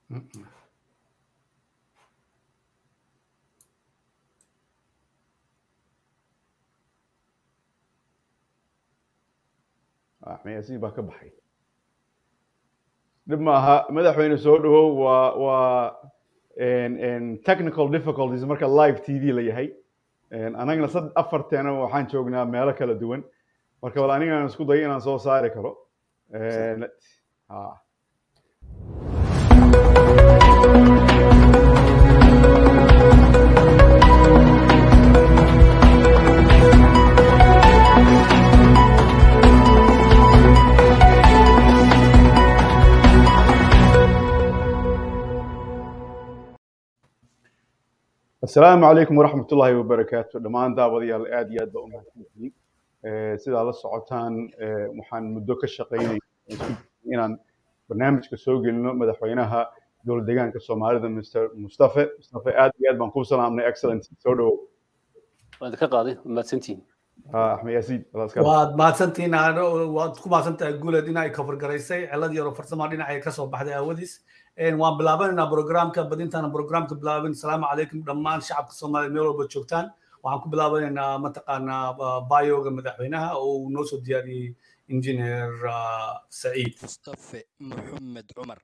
axmeyasiin baa ka baxay dhib maaha madaxweyne soo dhawow waa waa technical difficulties marka live t v la yahay anagna sad afarteena waxaan joognaa meelo kala duwan marka bal anigaan isku dayo inaan soo saari karo ha asalaamu calaykum waraxmat ullaahi wabarakaatu dhammaan daawadayaal aad iyo aad baa u mahadsantihiin sidaa la socotaan waxaan muddo ka shaqaynay inaan barnaamijka soo gelino madaxweynaha dowlad deegaanka soomaalida mr mustafe mustafe aad iyo aad baan kuu salaamnay excellent soo dhawow waad ka qaaday waad mahadsantihiin axmed yaasiin waad mahadsantihiin waad ku mahadsantahay guuled inay kafargaraysay cilad yaroo farsama dhinacay kasoo baxday aawadiis waan bilaabanaynaa programka badintaana programka bilaabin asalaamu calaykum dhammaan shacabka soomaaliya meel walba joogtaan waxaan ku bilaabanaynaa mataqaanaa bayoga madaxweynaha oo uu noo soo diyaariyey injineer saciid mustafe maxamed cumar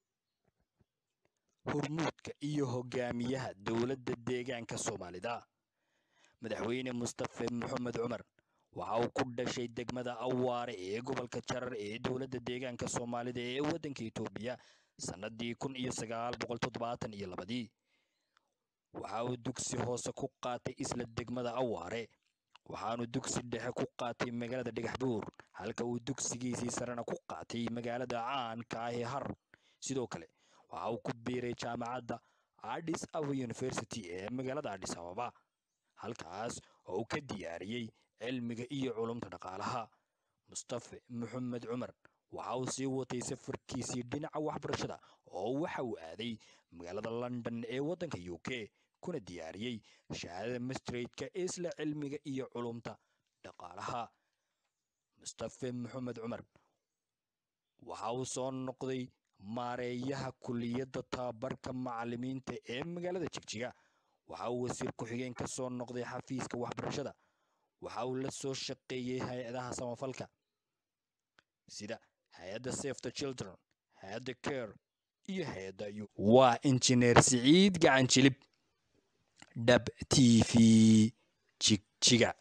hormuudka iyo hogaamiyaha dowladda deegaanka soomaalida madaxweyne mustafe maxamed cumar waxa uu ku dhashay degmada awaare ee gobolka jarar ee dowladda deegaanka soomaalida ee waddanka etoobiya sannadii kun iyo sagaal boqol toddobaatan iyo labadii waxa uu dugsi hoose ku qaatay isla degmada awaare waxaanu dugsi dhexe ku qaatay magaalada dhagaxbuur halka uu dugsigiisii sarena ku qaatay magaalada caanka ah ee har sidoo kale waxa uu ku biiray jaamacadda addis ababa university ee magaalada addis ababa halkaas oo uu ka diyaariyey cilmiga iyo culumta dhaqaalaha mustafe maxamed cumar waxa uu sii watay safarkiisii dhinaca waxbarashada oo waxa uu aaday magaalada london ee waddanka u k kuna diyaariyey shahaadada mastraidka isla cilmiga iyo culumta dhaqaalaha mustafe maxamed cumar waxa uu soo noqday maareeyaha kuliyadda tababarka macallimiinta ee magaalada jigjiga waxa uu wasiir ku-xigeen ka soo noqday xafiiska waxbarashada waxa uu la soo shaqeeyey hay-adaha samafalka sida hay-adda safe the children hay-adda care iyo hay-adda u waa injineer siciid gacan jilib dhab t v jigjiga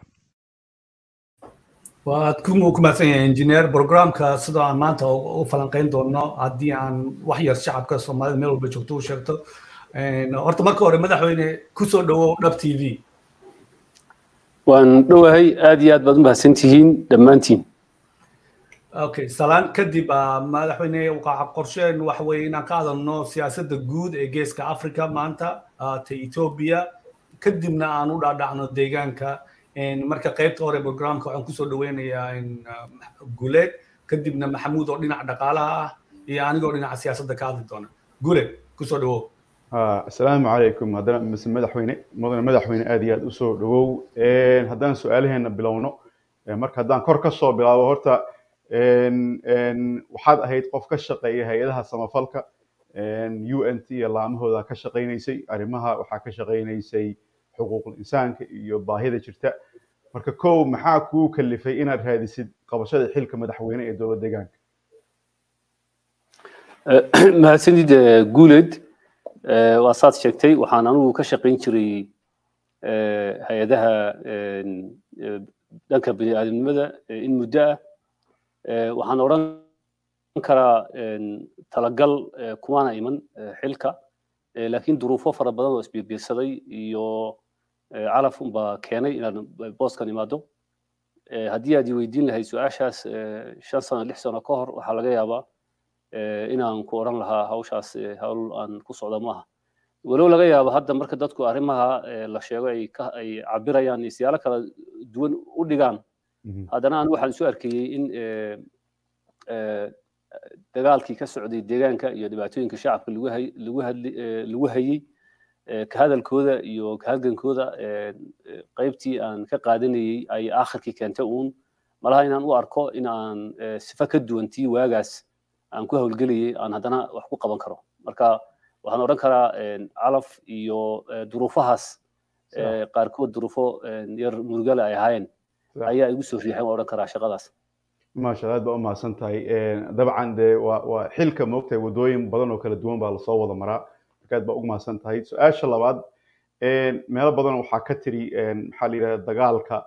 waad ku mahadsan yahay injineer programka sidoo aan maanta u falanqayn doono haddii aan wax yar shacabka soomaalida meel walba joogto u sheegto horta marka hore madaxweyne kusoo dhawow dhab t v waan dhowahay aad iyo aad baad u mahadsantihiin dhammaantiin okay salaan kadib madaxweyne qorsheen waxa weeye inaan ka hadalno siyaasadda guud ee geeska africa maanta ta ethiopia kadibna aan u dhaadhacno deegaanka marka qaybta hore programka waxaan kusoo dhaweynayaa guleed kadibna maxamuud oo dhinaca dhaqaalaha ah iyo anigoo dhinaca siyaasadda ka hadli doona guleed kusoo dhawow asalaamu calaykum haddana mise madaxweyne mudane madaxweyne aad iyo aad usoo dhawow haddaan su-aalaheena bilowno marka haddaan kor ka soo bilaabo horta waxaad ahayd qof ka shaqeeya hay-adaha samafalka u n t iyo laamahooda ka shaqaynaysay arrimaha waxaa ka shaqaynaysay xuquuqul insaanka iyo baahida jirta marka kow maxaa kuu kalifay inaad raadisid qabashada xilka madaxweyne ee dowlad deegaanka mahadsanid guuled waa saad sheegtay waxaan anigu ka shaqayn jiray hay-adaha dhanka bini'aadamnimada in muddo ah waxaan odhan karaa talagal kumaana iman xilka laakiin duruufo fara badan oo isbiirbiirsaday iyo calaf unbaa keenay inaan booskan imaado haddii aad i weydiin lahayd su-aashaas shan sano lix sano ka hor waxaa laga yaabaa inaan ku odhan lahaa hawshaas hawl aan ku socda maaha walow laga yaabo hadda marka dadku arrimaha la sheego ay ay cabirayaan siyaalo kala duwan u dhigaan haddana anigu waxaan isu arkayey in dagaalkii ka socday deegaanka iyo dhibaatooyinka shacabka lagu hay lagu hadli lagu hayey ka hadalkooda iyo ka halgankooda qaybtii aan ka qaadanayey ay aakhirkii keentay uun malaha inaan u arko in aan sifa ka duwantii waagaas aan ku hawlgelayay aan haddana wax ku qaban karo marka waxaan odhan karaa calaf iyo duruufahaas qaarkood duruufo yar murugale ay ahaayeen ayaa igu soo riixay waan odhan karaa shaqadaas maasha aad baa u mahadsan tahay dabcan dee waa waa xilka moogtahay waddooyin badan oo kala duwan baa lasoo wada maraa marka aad baa ugu mahadsan tahay su-aasha labaad meelo badan waxaa ka tiri maxaa la yidhahda dagaalka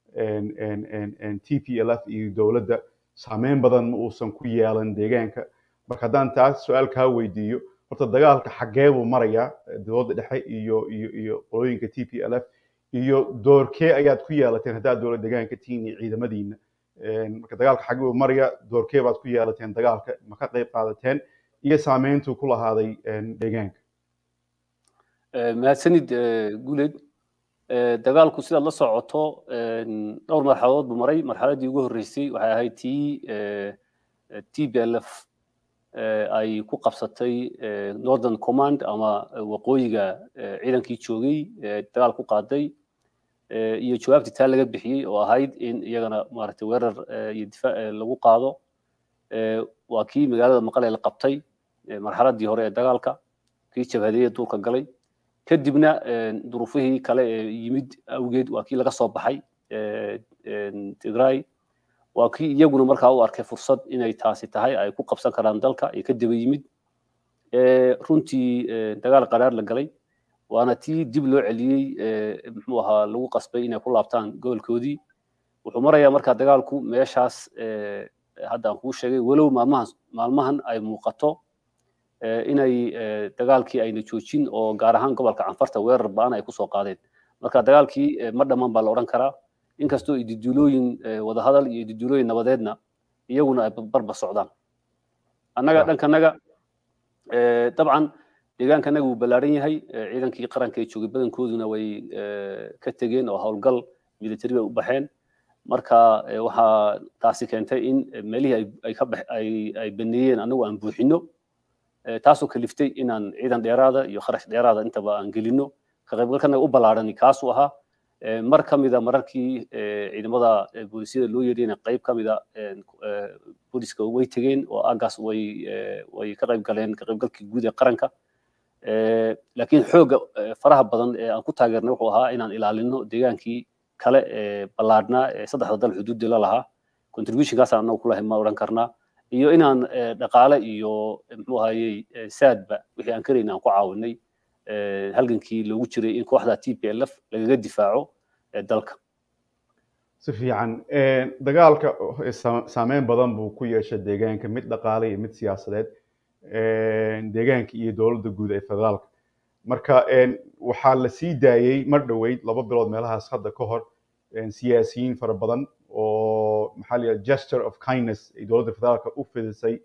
t p l f iyo dowladda saameyn badan ma uusan ku yeelan deegaanka marka haddaan taas su-aal kaa weydiiyo horta dagaalka xaggee buu marayaa dowladda dhexe iyo iyo iyo qolooyinka t p l f iyo doorkee ayaad ku yeelateen haddaad dowlad deegaanka tihiin iyo ciidamadiina marka dagaalka xaggee buu marayaa doorkee baad ku yeelateen dagaalka ma ka qayb qaadateen iyo saameyntuu ku lahaaday deegaanka mahadsanid guuled dagaalku sidaad la socoto dhowr marxaladood buu maray marxaladdii ugu horreysay waxay ahayd tii t b l f ay ku qabsatay northern command ama waqooyiga ciidankii joogay dagaal ku qaaday iyo jawaabtii taa laga bixiyey oo ahayd in iyagana maaragtay weerar iyo difaac lagu qaado waa kii magaalada maqale la qabtay marxaladdii hore ee dagaalka kii jabhadeeye duurka galay kadibna duruufihii kale ee yimid awgeed waa kii laga soo baxay tigray waa kii iyaguna markaa u arkay fursad inay taasi tahay ay ku qabsan karaan dalka ee ka daba yimid runtii dagaal qaraar la galay waana tii dib loo celiyey muxuu ahaa lagu qasbay inay ku laabtaan gobolkoodii wuxuu marayaa markaa dagaalku meeshaas hadda aan kuu sheegay walow maalmahan maalmahan ay muuqato inay dagaalkii ayna joojin oo gaar ahaan gobolka canfarta weerar ba'an ay kusoo qaadeen marka dagaalkii ma dhammaan baa la odhan karaa inkastoo ididuulooyin wadahadal iyo ididuulooyin nabadeedna iyaguna ay barba socdaan annaga dhankanaga dabcan deegaankanaga wuu ballaaran yahay ciidankii qaranka ee joogay badankooduna way ka tegeen oo howlgal military bay u baxeen marka waxaa taasi keentay in meelihii ay ka ay baneeyeen annagu aan buuxino taasoo kaliftay inaan ciidan dheeraada iyo kharash dheeraada intaba aan gelino ka qaybgalkanaga u ballaarani kaasuu ahaa mar ka mida mararkii ciidamada boolisyada loo yeedhayna qayb ka mida booliska way tegeen oo aggaas way way ka qayb galeen ka qaybgalkii guud ee qaranka laakiin xoogga faraha badan ee aan ku taageernay wuxuu ahaa inaan ilaalino deegaankii kale ee ballaadhnaa ee saddexda dal xuduudda la lahaa contributionkaasaan annagu ku lahay ma odhan karnaa iyo inaan dhaqaale iyo muxuu ahayey saadba wixii aan karayna aan ku caawinay halgankii loogu jiray in kooxda t p l f lagaga difaaco dalka si fiican dagaalka saameyn badan buu ku yeeshay deegaanka mid dhaqaale iyo mid siyaasadeed deegaanka iyo dowladda guud ee federaalka marka waxaa la sii daayey mar dhoweyd laba bilood meelahaas hadda ka hor siyaasiyiin fara badan oo maxaa la yidhaha gesture of kindness ay dowladda federaalka u fidisay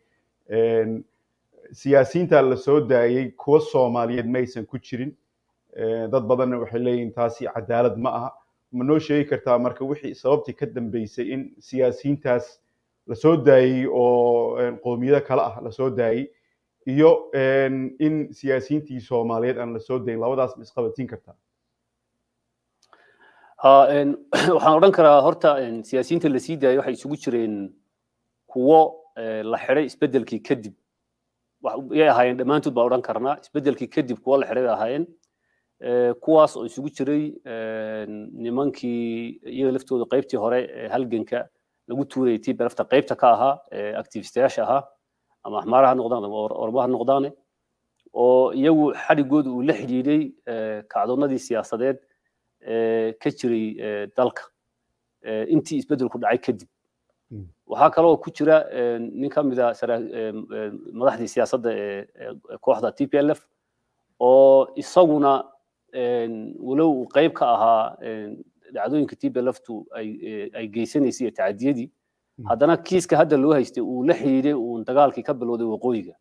siyaasiyiinta la soo daayey kuwa soomaaliyeed maysan ku jirin dad badanna waxay leeyihin taasi cadaalad ma aha ma noo sheegi kartaa marka wixii sababtii ka dambeysay in siyaasiyiintaas la soo daayey oo qowmiyado kale ah la soo daayey iyo in siyaasiyiintii soomaaliyeed aan la soo dayin labadaas ma isqabatiin kartaa waxaan odhan karaa horta siyaasiyiinta la sii daayay waxay isugu jireen kuwo la xidhay isbeddelkii kadib yay ahaayeen dhammaantood baan odhan karnaa isbeddelkii kadib kuwo la xidhay bay ahaayeen kuwaas oo isugu jiray nimankii iyaga laftooda qaybtii hore ee halganka lagu tuurayay tii belafta qaybta ka ahaa activistayaasha ahaa ama axmaara ha noqdaan ama orma ha noqdaane oo iyagu xadhigooda uu la xidhiidhay kacdoonnadii siyaasadeed ka jiray dalka intii isbeddelku dhacay kadib waxaa kaloo ku jira nin ka mida madaxdii siyaasadda ee kooxda t p l f oo isaguna walow uu qayb ka ahaa dhacdooyinka t p l f tu ay geysanaysay iyo tacadiyadii haddana kiiska hadda loo haystay uu la xidhiidhay uun dagaalkii ka bilowday waqooyiga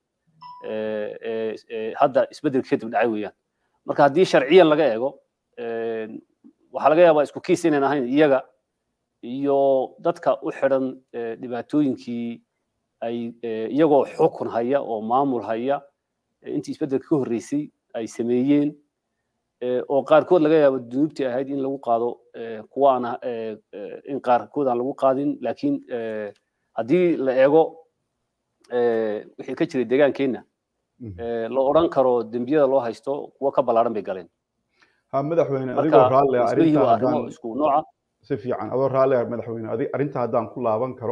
hadda isbeddelka kadib dhacay weeyaan marka haddii sharciyan laga eego waxaa laga yaabaa isku kiis inayn ahayn iyaga iyo dadka u xidhan dhibaatooyinkii ay iyagoo xukun haya oo maamul haya intii isbeddelka ka horreysay ay sameeyeen oo qaarkood laga yaabo dunuubtii ahayd in lagu qaado kuwa aan in qaarkood aan lagu qaadin laakiin haddii la eego wixii ka jiray deegaankeenna la odhan karo dembiyada loo haysto kuwo ka ballaaran bay galeen ha madaxweyne adigoo raalle arrinta arrimo isku nooca si fiican adoo raalle madaxweyne adig arrinta haddaan ku laaban karo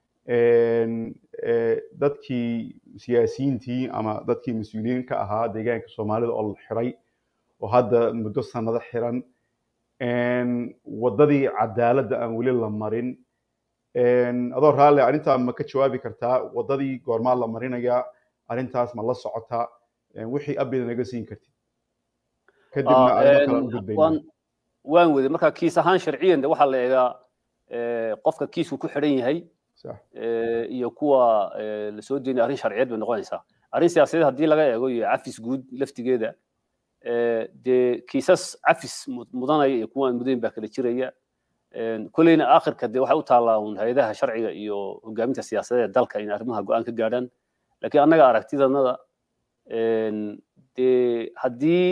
dadkii siyaasiyiintii ama dadkii mas-uuliyiin ka ahaa deegaanka soomaalida oo la xiray oo hadda muddo sanado xiran waddadii cadaaladda aan weli la marin adoo raalle arrintaa ma ka jawaabi kartaa waddadii goormaa la marinayaa arrintaas ma la socotaa wixii abida naga siin kartid kadibna arrimo kale u gudbayna waan wede marka kiis ahaan sharciyan de waxaa la eegaa qofka kiisku ku xidhan yahay iyo kuwa lasoo deynaya arrin sharciyeed bay noqonaysaa arrin siyaasadeed haddii laga eego iyo cafis guud laftigeeda dee kiisas cafis mudanaya iyo kuwa aan mudayn baa kala jiraya kolleyna aakhirka dee waxay u taallaa un hay-adaha sharciga iyo hogaaminta siyaasadeed dalka in arrimaha go-aan ka gaadhaan laakiin annaga aragtidanada dee haddii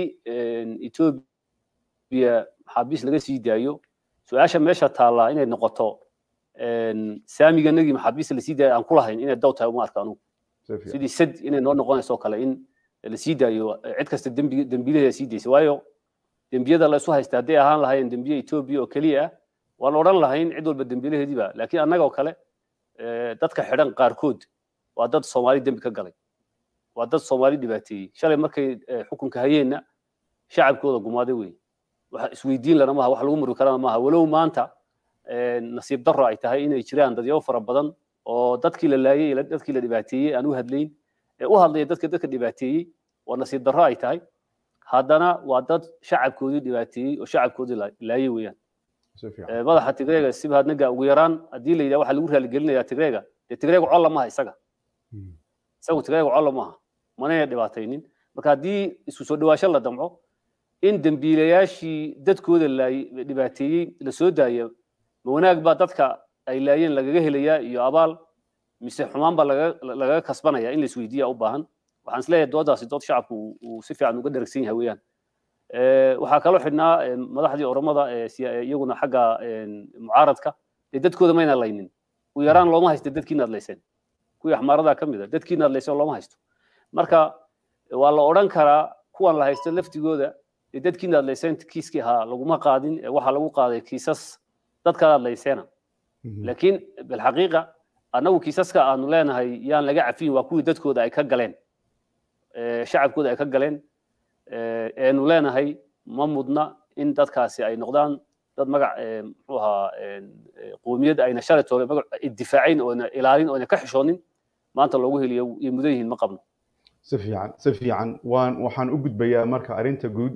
etoobiya maxaabiis laga sii daayo su-aasha meesha taallaa inay noqoto saamiganagii maxaabiista lasii daayo aan ku lahayn inay daw tahay uma arka anugu sidii sad inay noo noqonayso kale in lasii daayo cid kasta dembiilaheeda sii daysa waayo dembiyada la isu haysta hadday ahaan lahayn dembiye etoobiya oo keliya ah waan odhan lahayn cid walba dembiilaheediiba laakiin annaga oo kale dadka xidhan qaarkood waa dad soomaali dembi ka galay waa dad soomaali dhibaateeyey shalay markay xukunka hayeenna shacabkooda gumaaday wey wax isweydiin lana maaha wax lagu muri karana maaha walow maanta nasiib darro ay tahay inay jiraan dadyaabo fara badan oo dadkii la laayey dadkii la dhibaateeyey aan u hadlayn ee u hadlaya dadka dadka dhibaateeyey oo nasiib darro ay tahay haddana waa dad shacabkoodii dhibaateeyey oo shacabkoodii laayey weeyaan madaxa tigreega sibhadnaga ugu yaraan haddii la yidhaha waxaa lagu raaligelinayaa tigreega dee tigreega colla maaha isaga isagu tigreega colla maaha manayna dhibaataynin marka haddii isku soo dhawaasho la damco in dembiilayaashii dadkooda laayey dhibaateeyey la soo daaya ma wanaag baa dadka ay laayeen lagaga helayaa iyo abaal mise xumaan baa lagaga kasbanaya in la isweydiiya u baahan waxaan isleeyahay doodaasi dood shacabku uu si fiican uga dheragsan yahay weeyaan waxaa kaloo xidhnaa madaxdii oromada iyaguna xagga mucaaradka dee dadkooda mayna laynin u yaraan looma haysta dadkiina adlayseen kuwii axmaaradaa ka mid a dadkiina adlayseen looma haysto marka waa la odhan karaa kuwan la haysto laftigooda dee dadkiina adlayseen kiiskii ahaa laguma qaadin waxaa lagu qaaday kiisas dadkaad adlayseena laakiin bilxaqiiqa annagu kiisaska aanu leenahay yaan laga cafiyin waa kuwii dadkooda ay ka galeen shacabkooda ay ka galeen eenu leenahay ma mudna in dadkaasi ay noqdaan dad magac muxuu ahaa qoomiyad ayna shalaytoole magac difaacayn oona ilaalin oona ka xishoonin maanta loogu heliyo iyo mudan yihiin ma qabno si fiican si fiican waan waxaan u gudbayaa marka arrinta guud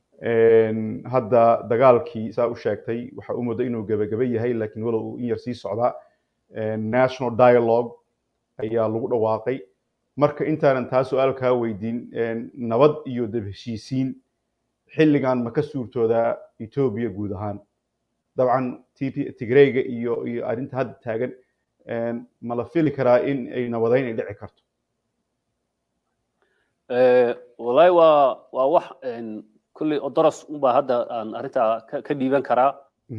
hadda dagaalkii saa u sheegtay waxa u muddo inuu gebageba yahay laakiin walow uu in yar sii socdaa national dialogue ayaa lagu dhawaaqay marka intaanan taa su-aal kaa weydiin nabad iyo dab heshiisiin xilligan ma ka suurtoodaa etoobiya guud ahaan dabcan tigreyga iyo iyo arrinta hadda taagan ma la fili karaa in ay nabadayn ay dhici karto wallahi waa waa wax kulley odoros unbaa hadda aan arrintaa ka dhiiban karaa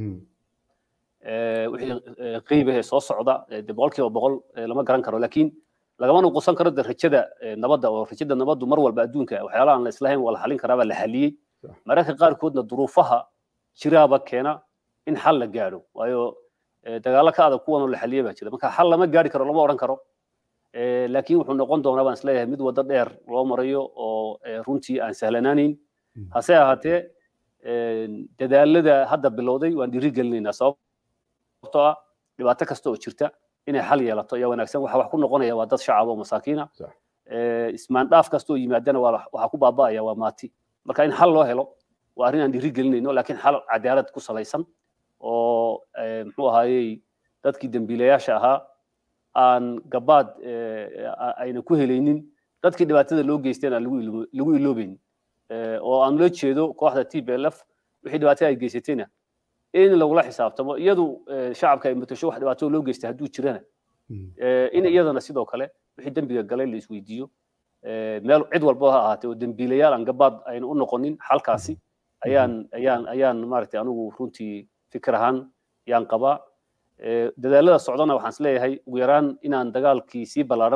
wixii qiibahee soo socda de boqolkiiba boqol lama garan karo laakiin lagama nuqusan karo de rajada nabadda oo rajada nabaddu mar walba adduunka waxyaalaha aan la islahayn waa la xalin karaabaa la xaliyey mararka qaarkoodna duruufaha jiraaba keena in xal la gaadho waayo dagaalo ka adag kuwanoo la xaliyey baa jira marka xal lama gaari karo lama odhan karo laakiin wuxuu noqon doonaa baan isleeyahay mid waddo dheer loo marayo oo runtii aan sahlanaanayn hase ahaatee dadaalada hadda bilowday waan dhiiri gelinaynaa sababtoo ah dhibaato kasta oo jirta inay xal yeelato ayaa wanaagsan waxa wax ku noqonaya waa dad shacab oo masaakiina ismaandhaaf kasta oo yimaadana waxaa ku baaba'aya waa maati marka in xal loo helo waa arrin aan dhiiri gelinayno laakiin xal cadaalad ku salaysan oo muxuu ahaayey dadkii dembiilayaasha ahaa aan gabaad ayna ku helaynin dadkii dhibaatada loo geysteen aan lagu iloobaynin oo aan loo jeedo kooxda t b l f wixii dhibaatada ay geysatayna in lagula xisaabtamo iyadu shacabka ay matasho wax dhibaato loo geystay hadduu jirana in iyadana sidoo kale wixii dembiga galay la isweydiiyo meel cid walba ha ahaatee oo dembiilayaal aan gabaad ayna u noqonin xalkaasi ayaan ayaan ayaan maaragtay anigu runtii fikir ahaan yaan qabaa dadaalada socdana waxaan isleeyahay ugu yaraan inaan dagaalkii sii ballaaran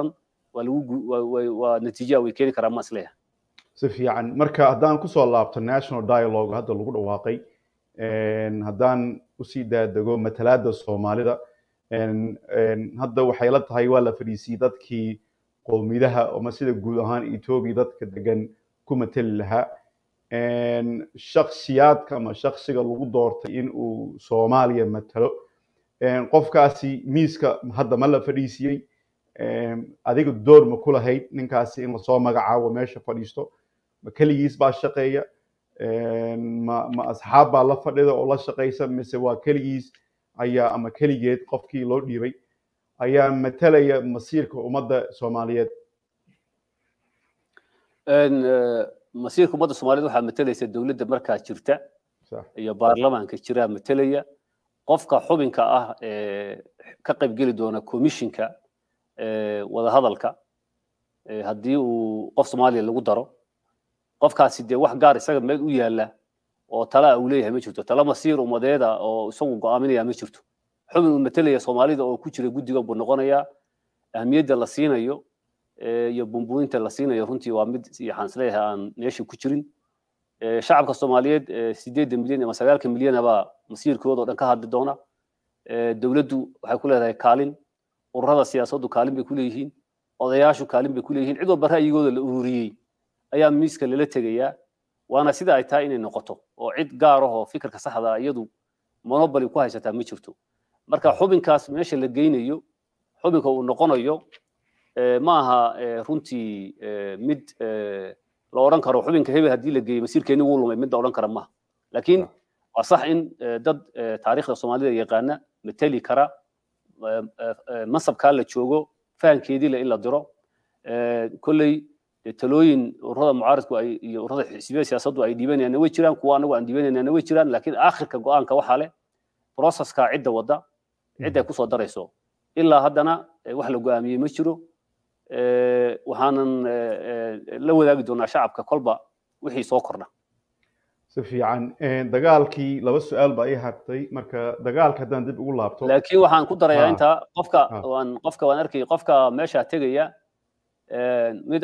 waa lagu waa natiija way keeni karaan ma isleeyahay si fiican marka haddaan kusoo laabto national dialogue hadda lagu dhawaaqay haddaan usii daadego matalaada soomaalida hadda waxay la tahay waa la fadhiisiyey dadkii qowmidaha ama sida guud ahaan etoobiya dadka degan ku matali lahaa shaksiyaadka ama shaksiga lagu doortay in uu soomaaliya matalo qofkaasi miiska hadda ma la fadhiisiyey adiga door ma ku lahayd ninkaasi in lasoo magacaabo meesha fadhiisto ma keligiis baa shaqeeya ma ma asxaab baa la fadhida oo la shaqaysa mise waa keligiis ayaa ama keligeed qofkii loo dhiibay ayaa matalaya masiirka ummadda soomaaliyeed masiirka ummadda soomaaliyeed waxaa matalaysa dowladda markaa jirta iyo baarlamaanka jiraa matalaya qofka xubinka ah ee ka qaybgeli doona commissionka wadahadalka haddii uu qof soomaaliya lagu daro qofkaasi dee wax gaar isaga meel u yaala oo tala uu leeyahay ma jirto tala masiir ummadeeda oo isagu go'aaminaya ma jirto xubin uu matalaya soomaalida oo ku jira guddigan buu noqonayaa ahmiyadda la siinayo iyo bumbuuninta la siinayo runtii waa mid waxaan isleeyahay aan meesha ku jirin shacabka soomaaliyeed sideedda milyan ama sagaalka milyan baa masiirkooda oo dhan ka hadli doona dowladdu waxay ku leedahay kaalin ururada siyaasaddu kaalin bay ku leeyihiin odayaashu kaalin bay ku leeyihiin cid walba ra'yigooda la ururiyey ayaa miiska lala tegayaa waana sida ay tahay inay noqoto oo cid gaar ah oo fikirka saxda iyadu monopoly ku haysataa ma jirto marka xubinkaas meesha la geynayo xubinka uu noqonayo ma aha runtii mid la odhan karo xubinka hebel haddii la geeyo masiirkeeni wuu lumay mid la odhan kara maaha laakiin waa sax in dad taariikhda soomaalida yaqaana matali kara mansabkaa la joogo fahankeedii le in la diro kolley talooyin ururada mucaaridku ay iyo ururada xisbiyada siyaasaddu ay dhiibanayaanna way jiraan kuwa anagu aan dhiibanaynaana way jiraan laakiin aakhirka go-aanka waxaa leh processka cidda wadda cidda ay kusoo darayso ilaa haddana wax la go-aamiyey ma jiro waxaanan la wadaagi doonaa shacabka kolba wixii soo kordha si fiican dagaalkii laba su-aal baa ii hartay marka dagaalka haddaan dib ugu laabto laakiin waxaan ku darayaa intaa qofka waan qofka waan arkay qofka meesha tegaya mid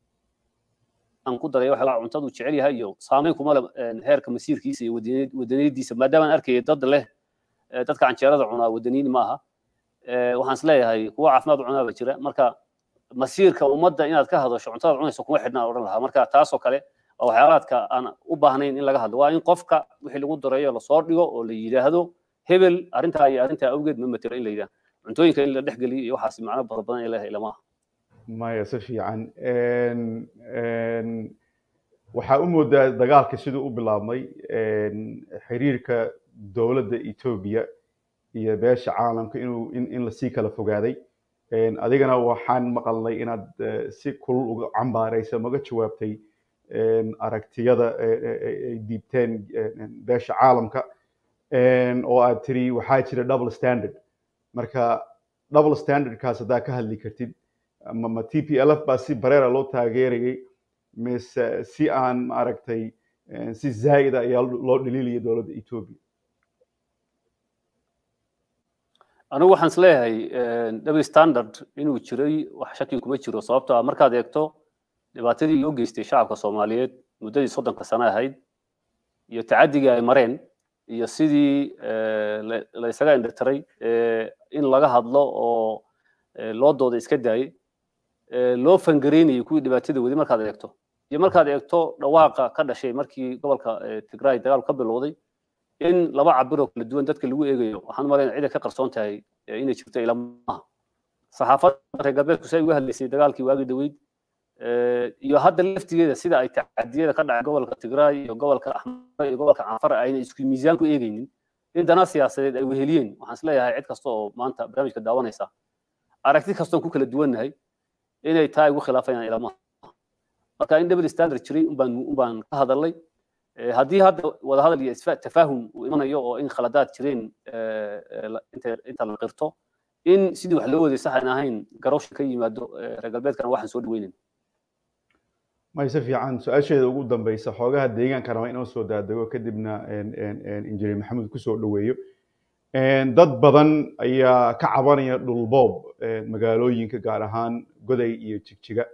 aan ku daraya waxa cuntadu jecel yahay iyo saameyn kuma le heerka masiirkiisa iyo wadaniyadiisa maadaama aan arkaya dad leh dadka canjeerada cunaa wadaniyin ma aha waxaan is leeyahay kuwa caafimaad u cunaa ba jira marka masiirka ummadda inaad ka hadasho cuntada cunayso kuma xidhnaan odhan lahaa marka taasoo kale waa waxyaalaadka aan u baahnayn in laga hadlo waa in qofka wixii lagu darayo lasoo dhigo oo la yidhaahdo hebel arrintaa iyo arrintaa awgeed ma matelo in la yidhahdo cuntooyinka in la dhex geliyo iyo waxaas macno badan badan ilaha ilamaha maya si fiican waxaa u moodaa dagaalka siduu u bilaabmay xiriirka dowladda etoobiya iyo beesha caalamka inuu in lasii kala fogaaday adigana waxaan maqalnay inaad si kulul uga cambaaraysa maga jawaabtay aragtiyada ay diibteen beesha caalamka oo aad tiri waxaa jira double standard marka double standardkaas haddaa ka hadli kartid ma t p l f baa si bareera loo taageerayay mise si aan maaragtay si zaa'ida ayaa loo dhaliilaya dowladda etoobiya anigu waxaan is leeyahay double standard inuu jiray wax shaki kuma jiro sababtoo ah markaad eegto dhibaatadii loo geystay shacabka soomaaliyeed muddadii soddonka sano ahayd iyo tacadigii ay mareen iyo sidii la isaga indhatiray in laga hadlo oo loo dooda iska daayey loo fangareynayay kuwii dhibaatada wadi markaad eegto iyo markaad eegto dhawaaqa ka dhashay markii gobolka tigray dagaalku ka bilowday in laba cabiroo kala duwan dadka lagu eegayo waxaan malayna cid ay ka qarsoon tahay inay jirto ilamaha saxaafadda reer galbeedku say uga hadlaysay dagaalkii waagi dhaweyd iyo hadda laftigeeda sida ay tacadiyada ka dhacay gobolka tigray iyo gobolka axmar iyo gobolka canfar ayna isku miisaan ku eegaynin in dana siyaasadeed ay weheliyeen waxaan isleeyahay cid kasta oo maanta barnaamijka daawanaysa aragti kastoon ku kala duwannahay inay taa igu khilaafayaan ilamaha marka in double standard jiray unbaan unbaan ka hadalnay haddii hadda wadahadal iyo tafaahum uu imanayo oo in khaladaad jireen inta la qirto in sidii wax loo waday sax aan ahayn garowsha ka yimaado reer galbeedkana waxaan soo dhaweynayn may si fiican su-aasheeda ugu dambeysa xoogaha deegaanka raba inoo soo daadego kadibna injineer maxamed kusoo dhaweeyo dad badan ayaa ka cabanaya dhulboob magaalooyinka gaar ahaan goday iyo jigjiga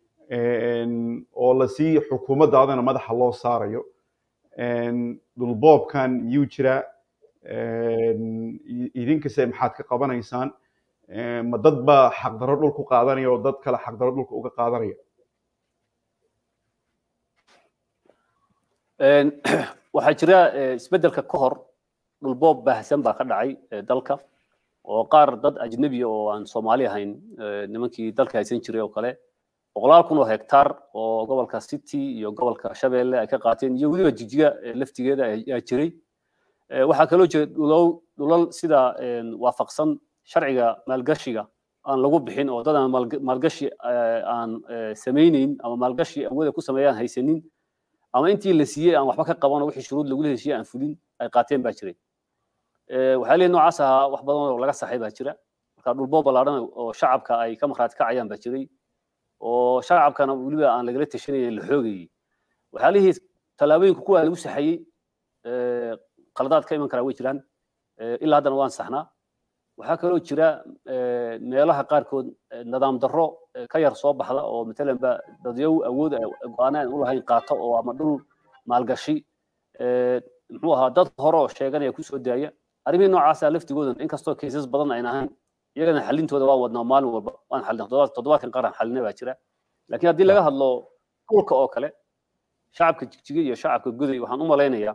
oo lasii xukuumaddaadana madaxa loo saarayo dhulboobkan yuu jira idinkase maxaad ka qabanaysaan ma dad baa xaqdarro dhul ku qaadanaya oo dad kale xaqdarro dhulka uga qaadanaya waxaa jira isbeddelka ka hor dhulboob baahsan baa ka dhacay dalka oo qaar dad ajnebi oo aan soomaali ahayn nimankii dalka haysan jiray oo kale boqolaal kun oo hektaar oo gobolka city iyo gobolka shabeelle ay ka qaateen iyo weliba jigjiga laftigeeda ayaa jiray waxaa kaloo jira dhulow dhulal sida waafaqsan sharciga maalgashiga aan lagu bixin oo dad aan maalgashi aan samayneyn ama maalgashi awooda ku sameeyaan haysanin ama intii la siiyey aan waxba ka qaban oo wixii shuruud lagula heshiye aan fulin ay qaateen baa jiray waxaa leeyahay noocaas ahaa wax badan oo laga saxay baa jira marka dhulboob ballaadhan oo shacabka ay ka markhaati kacayaan baa jiray oo shacabkana weliba aan lagala tashanaynin la xoogayey waxyaalihii tallaabooyinka kuwaa lagu saxayey qaladaad ka iman karaa way jiraan ilaa haddana waan saxnaa waxaa kaloo jira meelaha qaarkood nidaam darro ka yar soo baxda oo matalan ba dadyow awood go-aan aan u lahayn qaato oo ama dhul maalgashi muxuu ahaa dad hore oo sheeganaya kusoo daaya arrimihii noocaasa laftigoodan inkastoo kaysas badan ayna ahayn iyagana xalintooda waa wadnaa maalin walba waan xalin toddobaadkan qaran xalina baa jira laakiin haddii laga hadlo dhulka oo kale shacabka jigjiga iyo shacabka guday waxaan u malaynayaa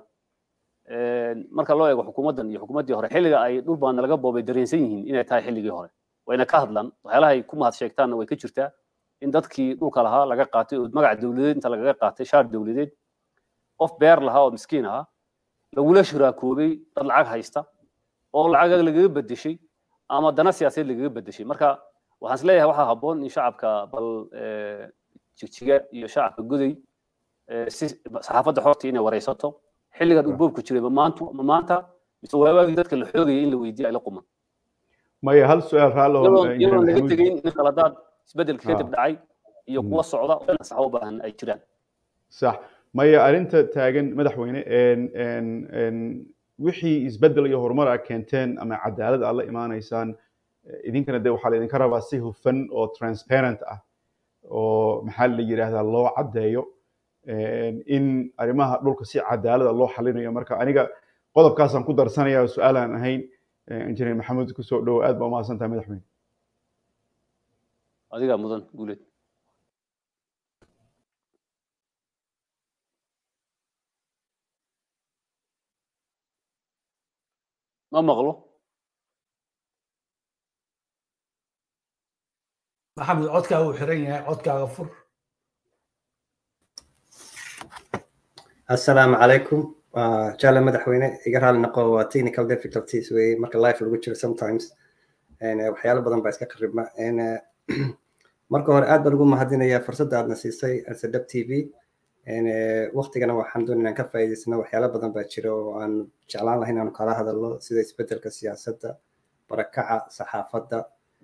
marka loo eego xukuumaddan iyo xukuumaddii hore xilliga ay dhul baana laga boobay dareensan yihiin inay tahay xilligii hore wayna ka hadlaan waxyaalaha ay ku mahad sheegtaanna way ka jirtaa in dadkii dhulka lahaa laga qaatay oo magaca dowladeed inta lagaga qaatay shaar dowladeed qof beer lahaa oo miskiin ahaa lagula shiraakoobay dad lacag haysta oo lacag lagaga bedeshay ama dana siyaasadeed lagaga bedeshay marka waxaan isleeyahay waxaa habboon in shacabka bal jigjiga iyo shacabka goday si saxaafadda xorta inay wareysato xilligan dhulboobku jiray ma maanta ma maanta mise waagaagii dadka la xoogayay in la weydiiyo ay la quman maya hal su-aal raallo iyadoon laga tegayn in khaladaad isbeddelka kadib dhacay iyo kuwa socda oo in sax u baahan ay jiraan sax maya arrinta taagan madaxweyne wixii isbeddel iyo horumar aad keenteen ama cadaalad aad la imaanaysaan idinkana de waxaa laydinka rabaa si hufan oo transparent ah oo maxaa la yidhaahdaa loo caddeeyo in arrimaha dhulka si cadaalada loo xalinayo marka aniga qodobkaasaan ku darsanaya su-aal aan ahayn injineer maxamuud kusoo dhowo aad baa umahadsan tahay madaxweyne adigaa mudan guuleed ma maqlo maxamed codkaaga uu xiran yahay codkaaga fur asalaamu calaykum jaale madaxweyne iga raali noqo waa technical difficulties wey marka life lagu jiro sometimes waxyaalo badan baa iska qaribma marka hore aad baan ugu mahadinayaa fursadda aadna siisay asadab t v waktigana waxaan doon inaan ka faa'iidaysano waxyaalo badan baa jira oo aan jeclaan lahay inaanu kala hadalno sida isbeddelka siyaasadda barakaca saxaafadda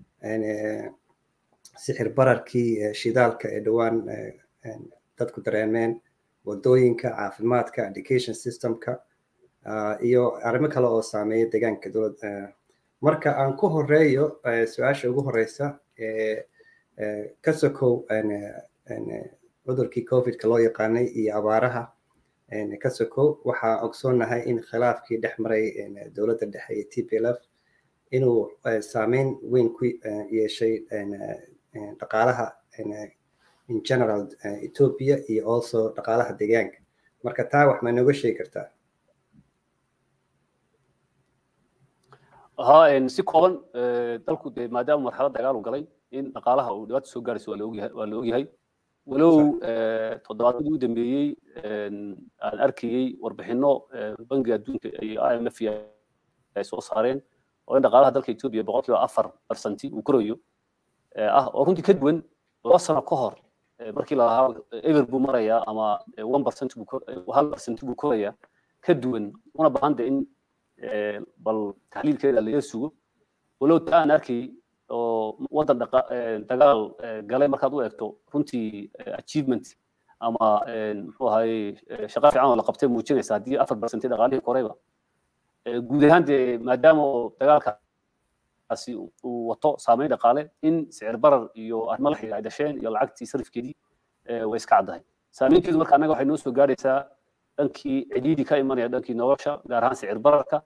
sixir bararkii shidaalka ee dhowaan dadku dareemeen wadooyinka caafimaadka education systemka iyo arrimo kale oo saameeya deegaanka dowlad marka aan ku horeeyo su-aasha ugu horeysa ka sokow cudurkii covidka loo yaqaanay iyo abaaraha ka sokow waxaa ogsoonahay in khilaafkii dhex maray dowladda dhexe iyo t p l f inuu saameyn weyn ku yeeshay dhaqaalaha in general ethiopia iyo also dhaqaalaha deegaanka marka taa wax ma nooga sheegi kartaa ها si kooban dalku dee maadaama marxalad dagaal uu galay in dhaqaalaha uu dhibaato soo gaarayso waa la ogyahay waa la ogyahay walow toddobaadadii u dambeeyey aan arkayey warbixino bangiga adduunka iyo i m f ay soo saareen oo in dhaqaalaha dalka ethiopia boqolkiiba afar barsanti uu korayo ah oo runtii ka duwan laba sano ka hor markii la lahaa eber buu marayaa ama one percent buu hal percent buu korayaa ka duwan una baahan de in bal taxliilkeeda laga sugo walow taa aan arkay oo waddan dagaal galay markaad u eegto runtii achievement ama muxuu ahaye shaqa fiican oo la qabtay muujinaysa haddii afar percent dhaqaalihii korayba guud ahaan dee maadaama oo dagaalka arrinkaasi uu wato saameyn dhaqaale in sicir barar iyo arrimo la xiriira ay dhasheen iyo lacagtii sarifkeedii way iska caddahay saameynteedu marka annaga waxay noo soo gaaraysaa dhankii cidhiidhi ka imanaya dhankii nolosha gaar ahaan sicir bararka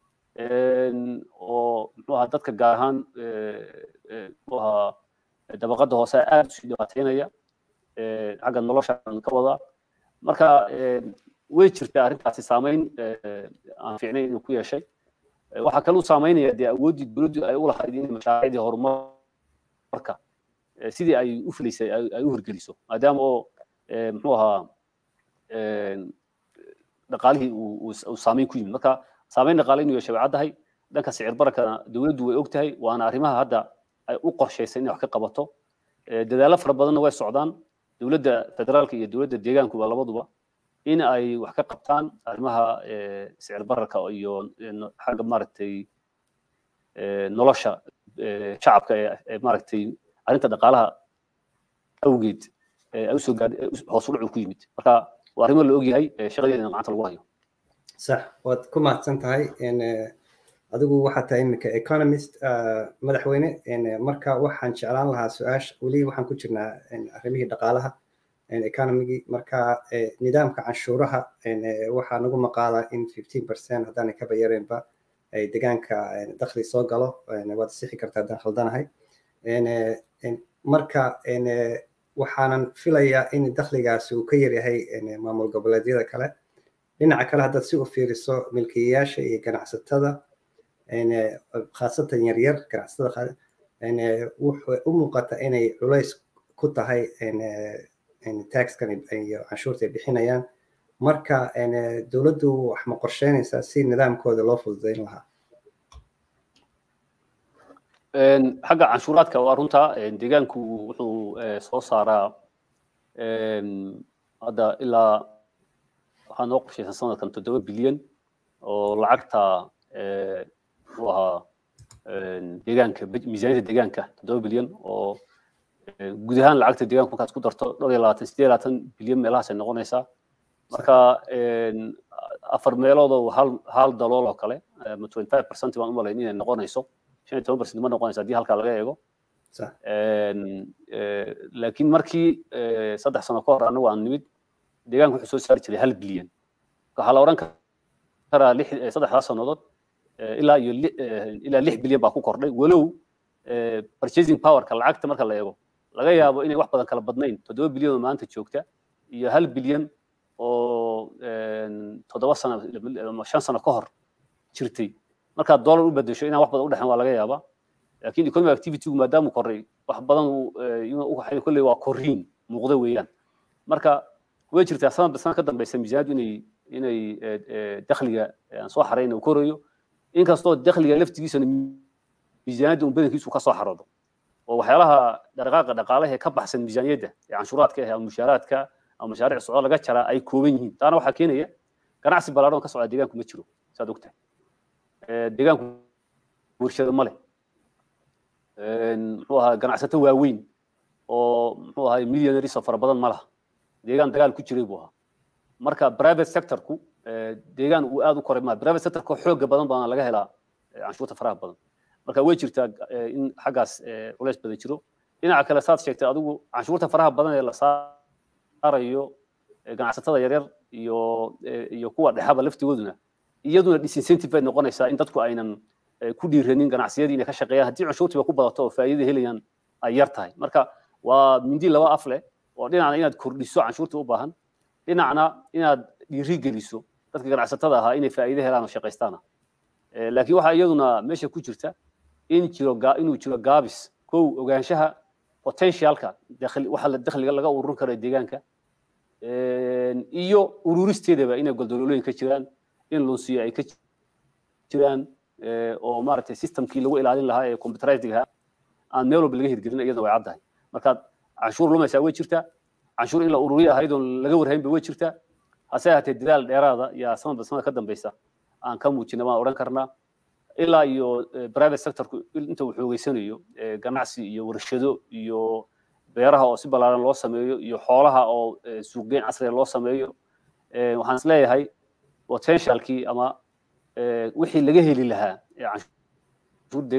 oo muxuu ahaa dadka gaar ahaan muxuu ahaa dabaqada hoose aad usii dhibaateynaya xagga nolosha ka wadaa marka way jirtaa arrintaasi saameyn aan fiicnayn inuu ku yeeshay waxaa kaluu saameynaya dee awooddii dowladdu ay u lahayd in mashaariicdii horumarka sidii ay u filaysay ay u hirgeliso maadaama oo muxuu ahaa dhaqaalihii uu saameyn ku yimid marka saameyn dhaqaale inuu yeeshay way caddahay dhanka sicir barakana dowladdu way og tahay waana arrimaha hadda ay u qorshaysay inay wax ka qabato dadaallo fara badanna way socdaan dowladda federaalka iyo dowladda deegaankuba labaduba in ay wax ka qabtaan arrimaha sicir bararka iyo xagga maaragtay nolosha shacabka ee maaragtay arrinta dhaqaalaha awgeed ay usoo gaadhay hoos u dhacu ku yimid marka waa arrimo la ogyahay shaqadeedana gacanta lagu hayo sax waad ku mahadsan tahay adigu waxaad tahay iminka economist madaxweyne marka waxaan jeclaan lahaa su-aasha weli waxaan ku jirnaa arrimihii dhaqaalaha economigii marka nidaamka canshuuraha waxaa nagu maqaalaa in fifteen percent haddaanay kaba yareenba ay deegaanka dakhli soo galo waad sixi kartaa haddaan khaldanahay marka waxaanan filayaa in dakhligaasi uu ka yaryahay maamul goboleedyada kale dhinaca kale haddaad si u fiiriso milkiyayaasha iyo ganacsatada khaasatan yaryar ganacsatada wuxuu u muuqata inay culays ku tahay taxkan iyo canshuurta ay bixinayaan marka dowladdu wax ma qorsheynaysaa si nidaamkooda loo fududeyn lahaa xagga canshuuraadka waa runta deegaanku wuxuu soo saaraa hadda ilaa waxaa noo qorshaysan sanadkan toddoba bilyan oo lacagta muxuu ahaa deegaanka miisaaniyadda deegaanka toddoba bilyan oo guud ahaan lacagta deegaanka markaad ku darto dhowr iyo labaatan sideed labaatan bilyan meelahaas ay noqonaysaa marka afar meelood oo hal hal dalool oo kale ama twenty five percent baan u malayn inay noqonayso shan iyo toban percent ma noqonaysa haddii halkaa laga eego laakiin markii saddex sano ka hor anagu aan nimid deegaanka wuxuu soo saari jiray hal bilyan waxaa la odhan karaa lix saddexdaas sannadood ilaa iyo ilaa lix bilyan baa ku kordhay walow purchasing powerka lacagta marka la eego laga yaabo inay wax badan kala badnayn toddoba bilyan oo maanta joogta iyo hal bilyan oo toddoba sano ama shan sano ka hor jirtay markaad dollar u bedesho inaan wax badan u dhexin waa laga yaabaa laakiin economic activity-gu maadaamuu korray wax badan kolley waa korriin muuqda weeyaan marka way jirtaa sanadba sanad ka dambeysa miisaanadu inay inay dakhliga aan soo xarayn uu korayo inkastoo dakhliga laftigiisana miisaaniyadda un badankiisu ka soo xaroodo oo waxyaalaha dhaqaaqa dhaqaalaha ee ka baxsan miisaaniyadda ee canshuuraadka ah ama mushaaraadka ama mashaariic socdo laga jaraa ay kooban yihiin taana waxaa keenaya ganacsi ballaaran ka socda deegaanku ma jiro saad ogtahay deegaanku warshado ma leh muxuu ahaa ganacsato waaweyn oo muxuu ahaa millionaries oo fara badan ma laha deegaan dagaal ku jiray buu ahaa marka private sectorku deegaan uu aad u koray ma private sectorka xooga badan baana laga helaa canshuurta faraha badan marka way jirtaa in xaggaas culays badan jiro dhinaca kale saad sheegtay adigu canshuurta faraha badan ee la saarayo ganacsatada yaryar iyo iyo kuwa dhexaba laftigooduna iyaduna disincentive bay noqonaysaa in dadku aynan ku dhiiranin ganacsiyadii inay ka shaqeeyaan haddii canshuurtiiba ku badato oo faa'iida helayaan ay yar tahay marka waa mindi laba af leh oo dhinacna inaad kordhiso canshuurta u baahan dhinacna inaad dhiiri geliso dadka ganacsatada ahaa inay faa'iido helaan oo shaqaystaana laakiin waxaa iyaduna meesha ku jirta in jiro inuu jiro gaabis kow ogaanshaha potentialka waxa la dakhliga laga ururin karo deegaanka iyo ururisteedaba inay goldololooyin ka jiraan in lunsiyo ay ka jiraan oo maaragtay systemkii lagu ilaalin lahaa ee computerized ahaa aan meel walba laga hirgelin iyadana way caddahay markaad canshuur lumaysaa way jirtaa canshuur in la ururiyo ahayd oon laga warhaynba way jirtaa hase ahaatee dadaal dheeraada yaa sanadba sanad ka dambeysa aan ka muujina waan odhan karnaa ilaa iyo private sectorku inta uu xoogeysanayo ganacsi iyo warshado iyo beeraha oo si ballaaran loo sameeyo iyo xoolaha oo suuqgeyn casriga loo sameeyo waxaan isleeyahay potentialkii ama wixii laga heli lahaa canshuur deegaanku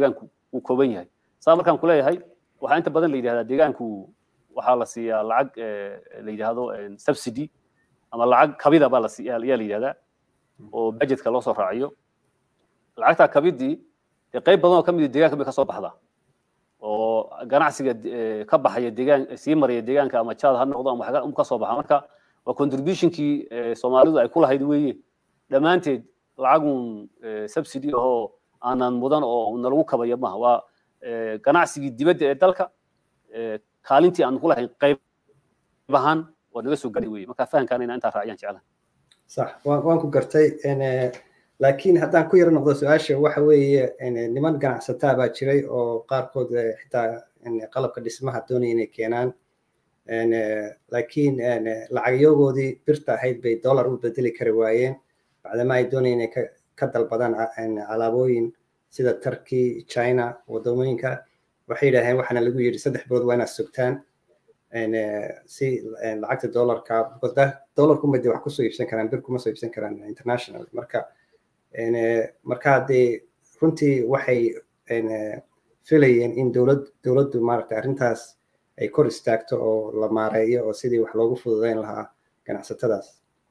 uu kooban yahay saa markaan kuleeyahay waxaa inta badan la yidhahdaa deegaanku waxaa la siiyaa lacag la yidhaahdo subsidy ama lacag kabida baa la siiya ayaa la yidhahdaa oo budgetka loo soo raaciyo lacagtaa kabidii dee qayb badan oo ka mid deegaanka bay ka soo baxdaa oo ganacsiga ka baxaya deegaan sii maraya deegaanka ama jaad ha noqdo ama waxga ka soo baxa marka waa contributionkii soomaalidu ay ku lahayd weeye dhammaanteed lacagun subsidy ahoo aanan mudan oo nalagu kabaya maaha waa ganacsigii dibadda ee dalka kaalintii aan ku lahayn qayb ahaan waa naga soo gaadhay weye marka fahamkaana inaan intaa raaciyaan jeclaha sax waan ku gartay laakiin haddaan ku yaro noqdo su-aasha waxa weeye niman ganacsataa baa jiray oo qaarkood xitaa qalabka dhismaha doonaya inay keenaan laakiin lacagyogoodii birta ahayd bay dollar u bedeli kari waayeen bacdama ay doonayeen inay ka dalbadaan alaabooyin sida turkey china wadamooyinka waxay yidhaaheen waxaana lagu yidhi saddex bilood waa inaad sugtaan si lacagta dollarka dollarkuma de wax kusoo iibsan karaan bir kuma soo iibsan karaan international marka marka dee runtii waxay filayeen in dowlad dowladdu maaragtay arrintaas ay kor istaagto oo la maareeyo oo sidii wax loogu fududeyn lahaa ganacsatadaas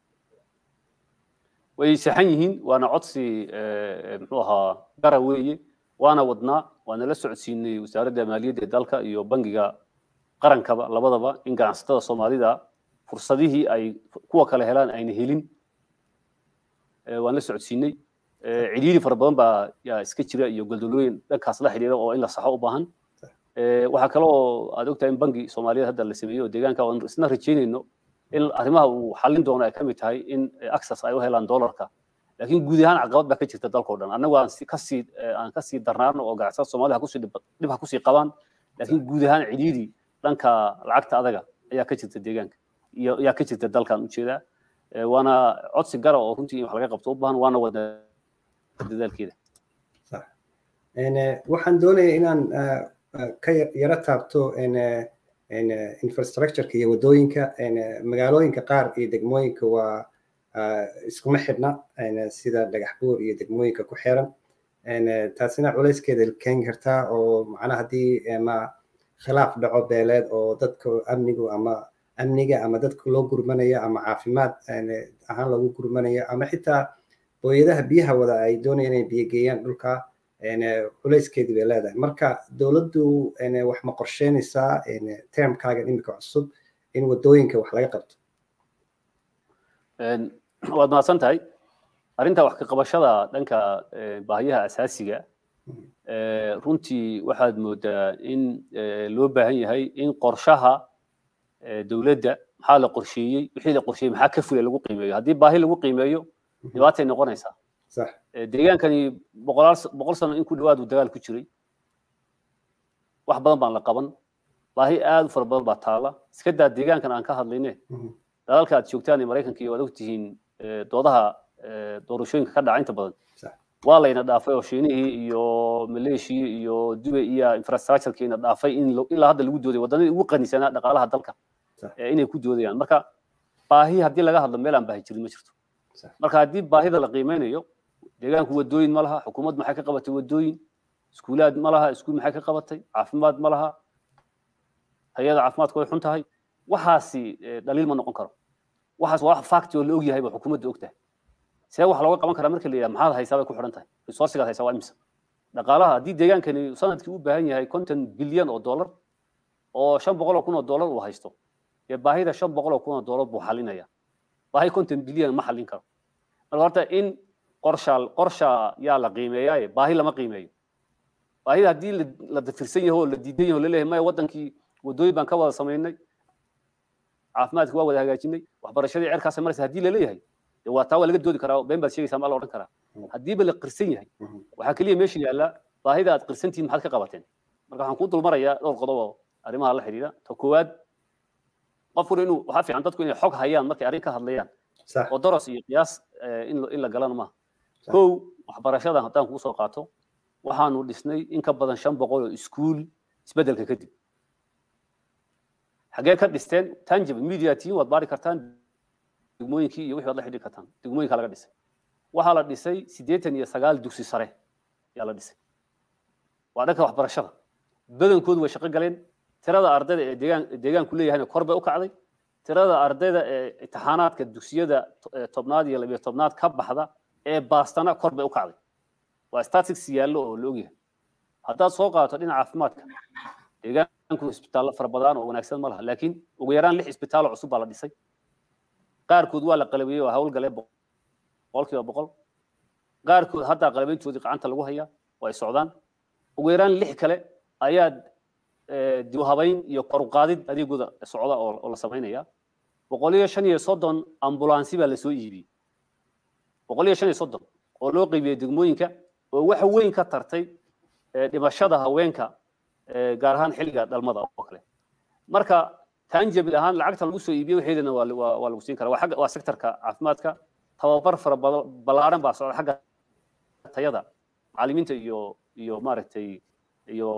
way saxan yihiin waana codsi muxuu ahaa gara weeye waana wadnaa waana la socodsiinay wasaaradda maaliyadda ee dalka iyo bangiga qarankaba labadaba in ganacsatada soomaalida fursadihii ay kuwa kale helaan ayna helin waan la socodsiinay cidhiiri fara badan baa yaa iska jira iyo goldolooyin dhankaas la xidhiira oo in la saxo u baahan waxaa kale oo aad ogtahay in bangi soomaaliyeed hadda la sameeyo oo deegaanka aan isna rajaynayno in arrimaha uu xallin doono ay ka mid tahay in access ay u helaan dollarka laakiin guud ahaan caqabad baa ka jirta dalkao dhan annagu aan kasii aan kasii darnaano oo ganacsatada soomaalida kusii dhib ha kusii qabaan laakiin guud ahaan cidhiiri dhanka lacagta adaga ayaa ka jirta deegaanka iyo ayaa ka jirta dalkan ujeedaa waana codsi gara oo runtii in wax laga qabto u baahan waana wada dadaalkeeda waxaan doonaya inaan ka yaro taabto infrastructureka iyo wadooyinka magaalooyinka qaar iyo degmooyinka waa iskuma xidhna sida dhagax buur iyo degmooyinka ku xiran taasina culayskeeda keeni kartaa oo macnaha haddii ma khilaaf dhaco beeleed oo dadka amnigu ama amniga ama dadka loo gurmanayo ama caafimaad ahaan loogu gurmanayo ama xitaa booyadaha biyaha wada ay doonayaan inay biyo geeyaan dhulka culayskeedii bay leedahay marka dowladdu wax ma qorsheynaysaa termkaagan imika cusub in wadooyinka wax laga qabto waad mahadsan tahay arrinta wax ka qabashada dhanka baahiyaha asaasiga runtii waxaad moodaa in loo baahan yahay in qorshaha dowladda maxaa la qorsheeyey wixii la qorsheeyey maxaa ka fulay lagu qiimeeyo haddii baahi lagu qiimeeyo dhibaatay noqonaysaa deegaankani boqolaal boqol sano in ku dhawaad uu dagaal ku jiray wax badan baan la qaban baahi aad u fara badan baa taala iska daa deegaankan aan ka hadlayne dalalka aad joogtaan ee maraykanka iyo waad ogtihiin doodaha doorashooyinka ka dhaca inta badan waa layna dhaafay oo shiinihii iyo maleeshia iyo dubay iyo infrastructurekiina dhaafay in ilaa hadda lagu dooday waddanadii ugu qanisanaa dhaqaalaha dalka inay ku doodayaan marka baahi haddii laga hadlo meel aan baahi jirin ma jirto marka haddii baahida la qiimeynayo deegaanku wadooyin ma laha xukuumad maxay ka qabatay wadooyin iskuulaad ma laha iskuul maxay ka qabatay caafimaad ma laha hay-ada caafimaadku way xun tahay waxaasi dhaliil ma noqon karo waxaas waa wax facti oo la og yahay ba xukuumadda og tahay see wax looga qaban karaa marka la yidhaha maxaad haysaa bay ku xidhan tahay resourcigaad haysaa waa imisa dhaqaalaha haddii deegaankani sanadkii u baahan yahay konton bilyan oo dollar oo shan boqol oo kun oo dollar uu haysto dee baahida shan boqol oo kun oo dollar buu xalinaya baahi konton bilyan ma xallin karo marka horta in qorsha qorsha yaa la qiimeeyaaye baahi lama qiimeeyo baahida haddii la dafirsan yaho oo la diidan yaho laleeyahay maya waddankii wadooyin baan ka wada samaynay caafimaadki waa wada hagaajinay waxbarashadii cerkaasay maraysa haddii laleeyahay dee waa taa waa laga doodi karaa been baad sheegaysaa maa la odhan karaa haddiiba la qirsan yahay waxaa keliya meesha yaalla baahida aad qirsantihiin maxaad ka qabateen marka waxaan kuu dulmarayaa dhowr qodob oo arrimaha la xidhiidha ta koowaad qofkuna inuu waxaa fiican dadku inay xog hayaan markay arrin ka hadlayaan oo doros iyo qiyaas in la galana maaha kow waxbarashada haddaan kuu soo qaato waxaanu dhisnay in ka badan shan boqol oo iskuul isbeddelka kadib xaggee ka dhisteen tangible media team waad baari kartaan degmooyinkii iyo wixii waad la xidhiiri kartaan degmooyinka laga dhisay waxaa la dhisay siddeetan iyo sagaal dugsi sare ayaa la dhisay waa dhanka waxbarashada badankoodu way shaqo galeen tirada ardayda ee deegaan deegaanku leeyahayna kor bay u kacday tirada ardayda ee imtixaanaadka dugsiyada tobnaad iyo labiyo tobnaad ka baxda ee baastana kor bay u kacday waa statics yaallo oo la ogyahay haddaad soo qaato dhinaca caafimaadka deegaanku isbitaallo fara badan oo wanaagsan ma laha laakiin ugu yaraan lix isbitaallo cusub baa la dhisay qaarkood waa la qalabiyey oo hawlgalee boqolkiiba boqol qaarkood haddaa qalabayntoodii gacanta lagu hayaa oo ay socdaan ugu yaraan lix kale ayaa dib u habayn iyo kor u qaadid adeegooda socda oo la samaynaya boqol iyo shan iyo soddon ambulansi baa lasoo iibiyey boqol iyo shan iyo soddon oo loo qeybiyey degmooyinka oo wax weyn ka tartay dhimashada haweenka gaar ahaan xilliga dhalmada oo kale marka tanjabil ahaan lacagta lagu soo iibiyey waxeedana waa lagu siin karaa waa xagga waa sektorka caafimaadka tababar fara ballaaran baa socda xagga tayada macallimiinta iyo iyo maaragtay iyo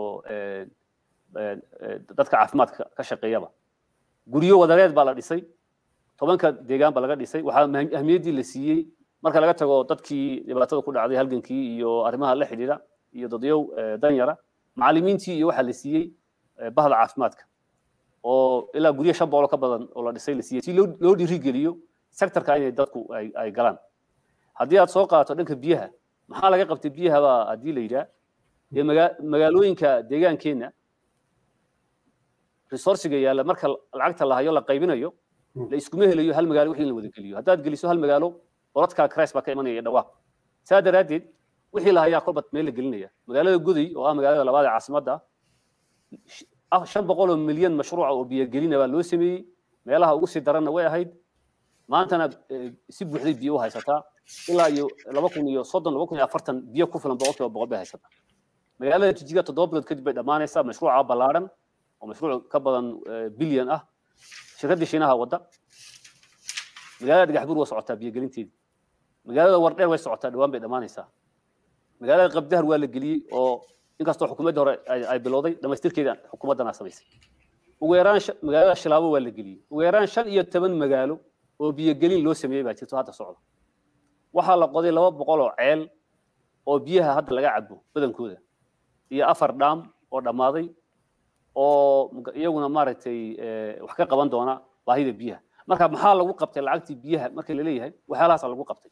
dadka caafimaadka ka shaqeeyaba guryo wadareed baa la dhisay tobanka deegaan baa laga dhisay waxaa ahmiyaddii la siiyey marka laga tago dadkii dhibaatada ku dhacday halgankii iyo arrimaha la xidhiidha iyo dadyow danyara macallimiintii iyo waxaa la siiyey bahda caafimaadka oo ilaa guryo shan boqol ka badan oo la dhisay la siiyey si loo dhiirigeliyo sektorka inay dadku ay galaan haddii aad soo qaato dhanka biyaha maxaa laga qabtay biyaha baa haddii la yidhaah dee magaalooyinka deegaankeenna resourciga yaalla marka lacagta la hayo la qaybinayo la iskuma helayo hal magaalo wixii in la wada geliyo haddaad geliso hal magaalo borodka cris baa ka imanaya dhawaaq saa daraaddeed wixii la hayaa kolba meel la gelinaya magaalada guday oo ah magaalada labaad ee caasimadda shan boqol oo milyan mashruuca oo biyogelina baa loo sameeyey meelaha ugu sii daranna way ahayd maantana si buuxday biyo u haysataa ilaa iyo laba kun iyo soddon laba kun iyo afartan biyo ku filan boqolkiiba boqol bay haysataa magaalada jijiga toddoba bilood kadib bay dhammaanaysaa mashruuca ballaaran oo mashruuc ka badan bilyan ah shirkadda shiinaha wadda magaalada dhagaxbuur waa socotaa biyogelinteedii magaalada wardheer way socotaa dhawaan bay dhammaanaysaa magaalada qabdahar waa la geliyey oo inkastoo xukuumadda hore ay bilowday dhamaystirkeeda xukuumaddana samaysay ugu yaraan magaalada shilaabo waa la geliyey ugu yaraan shan iyo toban magaalo oo biyogelin loo sameeyey baa jirto hadda socda waxaa la qoday laba boqol oo ceel oo biyaha hadda laga cabo badankooda iyo afar dhaam oo dhammaaday oo iyaguna maaragtay wax ka qaban doona baahida biyaha marka maxaa lagu qabtay lacagtii biyaha marka la leeyahay waxyaalahaasa lagu qabtay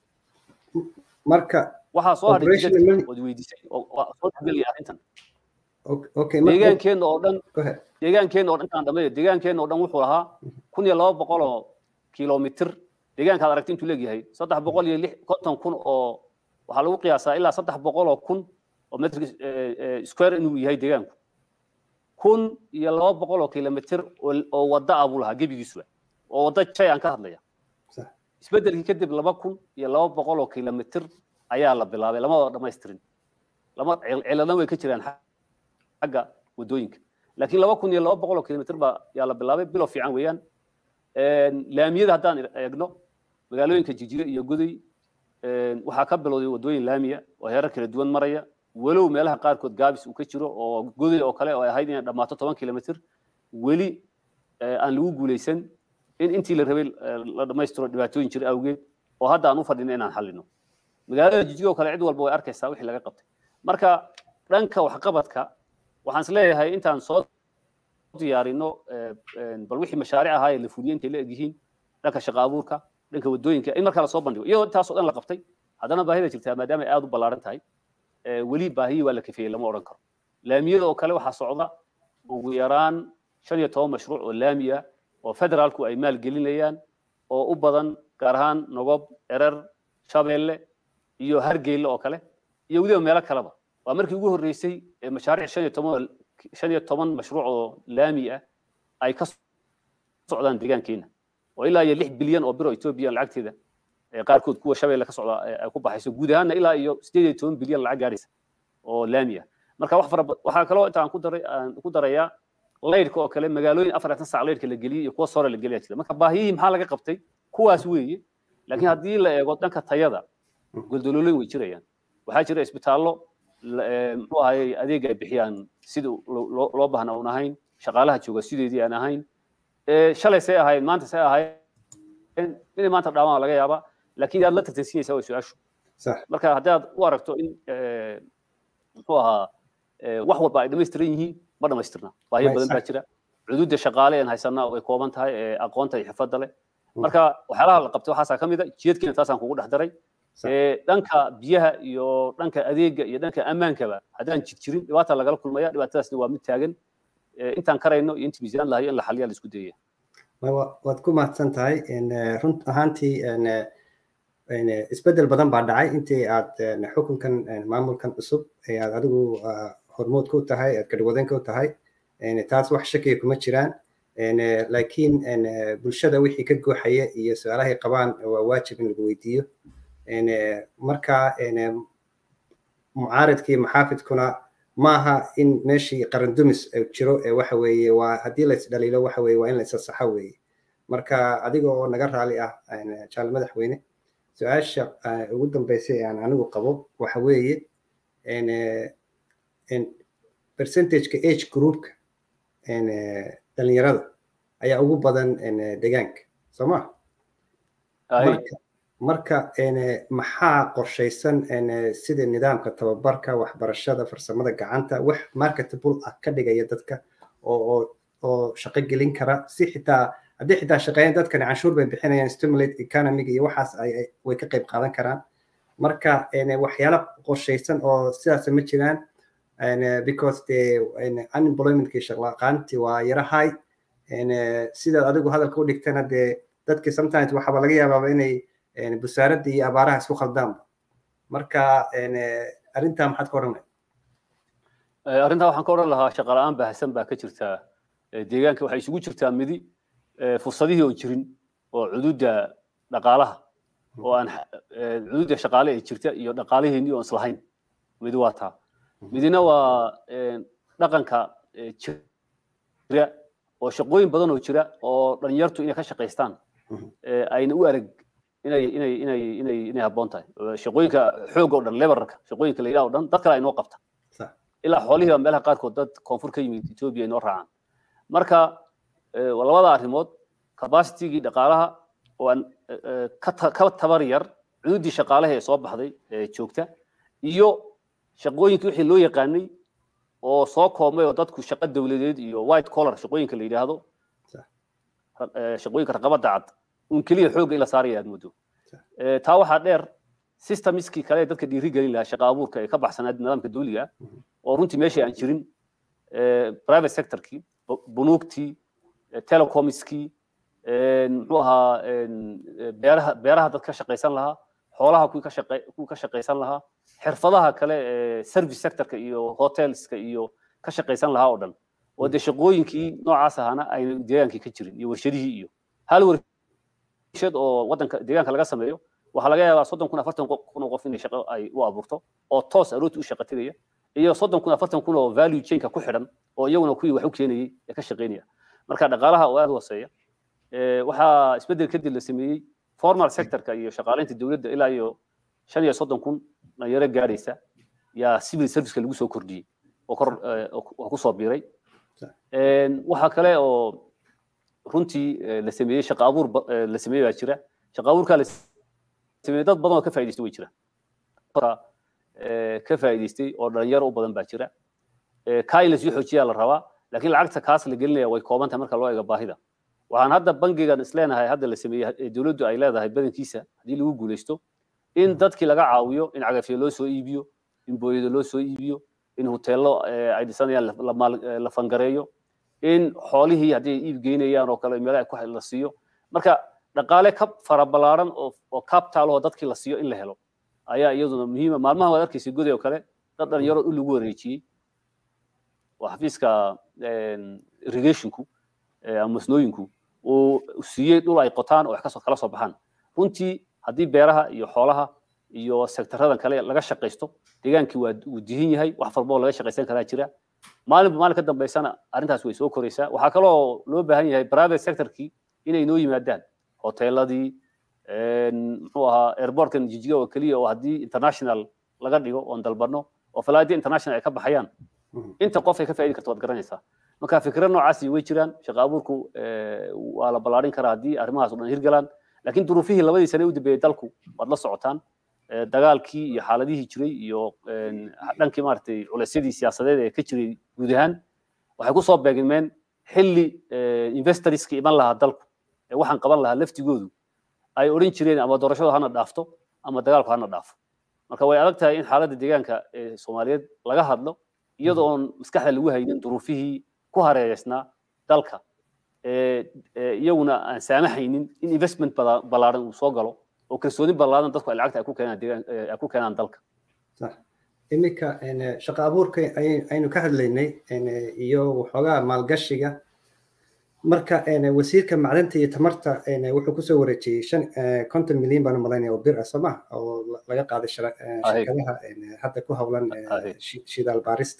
marka waxaa soo hadhay jidadka ood weydiisay oo soo dhexgelaya arrintan deegaankeenna oo dhan deegaankeenna oo dhan intaan dhammeeyo deegaankeenna oo dhan wuxuu lahaa kun iyo laba boqol oo kilomitir deegaankaad aragti intuu leegyahay saddex boqol iyo lix konton kun oo waxaa lagu qiyaasaa ilaa saddex boqol oo kun oo metr square inuu yahay deegaanku kun iyo laba boqol oo kilomitir oo wadda ah buu lahaa gebigiisuba oo wadda jay aan ka hadlaya isbeddelkii kadib laba kun iyo laba boqol oo kilomitir ayaa la bilaabay lama dhamaystirin lama ciladana way ka jiraan xagga waddooyinka laakiin laba kun iyo laba boqol oo kilomitir baa yaa la bilaabay bilow fiican weeyaan laamiyada haddaan eegno magaalooyinka jijire iyo goday waxaa ka bilowday waddooyin laamiya oo heerar kala duwan maraya walow meelaha qaarkood gaabis uu ka jiro oo goday oo kale oo ay ahayd inay dhammaato toban kilomitir weli aan lagu guulaysan in intii la rabay la dhammaystiro dhibaatooyin jira awgeed oo hadda aan u fadhino inaan xallino magaalada jijigo kale cid walba way arkaysaa wixii laga qabtay marka dhanka waxqabadka waxaan is leeyahay intaan soo diyaarino bal wixii mashaariic ahaa ee la fuliyey intay la egyihiin dhanka shaqa abuurka dhanka waddooyinka in markaa lasoo bandhigo iyadoo intaasoo dhan la qabtay haddana baahida jirtaa maadaama ay aad u ballaaran tahay weli baahiyii waa la kafeeyey lama odhan karo laamiyada oo kale waxaa socda ugu yaraan shan iyo toban mashruuc oo laami ah oo federaalku ay maalgelinayaan oo u badan gaar ahaan nogob erer shabeelle iyo hargeyle oo kale iyo weliba meelo kaleba waa markii ugu horreysay ee mashaariic shan iyo toban shan iyo toban mashruuc oo laami ah ay ka socdaan deegaankeena oo ilaa iyo lix bilyan oo biro etoobiya lacagteeda qaarkood kuwa shabeelle ka socda ay ku baxayso guud ahaanna ilaa iyo sideed iyo toban bilyan lacag gaaraysa oo laami ah marka wax fara waxaa kaloo intaan ku daray aan ku darayaa laydhka oo kale magaalooyin afar iyo sac laydhka la geliyey iyo kuwa sore la geliya jira marka baahiyihii maxaa laga qabtay kuwaas weeye laakiin haddii la eego dhanka tayada goldololooyin way jirayaan waxaa jira isbitaallo muxuu ahayey adeeg ay bixiyaan sida loo baahna uun ahayn shaqaalaha jooga sideedii aan ahayn shalay say ahayn maanta say ahayn inay maanta dhaamaan laga yaabaa laakiin aad la tartansiinaysaa way su-aashu marka haddaad u aragto in muxuu ahaa wax walba ay dhammaystiran yihiin ma dhammaystirna baahiyo badan baa jira cuduudda shaqaale aan haysanaa way kooban tahay aqoonta iyo xirfadda leh marka waxyaalaha la qabtay waxaasaa ka mid a jiyadkiina taasaan kugu dhex daray dhanka biyaha iyo dhanka adeega iyo dhanka ammaankaba haddaan jid jirin dhibaata lagala kulmaya dhibaatadaasna waa mid taagan intaan karayno iyo inta miisaan lahayo in la xaliya la isku dayaya waad ku mahadsan tahay runt ahaantii isbedel badan baa dhacay intii aad xukunkan maamulkan cusub ee aad adigu hormood ku tahay aad kadhawadan ku tahay taas wax shakiya kuma jiraan laakiin bulshada wixii ka gooxaya iyo su-aalahay qabaan waa waajib in lagu weydiiyo marka mucaaridkii maxaafidkuna maaha in meeshii qarandumis jiro waxa weeye waa haddii lais dhaliilo waxa weeye waa in la isasaxo weeye marka adiga oo naga raali ah jaal madaxweyne su-aasha ugu dambeysay aan anigu qabo waxa weeye percentageka age groupka dhalinyarada ayaa ugu badan deegaanka soo ma marka maxaa qorshaysan sida nidaamka tababarka waxbarashada farsamada gacanta wax marketable ah ka dhigaya dadka oo oo shaqo gelin kara si xitaa haddii xitaa shaqeeyaan dadkani canshuur bay bixinayaan stimulate economiga iyo waxaas way ka qayb qaadan karaan marka waxyaala qorshaysan oo sidaas ma jiraan because the unemploymentkii shaqlaqaantii waa yara high sidaad adigu hadalka u dhigtana dee dadki sometimes waxaaba laga yaabaaba inay busaaradda iyo abaaraha isku khaldaanba marka arrintaa maxaad ka odhanay arrintaa waxaan ka odhan lahaa shaqa la-aan baahsan baa ka jirta deegaanka waxay isugu jirtaa midi fursadihii oo jirin oo cuduudda dhaqaalaha oo aan cuduudda shaqaale ee jirta iyo dhaqaalihiinii oon islahayn midi waa taa midina waa dhaqanka jira oo shaqooyin badan oo jira oo dhalinyartu inay ka shaqaystaan ayna u arag inay inay inay inay inay habboon tahay shaqooyinka xoog oo dhan lebararka shaqooyinka la yidhaha oo dhan dad kale ay noo qabta ilaa xoolihii meelaha qaarkood dad koonfur ka yimid etoobiya ay noo raacaan marka labada arrimood capacitigii dhaqaalaha oo aan ka tabar yar cududdii shaqaalaha ee soo baxday ee joogta iyo shaqooyinkii wixii loo yaqaanay oo soo koobmay oo dadku shaqo dowladeed iyo white collar shaqooyinka la yidhaahdo shaqooyinka raqabada cad un keliya xoogga in la saaraya aad moodo taa waxaa dheer systemskii kale ee dadka dhiiri gelin lahaa shaqa abuurka ee ka baxsanaad nidaamka dawliga oo runtii meeshii aan jirin private sectorkii bunuugtii telecomskii muxuu ahaa beeraha beeraha dad ka shaqaysan lahaa xoolaha kuwii ka shaqay kuwii ka shaqaysan lahaa xirfadaha kale ee service sectorka iyo hotelska iyo ka shaqaysan lahaa oo dhan oo dee shaqooyinkii noocaas ahaana ayna deegaankii ka jirin iyo warshadihii iyo hal warshad oo waddanka deegaanka laga sameeyo waxaa laga yaabaa soddon kun afartan kun oo qof inay shaqo ay u abuurto oo toos arooti u shaqo tegaya iyo soddon kun afartan kun oo value chainka ku xidhan oo iyaguna kuwii wax u keenayay ee ka shaqaynaya marka dhaqaalaha oo aad u hooseeya waxaa isbeddel kadib la sameeyey formal sectorka iyo shaqaalaynta dowladda ilaa iyo shan iyo soddon kun dhalinyaro gaadhaysa yaa civil serviceka lagu soo kordhiyey oo kor oo ku soo biiray waxaa kale oo runtii la sameeyey shaqa abuur la sameeyey baa jira shaqa abuurkaa la sameeyey dad badan oo ka faa'idaystay way jira ka faa'idaystay oo dhalinyaro u badan baa jira kaa in lasii xoojiyaa la rabaa laakiin lacagta kaas la gelinaya way kooban tahay marka loo eego baahida waxaan hadda bangigan isleenahay hadda la sameeyey dowladdu ay leedahay badankiisa haddii lagu guulaysto in dadkii laga caawiyo in cagafyo loo soo iibiyo in booyado loo soo iibiyo in hoteello ay dhisanayaan la fangareeyo in xoolihii haddii ay iib geynayaan oo kale meelaha la siiyo marka dhaqaale ka fara ballaaran oo capital oo dadkii la siiyo in la helo ayaa iyaduna muhiima maalmaha waad arkaysa goday oo kale dad dhalinyaro in lagu wareejiyey oo xafiiska irrigationku ama masnooyinku uu siiyey dhul ay qotaan oo wax kasoo kala soo baxaan runtii haddii beeraha iyo xoolaha iyo sektaradan kale laga shaqaysto deegaankii waa uu dihin yahay wax walba oo laga shaqaysan karaa jira maalinba maalin ka dambaysana arrintaas way soo koraysaa waxaa kaloo loo baahan yahay private sectorkii inay noo yimaadaan hoteeladii muxuu ahaa airportkan jijiga oo keliya oo haddii international laga dhigo oon dalbano oo falaadi international ay ka baxayaan inta qof ay ka faa'iidi karto waad garanaysaa marka fikra noocaasi way jiraan shaqa abuurku waa la ballaarin karaa haddii arrimahaas o dhan hirgalaan laakiin duruufihii labadii sane u dambeeyey dalku waad la socotaan dagaalkii iyo xaaladihii jiray iyo dhankii maaragtay culeysyadii siyaasadeed ee ka jiray guud ahaan waxay ku soo beegmeen xilli investorska iman lahaa dalku ee waxaan qaban lahaa laftigoodu ay odhan jireen ama doorashadu hana dhaafto ama dagaalku hana dhaafo marka way adag tahay in xaaladda deegaanka ee soomaaliyeed laga hadlo iyadoo oon maskaxda lagu haynin duruufihii ku hareereysnaa dalka iyaguna aan saamaxaynin in investment ballaaran uu soo galo oo kalsooni ballaaran dadku ay lacagta ay ku keenaan deegaan ay ku keenaan dalka sax iminka shaqo abuurka aynu ka hadlaynay iyo waxoogaa maalgashiga marka wasiirka macdanta iyo tamarta wuxuu kusoo wareejiyey shan konton milyan baan malaynaya oo bir ah soo maha oo laga qaaday shirkadaha hadda ku howlan shidaal baarista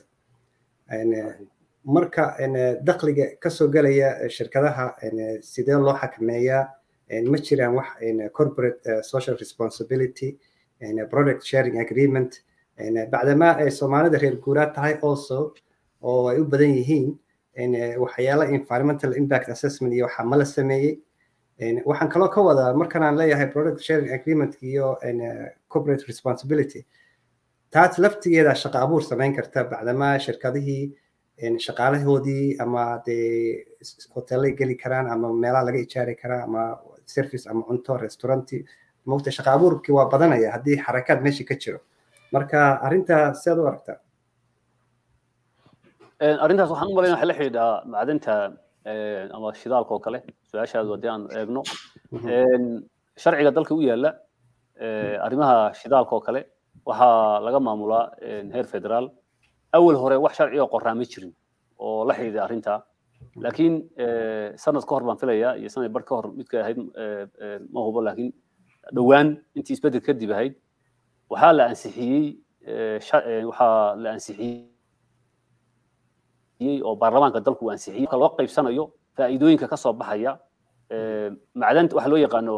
marka dakhliga kasoo gelaya shirkadaha sidee loo xakameeyaa ma jiraan wax corporate social responsibility product sharing agreement bacdamaa ay soomaalida reer guuraad tahay also oo ay u badan yihiin waxyaala environmental impact assessment iyo waxaa mala sameeyey waxaan kaloo ka wadaa markan aan leeyahay product sharing agreement iyo corporate responsibility taas laftigeeda shaqo abuur samayn karta bacdamaa shirkadihii shaqaalahoodii ama dee hotelay geli karaan ama meelaha laga ijaari karaa ama service ama cunto restauranti mogta shaqo abuurkii waa badanaya haddii xarakaad meesha ka jiro marka arrintaa sidaad u aragtaa arrintaas waxaan u malaynaya waxay la xidhiidhaa macdanta ama shidaalka oo kale su-aashaadu haddii aan eegno sharciga dalka u yaala arrimaha shidaalka oo kale waxaa laga maamulaa heer federaal awal hore wax sharci oo qoraa ma jirin oo la xidhiidha arrintaa laakiin sanad ka hor baan filayaa iyo sanad bar ka hor midka ahayd ma hubo laakiin dhowaan intii isbedel kadib ahayd waxaa la ansixiyey waxaa la ansixiyey oo baarlamaanka dalku uu ansixiyey marka loo qaybsanayo faa'iidooyinka ka soo baxaya macdanta waxa loo yaqaano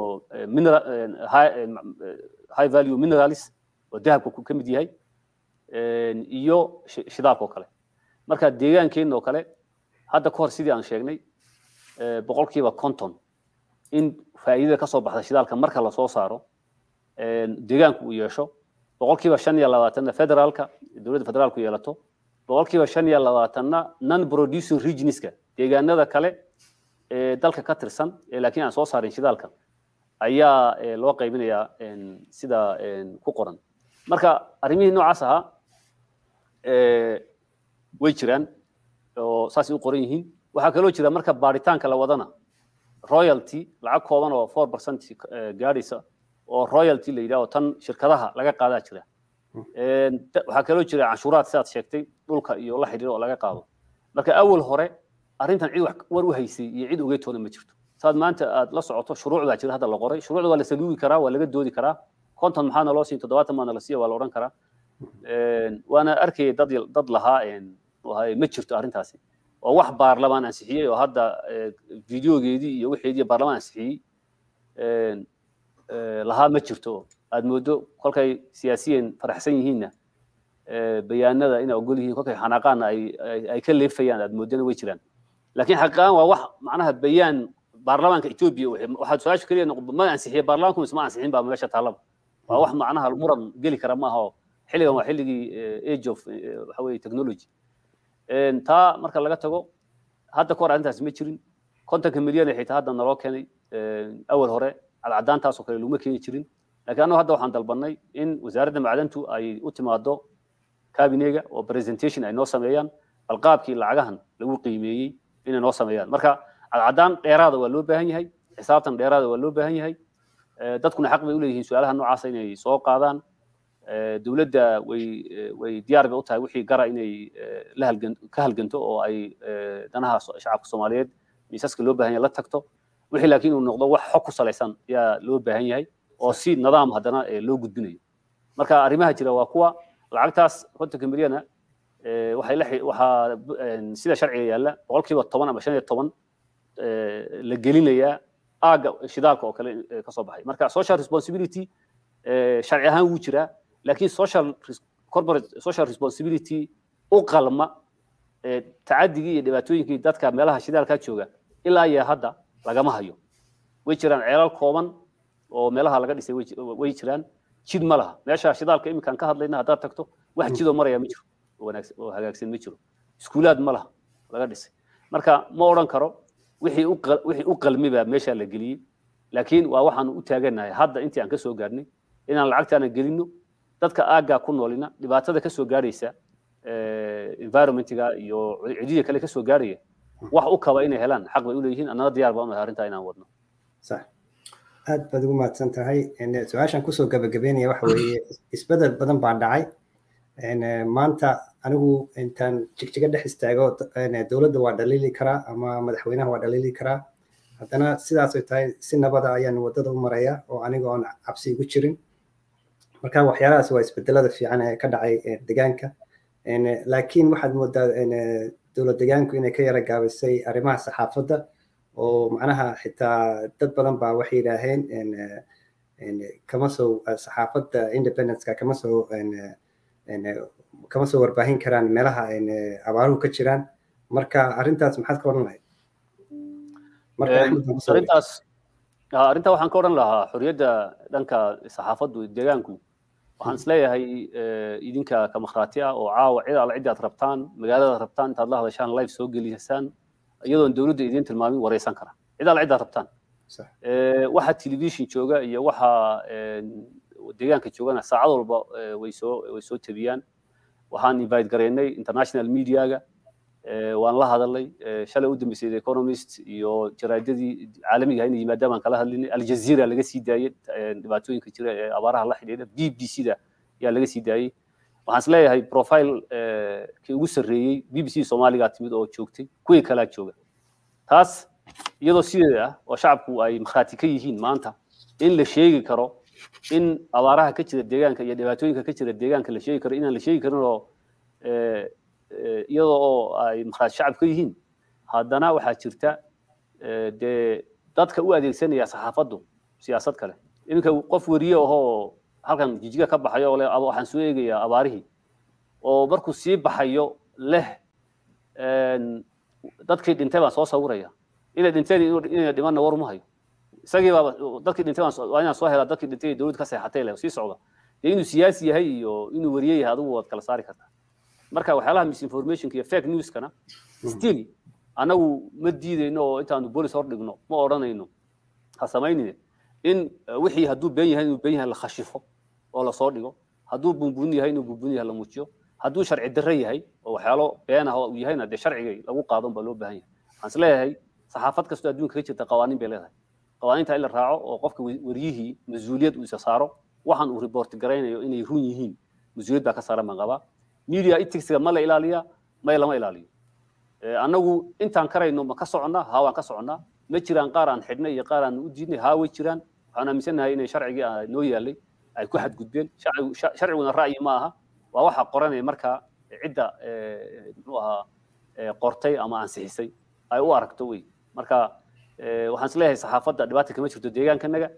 high value minerals oo dahabka ka mid yahay iyo shidaalka oo kale marka deegaankeenna oo kale hadda ka hor sidii aan sheegnay boqolkiiba konton in faa'iidada ka soo baxda shidaalka marka lasoo saaro deegaanku uu yeesho boqolkiiba shan iyo labaatanna federaalka dowladda federaalku yeelato boqolkiiba shan iyo labaatanna non producing regionska deegaanada kale ee dalka ka tirsan ee laakiin aan soo saarin shidaalka ayaa loo qaybinayaa sida ku qoran marka arrimihii noocaas ahaa way jiraan oo saasay u qoran yihiin waxaa kaloo jira marka baaritaanka la wadana royalty lacag kooban oo four percent gaadhaysa oo royalty la yidhaho tan shirkadaha laga qaadaa jira waxaa kaloo jira canshuuraad sidaad sheegtay dhulka iyo la xidhiiro oo laga qaado marka awal hore arrintan cid wax war u haysay iyo cid ogeytoona ma jirto saad maanta aad la socoto shuruuc baa jira hadda la qoray shuruucda waa la saluugi karaa waa laga doodi karaa konton maxaana loo siin toddobaatan maana la siiya waa la odhan karaa waana arkayay dad dad lahaa ma jirto arrintaasi oo wax baarlamaan ansixiyey oo hadda videogeedii iyo wixeedii baarlamaan ansixiyey lahaa ma jirto aad moodo kolkay siyaasiyiin faraxsan yihiinna bayaanada inay ogol yihiin kolkay xanaaqaanna ay ka leefayaan aad moodana way jiraan laakiin xaqiiqan waa wax macnaha bayaan baarlamaanka etoobiya waxaad su-aasha keliya ma ansixiyey baarlamaanku isma ansixin baa meesha taallaba waa wax macnaha muran geli kara maaha oo xilligan waa xilligii age of waxa weye technology taa marka laga tago hadda ka hor arrintaas ma jirin kontonka milyan xitaa hadda naloo keenay awal hore cadcadaantaasoo kale laguma keeni jirin laakiin annagu hadda waxaan dalbanay in wasaaradda macdantu ay u timaado kabinega oo presentation ay noo sameeyaan bal qaabkii lacagahan lagu qiimeeyey inay noo sameeyaan marka cadcadaan dheeraada waa loo baahan yahay xisaabtan dheeraada waa loo baahan yahay dadkuna xaq bay u leeyihiin su-aalaha noocaasa inay soo qaadaan dowladda way way diyaar bay u tahay wixii gara inay la halgan ka halganto oo ay danaha shacabka soomaaliyeed miisaska loo baahan yahay la tagto wixii laakiin uu noqdo wax xog ku salaysan ayaa loo baahan yahay oo si nidaam haddana loo gudbinayo marka arrimaha jira waa kuwa lacagtaas kontonka milyana waxay la waxaa sida sharciga yaalla boqolkiiba toban ama shan iyo toban la gelinayaa aaga shidaalka oo kale ka soo baxay marka social responsibility sharci ahaan wuu jiraa laakiin social corporate social responsibility u qalma tacadigii iyo dhibaatooyinkii dadka meelaha shidaalkaa jooga ilaa iyo hadda lagama hayo way jiraan ceelal kooban oo meelaha laga dhisay way jiraan jid ma laha meesha shidaalka iminkaan ka hadlayna haddaad tagto wax jidoo maraya ma jiro oo wanaagsan oo hagaagsan ma jiro iskuulaad ma laha laga dhisay marka ma odhan karo wixii u wixii u qalmi baa meesha la geliyey laakiin waa waxaan u taaganahay hadda intii aan ka soo gaarnay inaan lacagtaana gelino dadka aaggaa ku noolina dhibaatada ka soo gaaraysa environmentiga iyo cidiya kale ka soo gaaraya wax u kaba inay helaan xaq bay u leeyihiin annana diyaar baan u nahay arrintaa inaan wadno sax aad baad ugu mahadsan tahay su-aashan kusoo gabagabeynaya waxa weeye isbedel badan baa dhacay maanta anigu intaan jigjiga dhex istaago dowladda waa dhaliili karaa ama madaxweynaha waa dhaliili karaa haddana sidaasay tahay si nabada ayaan waddada u maraya oo aniga oon cabsi igu jirin marka waxyaalahaas waa isbedelada fiican ee ka dhacay deegaanka laakiin waxaad moodaa dowlad deegaanku inay ka yara gaabisay arrimaha saxaafadda oo macnaha xitaa dad badan baa waxay yidhaaheen kama soo saxaafadda independenceka kama soo kama soo warbaahin karaan meelaha abaaruhu ka jiraan marka arrintaas maxaad ka odhan lahayd arrintaas arrintaa waxaan ka odhan lahaa xorriyadda dhanka saxaafaddu deegaanku waxaan isleeyahay idinka ka makhraati ah oo caawa cid alla ciddaad rabtaan magaalada rabtaan intaad la hadashaan live soo gelisaan iyadoon dowladda idiin tilmaamin wareysan kara cid alla ciddaad rabtaan waxa television jooga iyo waxa deegaanka joogana saacad walba way soo way soo tabiyaan waxaan invite gareynay international mediaga waan la hadalnay shalay u dambeysay the economist iyo jaraadadii caalamiga inay yimaadaan baan kala hadlinay aljazeera laga sii daayey dhibaatooyinka jira ee abaaraha la xidhiidha b b c da ayaa laga sii daayey waxaan is leeyahay profile kii ugu sarreeyey b b c soomaaligaa timid oo joogtay kuwii kalaa jooga taas iyadoo sideeda ah oo shacabku ay makhraati ka yihiin maanta in la sheegi karo in abaaraha ka jira deegaanka iyo dhibaatooyinka ka jira deegaanka la sheegi karo inaan la sheegi karin oo iyadoo oo ay makhraati shacab ka yihiin haddana waxaa jirta dee dadka u adeegsanaya saxaafaddu siyaasad kale iminka qof weriye ahoo halkan jijiga ka baxayo oo le waxaan soo eegayaa abaarihii oo markuu sii baxayo leh dadkii dhintay baan soo sawiraya inay dhinteen inay dhimanna war uma hayo isagii baaba dadkii dhintay waa inaan soo helaa dadkii dhintay dowladda ka seexatay leh sii socda dee inuu siyaasi yahay iyo inuu weriye yahay adigu waad kala saari kartaa marka waxyaalaha misinformationka iyo fake newskana still anagu ma diidayno oo intaanu bolis hor dhigno ma odhanayno ha samaynine in wixii hadduu been yahay inuu been yahay la khashifo oo lasoo dhigo hadduu bunbun yahay inuu bunbun yahay la muujiyo hadduu sharci darre yahay oo waxyaalo been ah uu yahayna dee sharciga lagu qaadan baa loo baahan yahay waxaan is leeyahay saxaafad kastoo adduunka ka jirta qawaaniin bay leedahay qawaaniinta in la raaco oo qofka wariyihii mas-uuliyad uu isa saaro waxaan uu report garaynayo inay run yihiin mas-uuliyad baa ka saaran baan qabaa media ethicsiga ma la ilaaliyaa may lama ilaaliyo annagu intaan karayno ma ka soconnaa haa waan ka soconnaa ma jiraan qaar aan xidhnay iyo qaar aan u diidnay haa way jiraan waxaan aaminsanahay inay sharcigii noo yaalay ay ku xadgudbeen sharciguna ra'yi ma aha waa waxa qoranaya markaa cidda muxuu ahaa qortay ama ansixisay ay u aragto wey marka waxaan isleeyahay saxaafadda dhibaata kama jirto deegaankanaga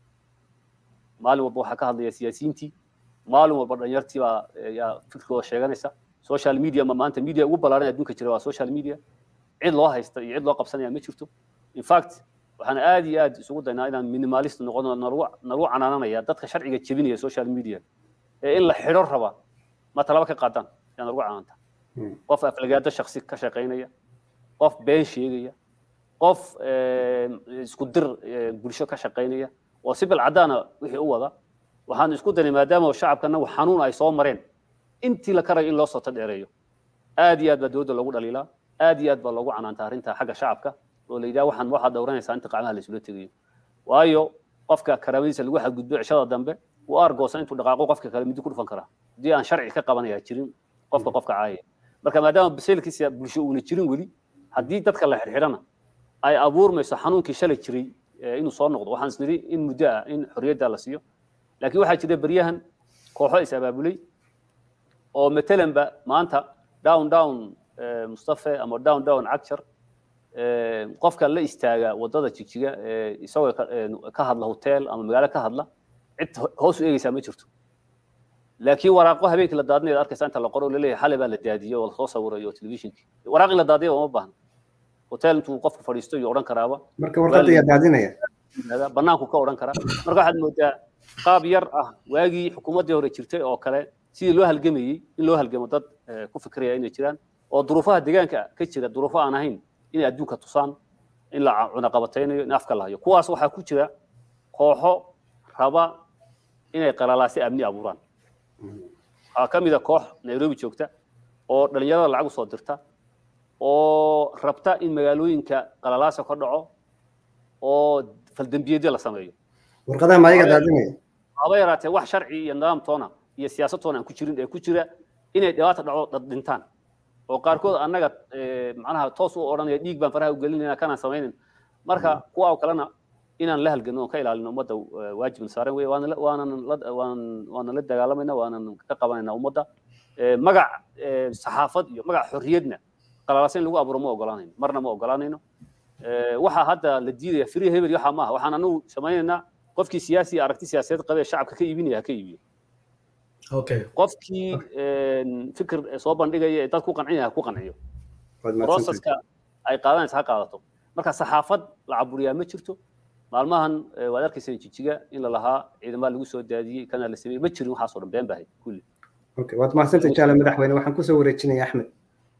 maalin walba waxaa ka hadlaya siyaasiyiintii maalin walba dhalinyartii baa yaa fikirkooda sheeganaysa social media ma maanta media ugu ballaaran adduunka jira waa social media cid loo haysta iyo cid loo qabsanaya ma jirto in fact waxaan aad iyo aad isugu daynaa inaan minimalist noqono nalagu canaananaya dadka sharciga jebinaya social media ee in la xidho raba ma talaba ka qaadaan yaa nalagu canaanta qof aflagaado shaksi ka shaqaynaya qof been sheegaya qof isku dir bulsho ka shaqaynaya oo si bilcadaana wixii u wada waxaan isku daynay maadaama shacabkana xanuun ay soo mareen intii la karayo in loo soto dheereeyo aad iyo aad baa dowladda loogu dhaliilaa aad iyo aad baa loogu canaanta arrinta xagga shacabka oo la yidhaha waxaan waxaad dhowranaysaa inta qacmaha la isula tegayo waayo qofka karaamadiisa lagu xadgudbo cishada dambe uu argoosan intuu dhaqaaqo qofka kale midi ku dhufan karaa haddii aan sharci ka qabanaya jirin qofka qofka caayaya marka maadaama baseelkiisa bulsho uuna jirin weli haddii dadka la xirxidhana ay abuurmayso xanuunkii shalay jiray inuu soo noqdo waxaan isnidhi in muddo ah in xorriyadda la siiyo laakiin waxaa jira beryahan kooxo is abaabulay oo matalanba maanta down down mustafe ama down down cagjar qofka la istaaga wadada jigjiga isagoo ka hadla hotel ama magaalo ka hadla cid hoos u eegeysaa ma jirto laakiin waraaqo habeenkii la daadinayd arkaysa inta la qoro laleeyahay xalay baa la daadiyey oo lasoo sawirayo telefishinkii waraaq in la daadiya uma baahna hotel intuu qofku fadhiisto iyo odhan karaaba marka warqadda ayaa daadinaya banaanku ka odhan karaa marka waxaad moodaa qaab yar ah waagii xukuumaddii hore jirtay oo kale sidii loo halgamayey in loo halgamo dad ku fikraya inay jiraan oo duruufaha deegaanka ka jira duruufo aan ahayn inay adduunka tusaan in la cunaqabataynayo in afka la hayo kuwaas waxaa ku jira kooxo raba inay qalalaasi amni abuuraan waxaa ka mid a koox nairobi joogta oo dhalinyarada lacag usoo dirta oo rabta in magaalooyinka qalalaasa ka dhaco oo faldembiyeedyo la sameeyo warqadaha ma ayaga daadinaya haba yaraatee wax sharci iyo nidaam toona iyo siyaasad toona aan ku jirin ee ku jira inay dhibaata dhaco dad dhintaan oo qaarkood annaga macnaha toos u odhanaya dhiig baan faraha u gelinayna kanaan samaynin marka kuwa oo kalena inaan la halgano oon ka ilaalino ummadda waajibna saaran wey waanan waanan la dagaalamayna waanan ka qabanayna ummadda magac saxaafad iyo magac xorriyadna qalalaasa in lagu abuuro ma ogolaanayno marna ma ogolaanayno waxaa hadda la diidaya free hebel waxaa maaha waxaan anagu samaynaynaa qofkii siyaasi aragti siyaasadeed qabee shacabka ka iibinaya ha ka iibiyo qofkii fikir soo bandhigaya ee dad ku qancinaya ha ku qanciyo proceska ay qaadanaysa ha qaadato marka saxaafad la caburiyaa ma jirto maalmahan waad arkaysa jijiga in la lahaa ciidamaa lagu soo daadiyey kana la sameeyey ma jirin waxaasoo dhan been baahay kulli waad mahadsantay jaale madaxweyne waxaan kusoo wareejinaya axmed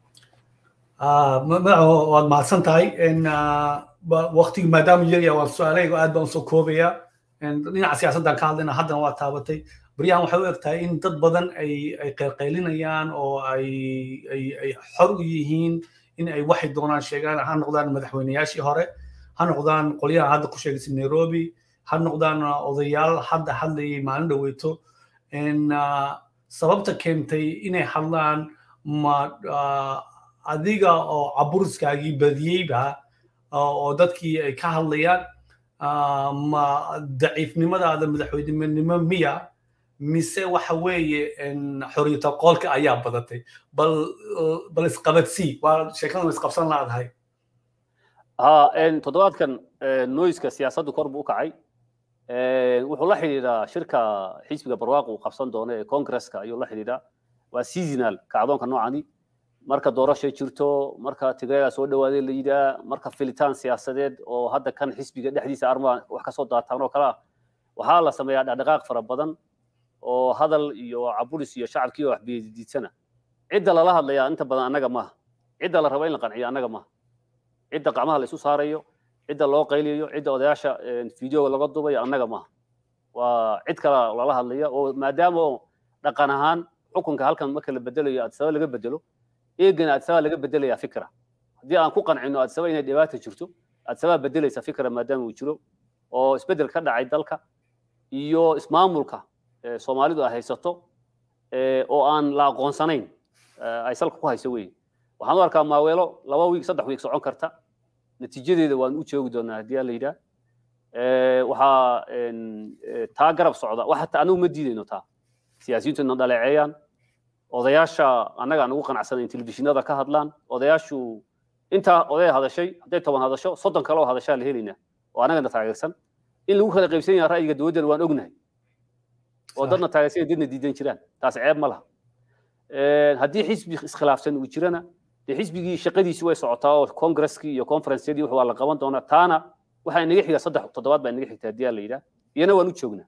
madaxo waad mahadsan tahay waqtigi maadaama yarya waan su-aalahayga aad baan usoo koobaya dhinaca siyaasaddan ka hadlayna haddana waa taabatay baryahan waxay u eg tahay in dad badan ay ay qaylqaylinayaan oo ay ay ay xor u yihiin in ay waxay doonaan sheegaan ha noqdaan madaxweyneyaashii hore ha noqdaan qolyahan hadda ku sheegaysa nairobi ha noqdaan odayaal hadda hadlayay maalin dhaweyto sababta keentay inay hadlaan ma adiga oo caburiskaagii badiyeyba oo dadkii ay ka hadlayaan ma daciifnimadaada madaxweynenimo miya mise waxa weeye xoriyata qoolka ayaa badatay bal bal isqabadsii waa sheekadan isqabsan laadahay ha toddobaadkan noiska siyaasaddu kor buu u kacay wuxuu la xidhiidhaa shirka xisbiga barwaaqo uu qabsan doono ee congresska ayuu la xidhiidhaa waa seasonal kacdoonka noocani marka doorashay jirto marka tigreega soo dhawaaday la yidhaa marka filitaan siyaasadeed oo hadda kan xisbiga dhexdiisa armaa wax kasoo daataan oo kale ah waxaa la sameeyaa dhaqdhaqaaq fara badan oo hadal iyo caburis iyo shacabkii wax biyadiidsana cidda lala hadlayaa inta badan annaga maaha cidda la rabo in la qanciyo annaga maaha cidda gacmaha la isu saarayo cidda loo qayliyayo cidda odayaasha fideoga laga dubayo annaga maaha waa cid kale lala hadlaya oo maadaama dhaqan ahaan xukunka halkan marka la bedelayo adsaba laga bedelo eegana adsaba laga bedelaya fikra haddii aan ku qancino adsaba inay dhibaata jirto adsaba bedelaysa fikra maadaama uu jiro oo isbedel ka dhacay dalka iyo ismaamulka soomaalidu ay haysato oo aan la aqoonsanayn ay salka ku hayso wey waxaan u arkaa maaweelo laba wiig saddex wiig socon karta natiijadeeda waan u joogi doonaa haddii la yidhaah waxaa taa garab socda wax hataa anagu ma diidayno taa siyaasiyiintu na dhaleeceeyaan odayaasha annaga aan ugu qanacsanayn telefishinada ka hadlaan odayaashu intaa odaya hadashay hadday toban hadasho soddon kale oo hadashaa la helaynaa oo annagana taageersan in lagu kala qaybsan yaha ra'yiga dowladdana waan ognahay oo dadna taageersan dadna diidan jiraan taas ceeb ma laha haddii xisbi iskhilaafsan uu jirana dee xisbigii shaqadiisi way socotaa oo congreskii iyo conferenceyadii waa la qaban doonaa taana waxaa inaga xiga saddex toddobaad baa inaga xigta haddii la yidhaah iyana waan u joognaa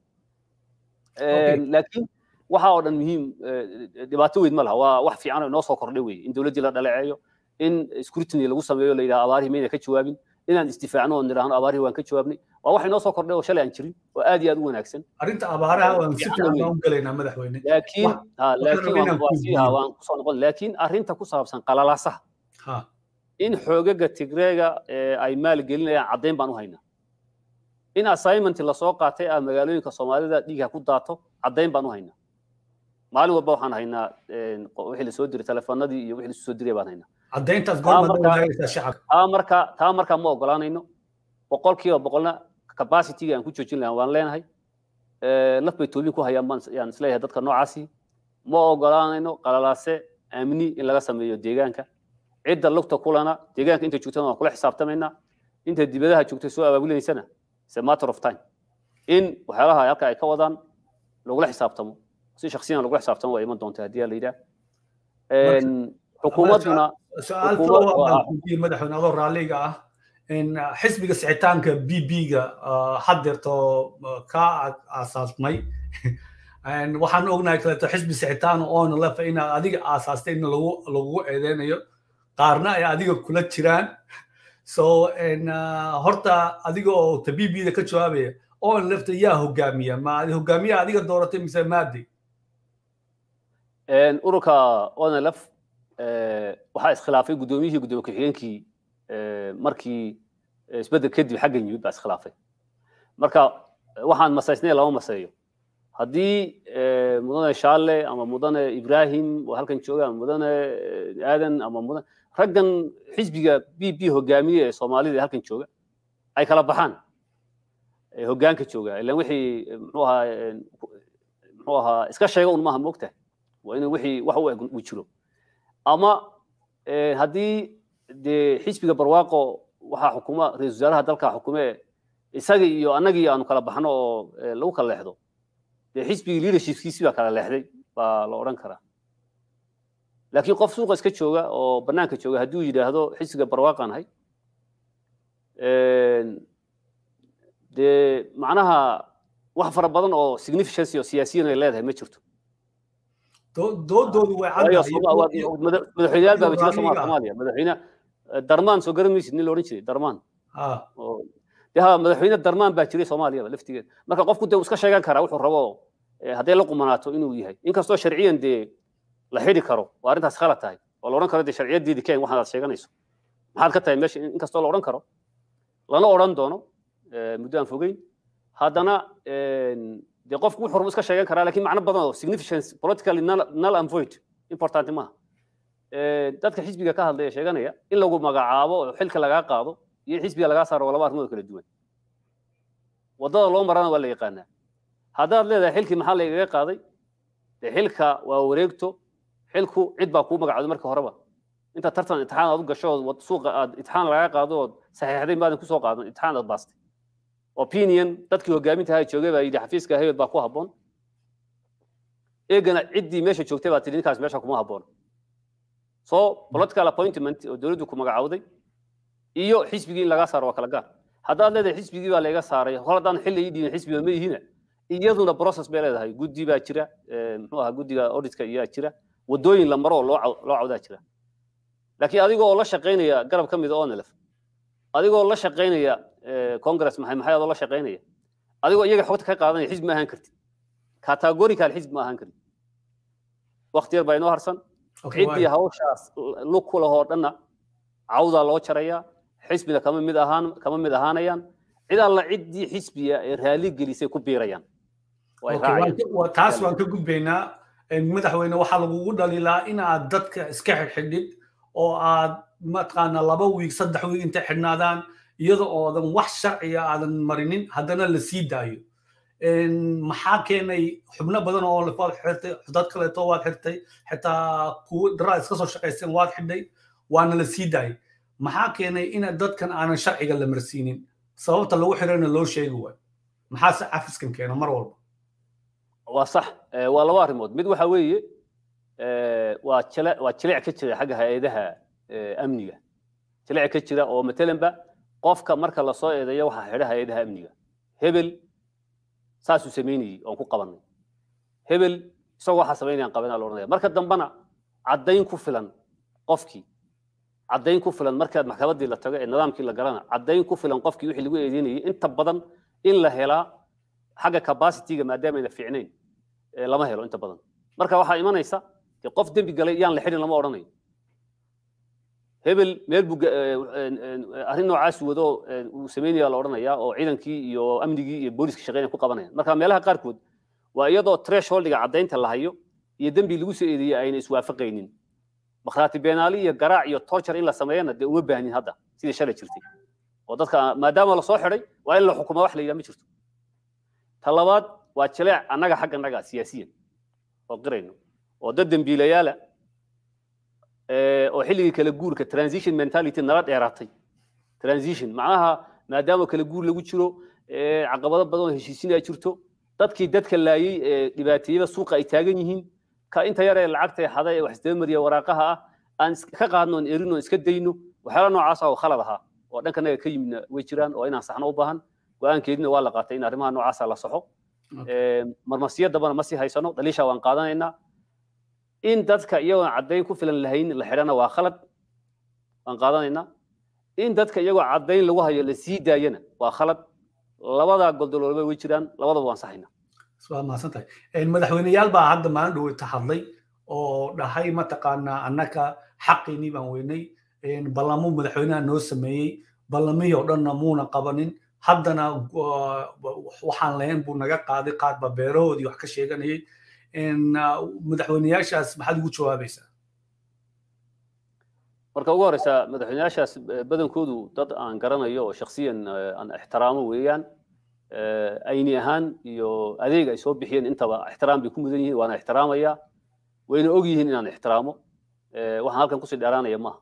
laakiin waxa oo dhan muhiim dhibaato weyn ma laha waa wax fiican oo inoo soo kordhay wey in dowladdii la dhaleeceeyo in scrutiny lagu sameeyo la yidhaha abaarihii mayna ka jawaabin inaan istifaacno oo nidhaahno abaarihii waan ka jawaabnay waa wax inoo soo kordhay oo shalay aan jirin oo aad iyo aad u wanaagsan arrinta abaaraha waan si fiican baan u gelaynaa madaxweyne laakiin laakiin waan sii waan kusoo noqon laakiin arrinta ku saabsan qalalaasaha in xoogaga tigreega ay maalgelinayaan caddayn baan u haynaa in assignment lasoo qaatay ah magaalooyinka soomaalida dhiigha ku daato caddayn baan u haynaa maalin walba waxaan haynaa wixii lasoo diray telefoonadii iyo wixii lasu soo diray baan haynaa caddayntaas goorma shacabka taa marka taa marka ma ogolaanayno boqolkiiba boqolna capacityga aan ku joojin lahaa waan leenahay laf bay toobin ku hayaan baan yaan isleeyahay dadka noocaasi ma ogolaanayno qalalaase amni in laga sameeyo deegaanka cidda lugta kulana deegaanka inta joogtana waan kula xisaabtamaynaa inta dibadaha joogtay soo abaabulaysana is a matter of time in waxyaalaha halka ay ka wadaan lagula xisaabtamo si shaksiyan lagula xisaabtamo waa iman doonta haddii la yidhaah xukuumadduna su-aal madaxweyne adoo raalliga ah xisbiga sicitaanka b b-ga haddeerto ka aasaasmay waxaan ognahay kaleeto xisbi sicitaan oona lefa inaad adiga aasaastay in lagugu eedeynayo qaarna ay adiga kula jiraan so horta adiga oo ta b b-da ka jawaabaya oona lefta yaa hogaamiya ma hogaamiya adiga dooratay mise maadi ururka onlf waxaa iskhilaafay guddoomiyihii guddoomiye ku-xigeenkii markii isbeddel kadib xaggan yimid baa iskhilaafay marka waxaan masaysnay lama maseeyo haddii mudane shaale ama mudane ibrahim oo halkan jooga ama mudane aadan ama mudane raggan xisbiga b b hogaamiye ee soomaalida ee halkan jooga ay kala baxaan hoggaanka jooga ilan wixii muxuu ahaa muxuu ahaa iska sheega un maaha moogtahay waa inuu wixii wax u eg uu jiro ama haddii dee xisbiga barwaaqo waxaa xukuma ra-isul wasaaraha dalka xukume isaga iyo annagii aanu kala baxno oo lagu kala leexdo dee xisbigii leadershipkiisi baa kala leexday baa la odhan karaa laakiin qof suuqa iska jooga oo bannaanka jooga hadduu yidhaahdo xisbiga barwaaqaan ahay dee macnaha wax fara badan oo significance oo siyaasiyan ay leedahay ma jirto doodoodu way madaxweyneyaal baaba jira soomaaliya madaxweyne darmaan soo garan maysid nin la odhan jiray darmaan de ha madaxweyne darmaan baa jiray soomaaliyaba laftigeeda marka qofku dee uu iska sheegan karaa wuxuu rabo hadday la qumanaato inuu yahay inkastoo sharciyan dee la xidhi karo waa arrintaas khalad tahay oo la odhan karo dee sharciyadeedii keen waxaad sheeganayso maxaad ka tahay meesha inkastoo la odhan karo lana odhan doono muddo aan fogeyn haddana dee qofku wuxuu rabo iska sheegan karaa laakiin macno badan oo significance politically null and void important maaha dadka xisbiga ka hadlaya sheeganaya in lagu magacaabo oo xilka lagaa qaado iyo xisbiga lagaa saaro waa laba arrimood kala duwan waddada loo marana waa la yaqaanaa haddaad leedahay xilkii maxaa la igaga qaaday dee xilka waa wareegto xilku cid baa kuu magacooday marka horeba inta tartan imtixaan aad u gasho suuqa aad imtixaan lagaa qaado ood saxiixday maadan kusoo qaadan imtixaan aad baastay opinion dadkii hogaaminta ahaa joogay baa yidhi xafiiska hebel baa ku habboon eegana ciddii meesha joogtay baa tidhi ninkaas meesha kuma habboon so political appointment oo dowladdu ku magacowday iyo xisbigii in lagaa saaro waa kala gaar haddaad leedahay xisbigii baa layga saaray hor haddaan xilli ii dhiibin xisbiga ma yihina iyaduna process bay leedahay guddi baa jira muxuu ahaa guddiga auditka iyaa jira waddooyin la maro oo loo loo cawdaa jira laakiin adigoo oo la shaqaynaya garab ka mid a onelef adigoo la shaqaynaya congress maxay maxay adoo la shaqaynaya adigoo iyaga xogta ka qaadanaya xisbi ma ahaan kartid categorical xisbi ma ahaan kartid waqti yar baa inoo harsan ciddii hawshaas lug ku lahoo dhanna cawdaa loo jarayaa xisbina kama mid ahaan kama mid ahaanayaan cid alla ciddii xisbiga ee raali gelisay ku biirayaan taas waan ka gudbaynaa madaxweyne waxaa lagugu dhaliilaa in aad dadka iska xidhxidhid oo aad mataqaana laba wiig saddex wiig intay xidhnaadaan iyada oodan wax sharciga aadan marinin haddana la sii daayo maxaa keenay xubno badan oo waad xirtay dad kaleeto waad xirtay xitaa kuwo daraa iska soo shaqaysteen waad xidhay waana la sii daayay maxaa keenay in dadkan aanan sharciga la marsiinin sababta lagu xirayna loo sheegi waayo maxaase cafiskan keena mar walba waa sax waa laba arrimood mid waxa weeye waa jile waa jilic ka jira xagga hay-adaha amniga jilic ka jira oo matalanba qofka marka lasoo eedeeyo waxaa xidha hay-adaha amniga hebel saasuu samaynayey oon ku qabanay hebel isagoo waxaa samaynayaan qabanaa la odhanaya marka dambena caddayn ku filan qofkii caddayn ku filan markaad maxkamaddii la tago ee nidaamkii la galana caddayn ku filan qofkii wixii lagu eedeynayay inta badan in la helaa xagga capacityga maadaamayna fiicnayn lama helo inta badan marka waxaa imanaysa qof dembi galay yaan la xidhin lama odhanayo hebel meel buu arrin noocaas wado uu samaynaya la odhanayaa oo ciidankii iyo amnigii iyo booliska shaqeynaya ku qabanayaan marka meelaha qaarkood waa iyadoo thresholdiga caddaynta la hayo iyo dembi lagu soo eedeeyey ayna iswaafaqaynin bakhraati beenaali iyo garaac iyo torture in la sameeyana dee uma baahnin hadda sidii shalay jirtay oo dadka maadaama lasoo xidhay waa in la xukumaa wax la yidhaha ma jirto ta labaad waa jileec annaga xagga annaga siyaasiyan oo qirayno oo dad dembiilayaala oo xilligii kala guurka transition mentality nala dheeraatay transition macnaha maadaama kala guur lagu jiro caqabado badan oo heshiisin ay jirto dadkii dadka laayey ee dhibaateeyada suuqa ay taagan yihiin ka inta yar ee lacagta xada ee wax isdaba mariya waraaqaha ah aan ka qaadno oon erino iska dayno waxyaala noocaas oo khalad ahaa oo dhankanaga ka yimidna way jiraan oo inaan saxno u baahan go-aankeedina waa la qaatay in arrimaha noocaasa la saxo marmarsiyadabana ma sii haysano daliisha waan qaadanaynaa in dadka iyagoon caddayn ku filan lahayn la xidhana waa khalad waan qaadanaynaa in dadka iyagoo caddayn lagu hayo la sii daayana waa khalad labadaa goldoloolba way jiraan labadaba waan saxaynaa waa mahadsan tahay madaxweyneyaal baa hadda maalin dhaweyta hadlay oo dhahay mataqaanaa annaka xaqiinii baan weynay ballamuu madaxweynaha noo sameeyey ballamihii oo dhanna muuna qabanin haddana waxaan lahayn buu naga qaaday qaarba beerahoodii wax ka sheeganayay madaxweyneyaashaas maxaad ugu jawaabaysaa marka ugu horeysa madaxweyneyaashaas badankoodu dad aan garanayo oo shaksiyan aan ixtiraamo weeyaan ayni ahaan iyo adeeg ay soo bixiyeen intaba ixtiraam bay ku mudan yihiin waana ixtiraamaya wayna og yihiin inaan ixtiraamo waxaan halkan kusii dheeraanaya maaha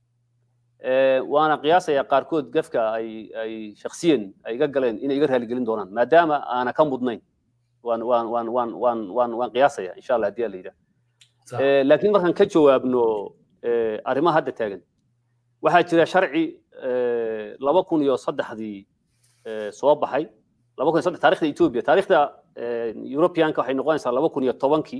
waana qiyaasaya qaarkood gafka ay ay shaksiyan ay iga galeen inay iga raaligelin doonaan maadaama aana ka mudnayn waan waan waan waan waan waan waan qiyaasaya insha allah haddii la yidhaah laakiin markaan ka jawaabno arrimaha hadda taagan waxaa jira sharci laba kun iyo saddexdii soo baxay laba kun iyo saddex taarikhda ethiopia taarikhda europeanka waxay noqonaysaa laba kun iyo tobankii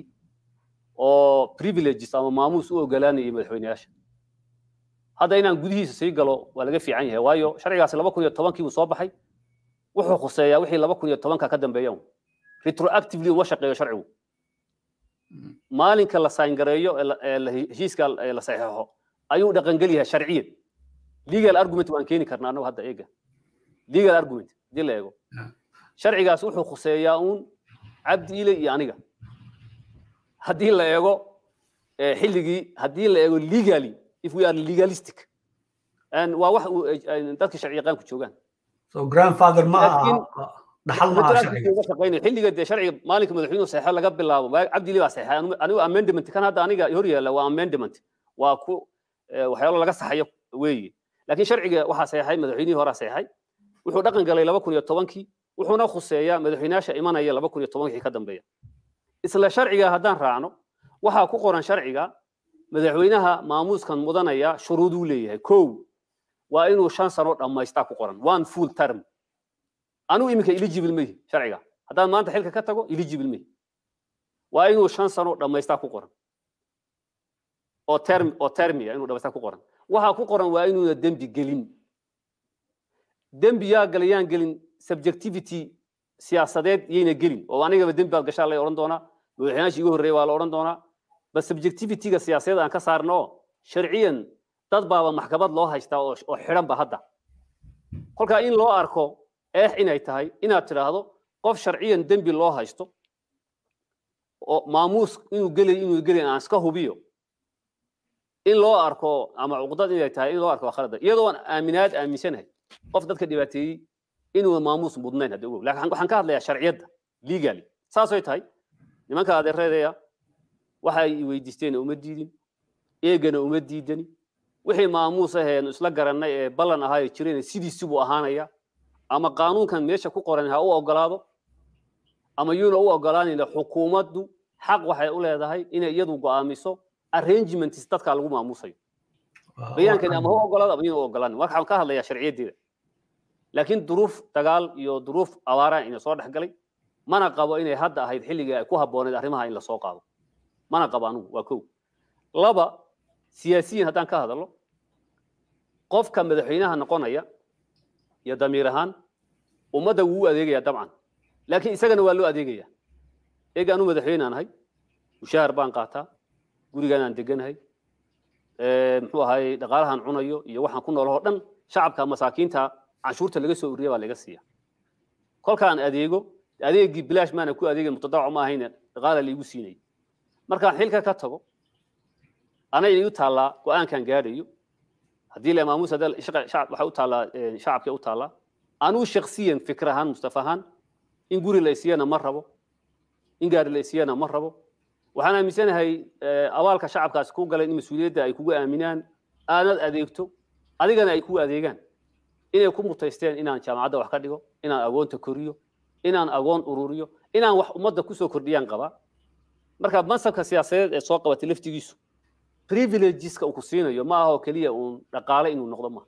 oo privileges ama maamuus u ogolaanayay madaxweyneyaasha hadda inaan gudihiisa sii galo waa laga fiican yahay waayo sharcigaasi laba kun iyo tobankii buu soo baxay wuxuu khuseeyaa wixii laba kun iyo tobanka ka dambeeyan retroactively uma shaqeeyo sharcigu maalinka la sayngareeyo heshiiska la saxeexo ayuu dhaqangel yahay sharciyan legal argument waan keeni karnaa annagu hadda eega legal argument haddii la eego sharcigaas wuxuu khuseeyaa uun cabdi ile iyo aniga haddii la eego xilligii haddii la eego legally if we are legalistic and waa wax dadka sharci yaqaanku joogaan so grandfather ma aha dhaxal ma aha sharciga xilliga dee sharciga maalinka madaxweynuhu saxeexo laga bilaabo cabdili baa saxeexay anigu amendment kan hadda aniga hor yaalla waa amendment waa ku waxyaalo laga saxayo weeye laakiin sharciga waxaa saxeexay madaxweynihii horaa saxeexay wuxuu dhaqan galay laba kun iyo tobankii wuxuuna khuseeyaa madaxweynayaasha imanaya laba kun iyo tobankii ka dambeeya isla sharciga haddaan raacno waxaa ku qoran sharciga madaxweynaha maamuuskan mudanaya shuruuduu leeyahay kow waa inuu shan sano dhammaystaa ku qoran one full term anigu iminka eligible mehi sharciga haddaan maanta xilka ka tago eligible mehi waa inuu shan sano dhammaystaa ku qoran oo term oo termia inuu dhammaystaa ku qoran waxaa ku qoran waa inuuna dembi gelin dembi yaa galay yaan gelin subjectivity siyaasadeed yayna gelin oo anigaba dembi baad gashaa lay odhan doonaa madaxweynaashii igu horreeya waa la odhan doonaa bal subjectivityga siyaasadeed aan ka saarno sharciyan dad baaba maxkamad loo haystaa oo xidhan ba hadda kolkaa in loo arko eex inay tahay inaad tidhaahdo qof sharciyan dembi loo haysto oo maamuus inuu gelay inuu gelay aan iska hubiyo in loo arko ama cuqdad inay tahay in loo arko waa khalada iyadoo aan aaminaad aaminsanahay qof dadka dhibaateeyey inuu maamuus mudnayn hadda ogow laakiin waxaan ka hadlayaa sharciyadda legally saasay tahay nimanka adeereedaya waxa ay weydiisteen uma diidin eegana uma diidani wixii maamuus aheen isla garannay ee ballan ahaa jireen sidiisibuu ahaanaya ama qaanuunkan meesha ku qoran ha u ogolaado ama yuuna u ogolaanayna xukuumaddu xaq waxay u leedahay inay iyadu go'aamiso arrangements dadka lagu maamuusayo bayaankani ama ha ogolaado ama yuuna u ogolaanin waxaan ka hadlayaa sharciyaddeeda laakiin duruuf dagaal iyo duruuf abaara ina soo dhex galay mana qabo inay hadda ahayd xilligii ay ku habbooneed arrimaha in lasoo qaado mana qabo anugu waa kow laba siyaasiyiin haddaan ka hadalno qofka madaxweynaha noqonaya iyo damiir ahaan ummadda wuu u adeegaya dabcan laakiin isagana waa loo adeegaya eeg anu madaxweyne aan ahay mushaahar baan qaataa gurigaan aan deganahay muxuu ahay dhaqaalahan cunayo iyo waxaan ku noolahoo dhan shacabka masaakiinta canshuurta laga soo ururiya baa laga siiya kolkaan adeego adeegii bilaash maana ku adeegin mutadawac ma ahayne dhaqaala laigu siinay markaan xilka ka tago ana igu taallaa go-aankan gaadhayo haddii la maamuus waxay u taallaa shacabkay u taallaa anuu shaksiyan fikir ahaan mustafa ahaan in guri la isiyana ma rabo in gaari la isiyana ma rabo waxaan aaminsanahay abaalka shacabkaasi ku galeen in mas-uuliyadda ay kugu aaminaan aanad adeegto adigana ay kugu adeegaan inay ku mutaysteen inaan jaamacadda wax ka dhigo inaan agoonta koriyo inaan agoon ururiyo inaan wax ummadda kusoo kordhiyaan qabaa marka mansabka siyaasadeed ee soo qabatay laftigiisu privilegeska uu ku siinayo ma aha oo keliya uun dhaqaale inuu noqdo ma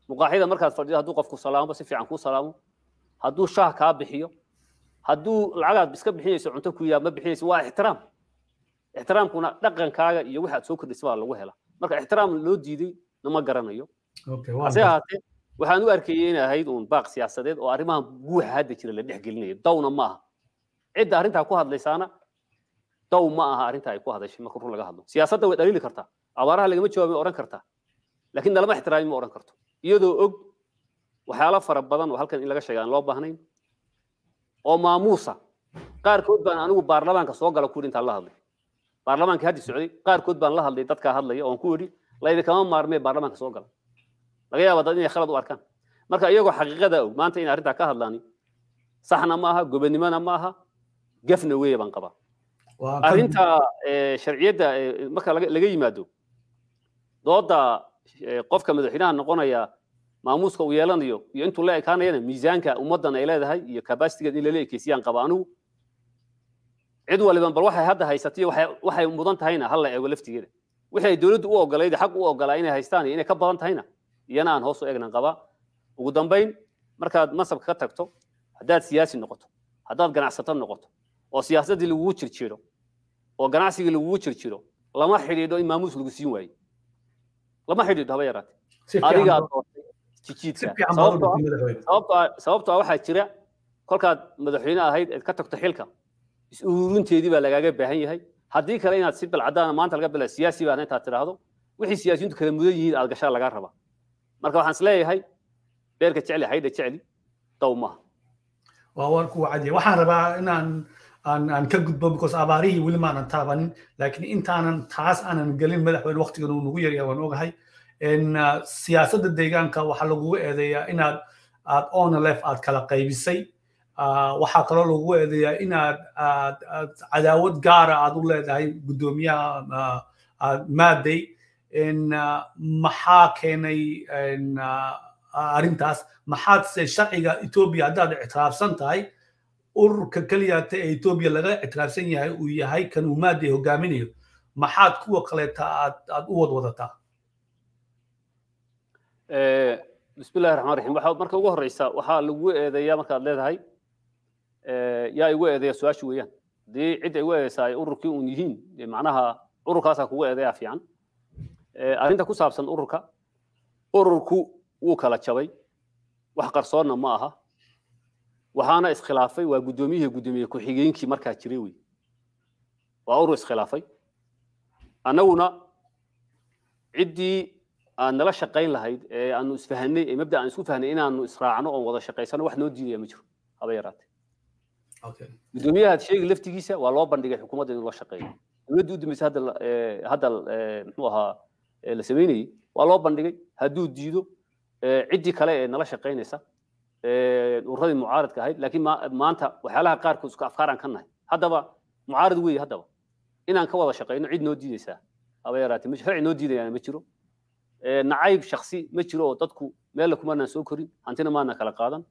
muqaaxida markaad fadhido hadduu qofku salaamo si fiican kuu salaamo hadduu shaah kaa bixiyo hadduu lacagaad iska bixinayso cunto ku yaa ma bixinayso waa ixtiraam ixtiraamkuna dhaqankaaga iyo wixaad soo kordhisa baa lagu hela marka ixtiraam loo diiday nama garanayo hase ahaatee waxaan u arkayay inay ahayd uun baaq siyaasadeed oo arrimahan guuxa hadda jira la dhex gelinayo dawna ma aha cidda arrintaa ku hadlaysaana daw ma aha arrinta ay ku hadashay marka run laga hadlo siyaasadda way dhaliili kartaa abaaraha lagama jawaabin oran kartaa laakiin nalama ixtiraamin ma oran karto iyadoo og waxyaalo fara badan oo halkan in laga sheega aan loo baahnayn oo maamuusa qaarkood baan anigu baarlamaanka soo gala kuuri intaan la hadlay baarlamaanka haddi socday qaarkood baan la hadlay dadkaa hadlaya oon ku idhi laydinkama maarmee baarlamaanka soo gala laga yaaba dad inay khalad u arkaan marka iyagoo xaqiiqada og maanta inay arrintaa ka hadlaani saxna ma aha gobonimona ma aha gafna weeye baan qabaa arrinta sharciyadda marka laga yimaado dooda qofka madaxweynaha noqonaya maamuuska uu yeelanayo iyo intuu la ekaanayana miisaanka ummaddan ay leedahay iyo kabasitigeed in lala ekeysiyaan qaba anigu cid waliban bal waxay hadda haysatay waxay mudan tahayna hal la eego laftigeeda wixii ay dowladdu u ogolayd xaq u ogolaa inay haystaan iyo inay ka badan tahayna iyana aan hoos u eegnan qabaa ugu dambayn markaad masabka ka tagto haddaad siyaasi noqoto haddaad ganacsato noqoto oo siyaasaddii lagugu jirjiro oo ganacsigii lagugu jirjiro lama xidhiidho in maamuus lagu siin waayo lama xidhiidho haba yaraate adigaa doortay jijiidka sababtoo waxaa jira kolkaad madaxweyne ahayd eed ka tagto xilka is-ururinteedii baa lagaaga baahan yahay haddii kale inaad si balcadaana maanta laga bila siyaasi baan intaad tidhaahdo wixii siyaasiyiintu kala mudan yihiin aad gashaa lagaa rabaa marka waxaan is leeyahay beerka jecli haydha jecli daw maaha waa warku wacadiya waxaan rabaa inaan aan aan ka gudbo because abaarihii weli maanan taabanin laakiin intaanan taas aanan gelin madaxweyne waqtigan uu nagu yaryahay waan ogahay siyaasadda deegaanka waxaa lagugu eedeeyaa inaad aad onlef aad kala qaybisay waxaa kaloo lagugu eedeeyaa inaad aad cadaawad gaara aad u leedahay guddoomiyaha maadey maxaa keenay arrintaas maxaad se sharciga etoobiya haddaad ictiraafsan tahay ururka keliyaata ee etoobiya laga ictiraafsan yahay uu yahay kan uu maadey hogaaminayo maxaad kuwa kaleeta aad aad u wadwadataa bismillahi raxmaan raxiim waxaa marka ugu horeysa waxaa lagu eedeeyaa markaad leedahay yaa igu eedeeya su-aashu weeyaan haddii cid ay igu eedeysaa ay ururkii uun yihiin macnaha ururkaasaa kugu eedeeyaa fiican arrinta ku saabsan ururka ururku wuu kala jabay wax qarsoonna ma aha waxaana iskhilaafay waa guddoomiyihii guddoomiye ku-xigeenkii markaa jiray wey waa urur iskhilaafay annaguna ciddii aan nala shaqayn lahayd ee aanu isfahanay ee mabda aan isku fahnay inaanu israacno oon wada shaqaysano wax noo diidaya ma jiro haba yaraate guddoomiyaha sheegi laftigiisa waa loo bandhigay xukuumadda inuu la shaqeeyo dowladda u dambeysay hadda hadda muxuu ahaa la sameynayey waa loo bandhigay hadduu diido ciddii kale ee nala shaqaynaysa ururadii mucaaradka ahayd laakiin maanta waxyaalaha qaarkood isku afkaaraan ka nahay haddaba mucaarad weeye haddaba inaan ka wada shaqayno cid noo diidaysaa haba yaraate sharci noo diidayaana ma jiro nacayb shaksi ma jiro oo dadku meella kumanaan soo korin hantina maana kala qaadan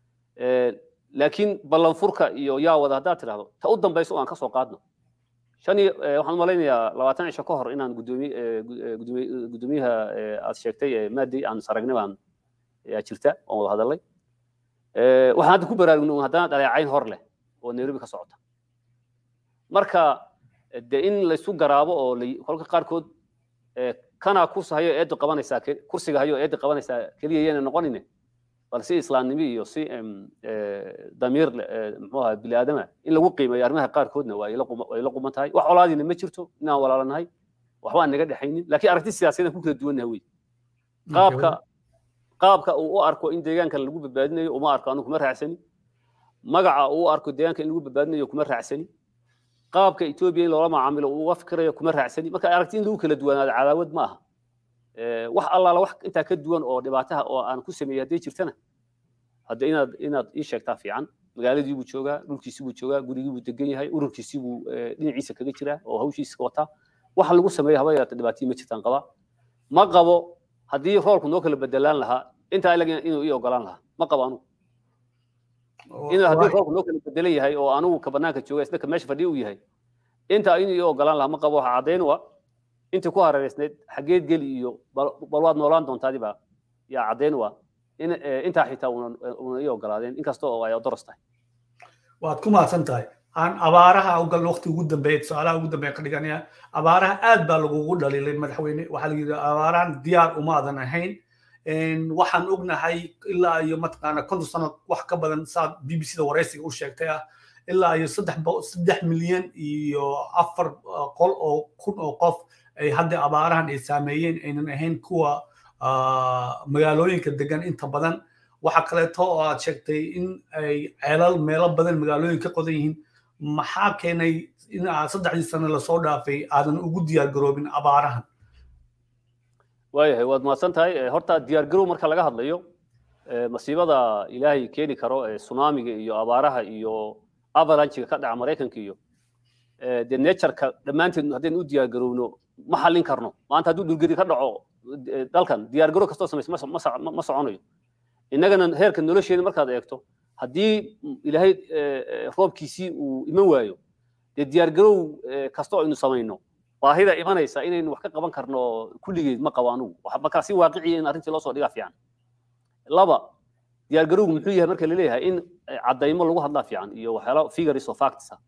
laakiin ballanfurka iyo yaa wada haddaad tidhahdo ta u dambayso aan ka soo qaadno shan iyo waxaan malaynayaa labaatan cisho ka hor inaan guddoomiyaha aad sheegtay maadey aan saragnay baan yaa jirta oon wada hadalay waxaan hadda ku baraarugno haddana dhaleecayn hor leh oo nairobi ka socota marka de in laysu garaabo oo kolka qaarkood kanaa kursi hayo eedda qabanaysaa kursiga hayo eedda qabanaysaa keliya yana noqonine bal si islaamnimo iyo si damiir muxuu ahaa bini aadama in lagu qiimeeyo arrimaha qaarkoodna waa ila quman tahay wax colaadiina ma jirto inaan walaalanahay waxba aan naga dhexaynin laakiin aragti siyaasadeed ku kala duwannaha wey qaabka qaabka uu u arko in deegaanka lagu badbaadinayo uma arko anu kuma raacsani magaca uu u arko deegaanka in lagu badbaadinayo kuma raacsani qaabka etoobiya in loola macaamilo uu uga fikirayo kuma raacsani marka aragti in lagu kala duwanaado cadaawad ma aha wax allaala wax intaa ka duwan oo dhibaataha oo aan ku sameeyey hadday jirtana hadda inaad inaad ii sheegtaa fiican magaaladii buu joogaa dhulkiisii buu joogaa gurigii buu degan yahay ururkiisii buu dhinaciisa kaga jiraa oo hawshiisa wataa waxa lagu sameeyo haba yaraata dhibaatihii ma jirtaan qabaa ma qabo haddii roolku noo kala bedelaan lahaa intaa ilaga inuu ii ogolaan lahaa ma qabo anugu inuu haddii roolku noo kala bedelan yahay oo anugu ka banaanka jooga isna ka meesha fadhiya uu yahay intaa inuu ii ogolaan lahaa ma qabo waxa caddayn u ah intii ku hareereysnayd xaggeed geli iyo bal waad noolaan doontaadi baa yaa caddayn waa in intaa xitaa una ii ogolaadeen inkasta oo ay doros tahay waad ku mahadsan tahay aan abaaraha ugal waqti ugu dambeeya tusaalaha ugu dambeeya ka dhiganaya abaaraha aad baa lagugu dhaliilay madaxweyne waxaa la yidhi abaarahan diyaar umaadan ahayn waxaan ognahay ilaa iyo mataqaana konton sano wax ka badan saa b b c da waraysiga u sheegtay ah ilaa iyo saddex saddex milyan iyo afar qol oo kun oo qof ay hadda abaarahan ay saameeyeen aynan ahayn kuwa magaalooyinka degan inta badan waxa kaleeto oo aad sheegtay in ay ceelal meelo badan magaalooyin ka qodan yihiin maxaa keenay in aad saddexdii sano lasoo dhaafay aadan ugu diyaar garoobin abaarahan waayahay waad mahadsan tahay horta diyaar garow marka laga hadlayo masiibada ilaahay keeni karo tsunamiga iyo abaaraha iyo avalanchiga ka dhaca maraykanka iyo dee natureka dhammaanteed haddaynu u diyaar garowno ma xallin karno maanta hadduu dhulgeri ka dhaco dalkan diyaar garow kastoo samaysa ma soconayo innagana heerka nolosheeda markaad eegto haddii ilaahay roobkiisii uu iman waayo dee diyaar garow kastoo aynu samayno baahida imanaysa inaynu wax ka qaban karno kulligeed ma qabo anugu markaa si waaqiciya in arrintii loo soo dhigaa fiican laba diyaar garowgu muxuu yahay marka laleeyahay in caddaymo lagu hadlaa fiican iyo waxyaala figures of facts ah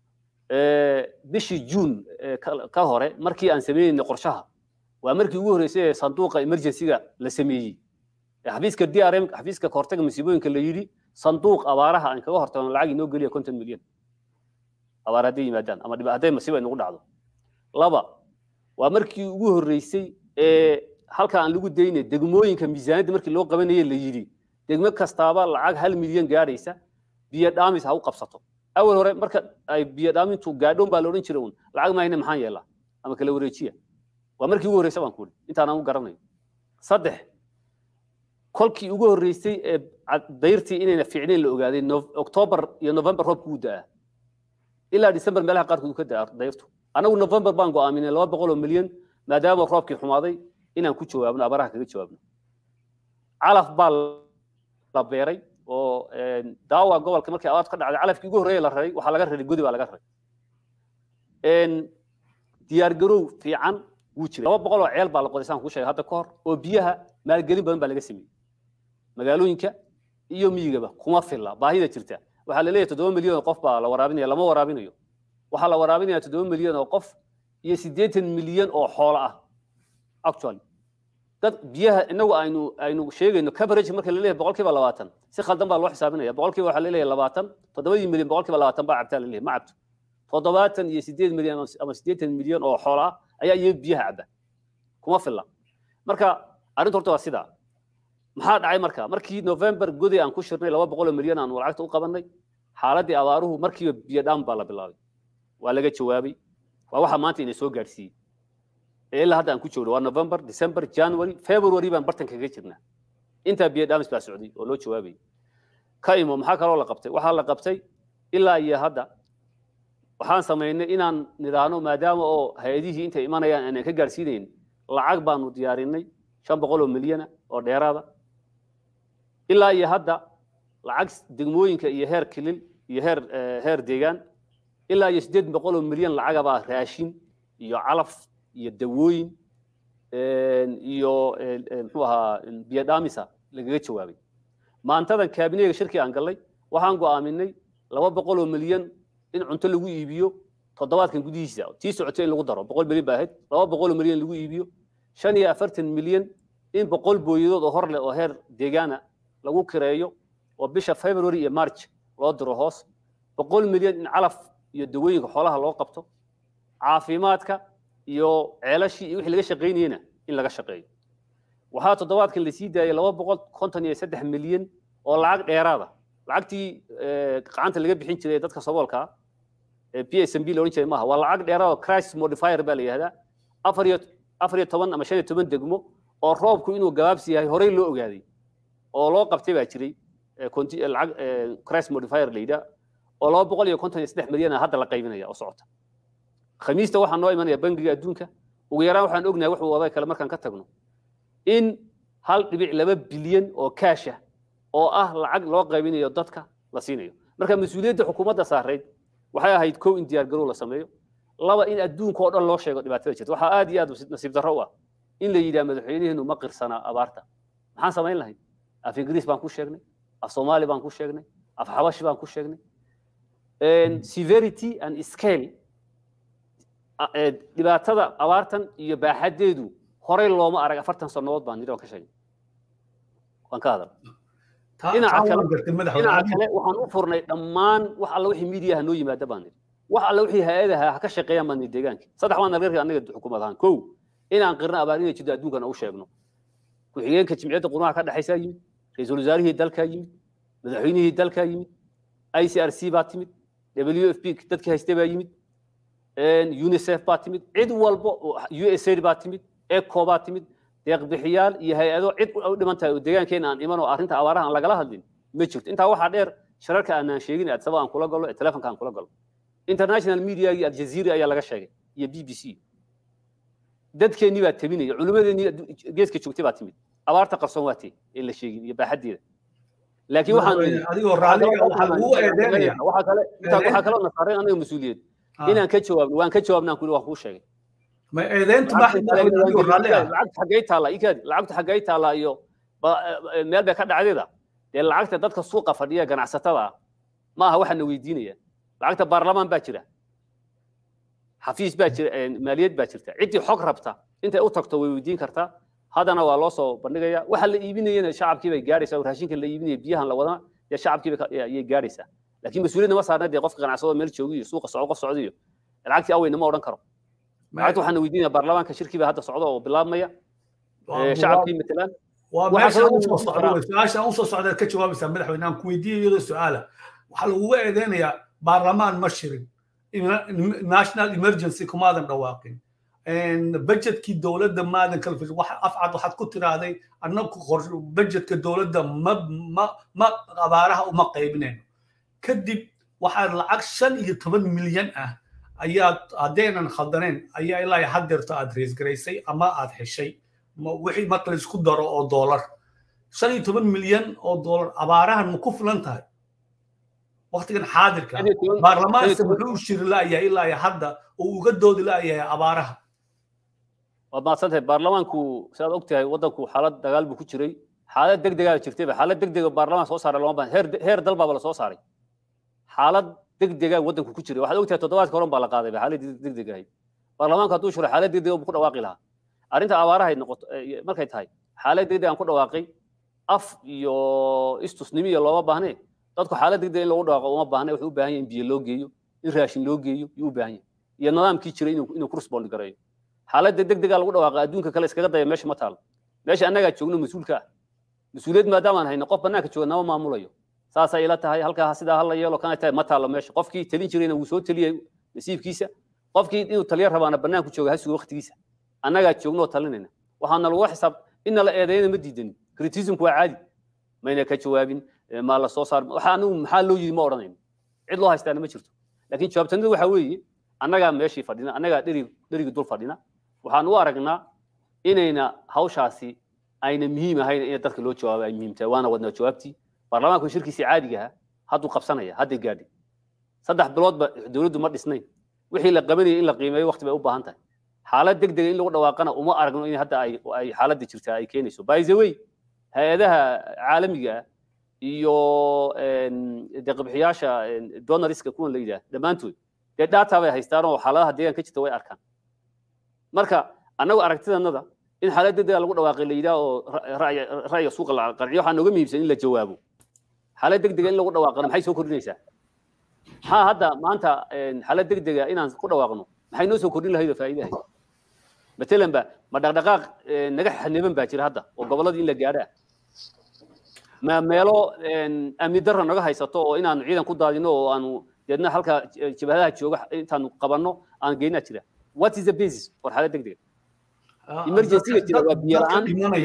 bishii juun ka hore markii aan sameynayna qorshaha waa markii ugu horreysay ee sanduuqa emergencyga la sameeyey xafiiska drm xafiiska kahortaga masiibooyinka la yidhi sanduuq abaaraha aan kaga hortagno lacag inoo geliya konton milyan abaar hadday yimaadaan ama hadday masiibo ay nagu dhacdo laba waa markii ugu horreysay ee halka aan lagu daynay degmooyinka miisaaniyadda markii loo qabanayay la yidhi degmo kastaaba lacag hal milyan gaadhaysa biyo dhaamis ha u qabsato awal hore marka ay biyo dhaamintu gaadhoon baa la odhan jiray uun lacag mahayna maxaan yeelaa ama kala wareejiya waa markii ugu horreysay baan ku idhi intaan aan u garanayo saddex kolkii ugu horreysay ee dayrtii inayna fiicnayn la ogaaday octoobar iyo november roobku u da'aa ilaa december meelaha qaarkood ka da'a dayrtu anagu november baan go'aaminay laba boqol oo milyan maadaama roobkii xumaaday inaan ku jawaabno abaraha kaga jawaabno calaf baa la beeray oo daawa gobolka markii abaartu ka dhacday calafkii ugu horreeya la raray waxaa laga raray godi baa laga raray diyaar garow fiican wuu jiray laba boqol oo ceel baa la qoday saan kuu sheegay hadda ka hor oo biyaha maalgelin badan baa laga sameeyey magaalooyinka iyo miyigaba kuma filla baahida jirta waxaa la leeyahay toddoba milyan oo qof baa la waraabinaya lama waraabinayo waxaa la waraabinaya toddoba milyan oo qof iyo siddeetan milyan oo xoolo ah actually dad biyaha inagu aynu aynu sheegayno coverage marka la leeyahay boqolkiiba labaatan si khaldan baa loo xisaabinaya boqolkiiba waxaa la leeyahay labaatan toddobadii milyan boqolkiiba labaatan baa cabtaa la leeyahay ma cabto toddobaatan iyo siddeed milyan ama siddeetan milyan oo xoolo ah ayaa iyaga biyaha cabba kuma filla marka arrinta horta waa sidaa maxaa dhacay marka markii november godi aan ku shirnay laba boqol oo milyan aan lacagta u qabannay xaaladii abaaruhu markiiba biyo dhaam baa la bilaabay waa laga jawaabay waa waxa maanta ina soo gaadhsiiyey ee ilaa hadda aan ku joogno waa november december january february baan bartan kaga jirnaa intaa biyo dhaamis baa socday oo loo jawaabayay ka imo maxaa kaloo la qabtay waxaa la qabtay ilaa iyo hadda waxaan samaynay inaan nidhaahno maadaama oo hay-adihii intay imanayaan aanan ka gaadhsiinayn lacag baanu diyaarinay shan boqol oo milyana oo dheeraada ilaa iyo hadda lacag degmooyinka iyo heer kilil iyo heer heer deegaan ilaa iyo siddeed boqol oo milyan lacagabaa raashin iyo calaf iyo dawooyin iyo muxuu ahaa biyo dhaamisa lagaga jawaabay maantadan kaabineyga shirkii aan gallay waxaan go'aaminay laba boqol oo milyan in cunto lagu iibiyo toddobaadkan gudihiisa tii socotay in lagu daro boqol milyan baa ahayd laba boqol oo milyan lagu iibiyo shan iyo afartan milyan in boqol booyadood oo hor leh oo heer deegaana lagu kireeyo oo bisha february iyo march loo diro hoos boqol milyan in calaf iyo dawooyinka xoolaha loo qabto caafimaadka iyo ceelashii iyo wixii laga shaqaynayena in laga shaqeeyo waxaa toddobaadkan lasii daayay laba boqol konton iyo saddex milyan oo lacag dheeraada lacagtii gacanta laga bixin jiray dadka saboolka p s m b la odhan jiray maaha waa lacag dheeraada oo crisis modifier baa la yihahdaa afar iyo afar iyo toban ama shan iyo toban degmo oo roobku inuu gabaabsi yahay horey loo ogaaday oo loo qabtay baa jiray lacag crisis modifier la yidhaa oo laba boqol iyo konton iyo saddex milyan hadda la qaybinaya oo socota khamiista waxaa noo imanaya bangiga adduunka ugu yaraan waxaan ognahay wuxuu waday kale markaan ka tagno in hal dhibic laba bilyan oo kaasha oo ah lacag loo qaybinayo dadka la siinayo marka mas-uuliyadda xukuumadda saarayd waxay ahayd kow in diyaargarow la sameeyo laba in adduunka oo dhan loo sheego dhibaatada jirta waxaa aad iyo aad nasiib darro u ah in la yidhaha madaxweynaheenu ma qirsanaa abaarta maxaan samayn lahayn af ingiriis baan ku sheegnay af soomaali baan ku sheegnay af xabashi baan ku sheegnay severity and scale dhibaatada abaartan iyo baaxadeedu horey looma arag afartan sannadood baan nidhi waan ka sheegnay waan ka hadal dhinaca kale waxaan u furnay dhammaan wax alla wixii miidiyaha noo yimaada baan nidhi wax alla wixii hay-adaha ha ka shaqeeyaan baan nidhi deegaanka saddex baan nagarka anaga xukuumad ahaan kow inaan qirna abaar inay jirto adduunkana u sheegno ku-xigeenka jimciyadda qurumaha ka dhexaysaa yimid ra-iisul wasaarihii dalkaa yimid madaxweynihii dalkaa yimid i c r c baa timid w f p dadkii haystay baa yimid unicef baa timid cid walba u s aid baa timid eco baa timid deeqbixiyaal iyo hay-ado cid u dhiman tahay oo deegaankeena aan iman oo arrinta abaaraha aan lagala hadlin ma jirto intaa waxaa dheer shirarka aanaan sheegin adsaba aan kula galo ee telefonka aan kula galo international media iyo aljazeera ayaa laga sheegay iyo b b c dadkeennii baa tabinaya culimmadeennii geeska joogtay baa timid abaarta qarsoon waa tee ee la sheegin iyo baaxaddeeda laakiin waxaan adigoo raaliga waxaa lagu eedeynaya waxaa kaloo nasaareen anaga mas-uuliyad inaan ka jawaabno waan ka jawaabnaan kuli waan kuu sheegay ma eedeyntu adigoo raalli ah lacagta xaggay taallaa ikaadi lacagtu xaggay taallaa iyo meel bay ka dhacdeeda dee lacagta dadka suuqa fadhiya ganacsatada ah ma aha waxaana weydiinaya lacagta baarlamaan baa jira xafiis baa jira maaliyad baa jirta ciddii xog rabta intay u tagto way weydiin kartaa haddana waa loo soo bandhigaya waxa la iibinayana shacabkii bay gaaraysaa raashinka la iibinaya biyahan la wadana dee shacabkii ayay gaaraysaa laakiin mas-uuliyadna ma saarna dee qofka ganacsado meel joogi iyo suuqa socdo qof socdo iyo lacagtii aweyna ma odhan karo lacagta waxaana weydiinaya baarlamaanka shirkii baa hadda socda oo bilaabmaya shacabkii matalaan waa meesha usoo socda su-aasha usoo socda ka jawaabaysaa madaxweyne aan ku weydiiya iyadoo su-aala waxaa laguga eedeynayaa baarlamaan ma shirin national emergency kumaadan dhawaaqin budgetkii dowladda maadan kala fis wax afcad waxaad ku tiraahday annagu budgetka dowladda ma ma ma abaaraha uma qaybinayno kadib waxaad lacag shan iyo toban milyan ah ayaad haddaynan khaldaneen ayaa ilaa haddeerto aad reesgaraysay ama aad heshay wixii marka laisku daro oo doolar shan iyo toban milyan oo doolar abaarahan ma ku filan tahay waktigan xaadirka baarlamaanka muxuu u shiri la'yahay ilaa hadda oo uga doodi la'yahay abaaraha waad mahadsantahay baarlamaanku sidaad og tahay waddanku xaalad dagaal buu ku jiray xaalad degdegaa jirtayba xaalad degdega baarlamaan soo saaray lama baahan heer heer dal baaba la soo saaray xaalad degdega waddanku ku jiray waxaad og tahay toddobaadka horan baa la qaaday xaalad degdeg ahayd baarlamaanku hadduu shiro xaalad degdega buu ku dhawaaqi lahaa arrinta abaarahay noqoto markay tahay xaalad degdeg aan ku dhawaaqay af iyo istusnimi iyo looma baahnee dadku xaalad degdeg in lagu dhawaaqo uma baahna wuxuu u baahan yahay in biyo loo geeyo in raashin loo geeyo yuu u baahan yahay iyo nidaamkii jiray inuu ku respondi gareeyo xaaladda degdega lagu dhawaaqa adduunka kale iskaga daya meesha ma taalo meesha annagaa joogno mas-uulka ah mas-uuliyad maadaamaan hayno qof bannaanka jooga nama maamulayo saasay ila tahay halkaa sidaa hala yeelo kana tahay ma taalo meesha qofkii talin jirayna wuu soo teliyay nasiibkiisa qofkii inuu taliya rabaana bannaanku jooga ha sugo waqtigiisa annagaa joogno oo talinayna waxaana lagu xisaab inna la eedayna ma diidanin criticismku waa caadi mayna ka jawaabin maa la soo saar waxa anigu maxaa loo yidi ma odhanayno cid loo haystaana ma jirto laakiin jawaabtanadu waxaa weeye annagaa meeshii fadhina annagaa dherig dherigi dul fadhina waxaan u aragnaa inayna hawshaasi ayna muhiim ahayn in dadka loo jawaabo ay muhiim tahay waana wadnaa jawaabtii baarlamaanku shirkiisii caadiga ahaa hadduu qabsanaya hadday gaadhay saddex biloodba dowladdu ma dhisnayn wixii la qabanayay in la qiimeeyo waqti bay u baahan tahay xaalad degdega in lagu dhawaaqana uma aragno in hadda ay ay xaaladda jirtaa ay keenayso by the way hay-adaha caalamiga ah iyo deeqbixiyaasha donoriska kuwan la yidhaah dhammaantood dee data bay haystaan oo xaaladaha deegaanka jirta way arkaan marka annagu aragtidanada in xaalad degdega lagu dhawaaqay la yidhaah oo ra'yiga suuqa la qanciyo waxaa nooga muhiimsan in la jawaabo xaalad degdega in lagu dhawaaqana maxay soo kordhinaysaa maxaa hadda maanta xaalad degdega inaan ku dhawaaqno maxay noo soo kordhin lahayd oo faa'iide ahayd matalan ba ma dhaqdhaqaaq naga xaniban baa jira hadda oo gobolladii in la gaadhaa ma meelo amni darra naga haysato oo inaanu ciidan ku daadino oo aanu deedna halka jabhadaha jooga intaanu qabanno aan geynaa jira what is the basis for xaalad degdega emergencyga jira waa biyo la-aan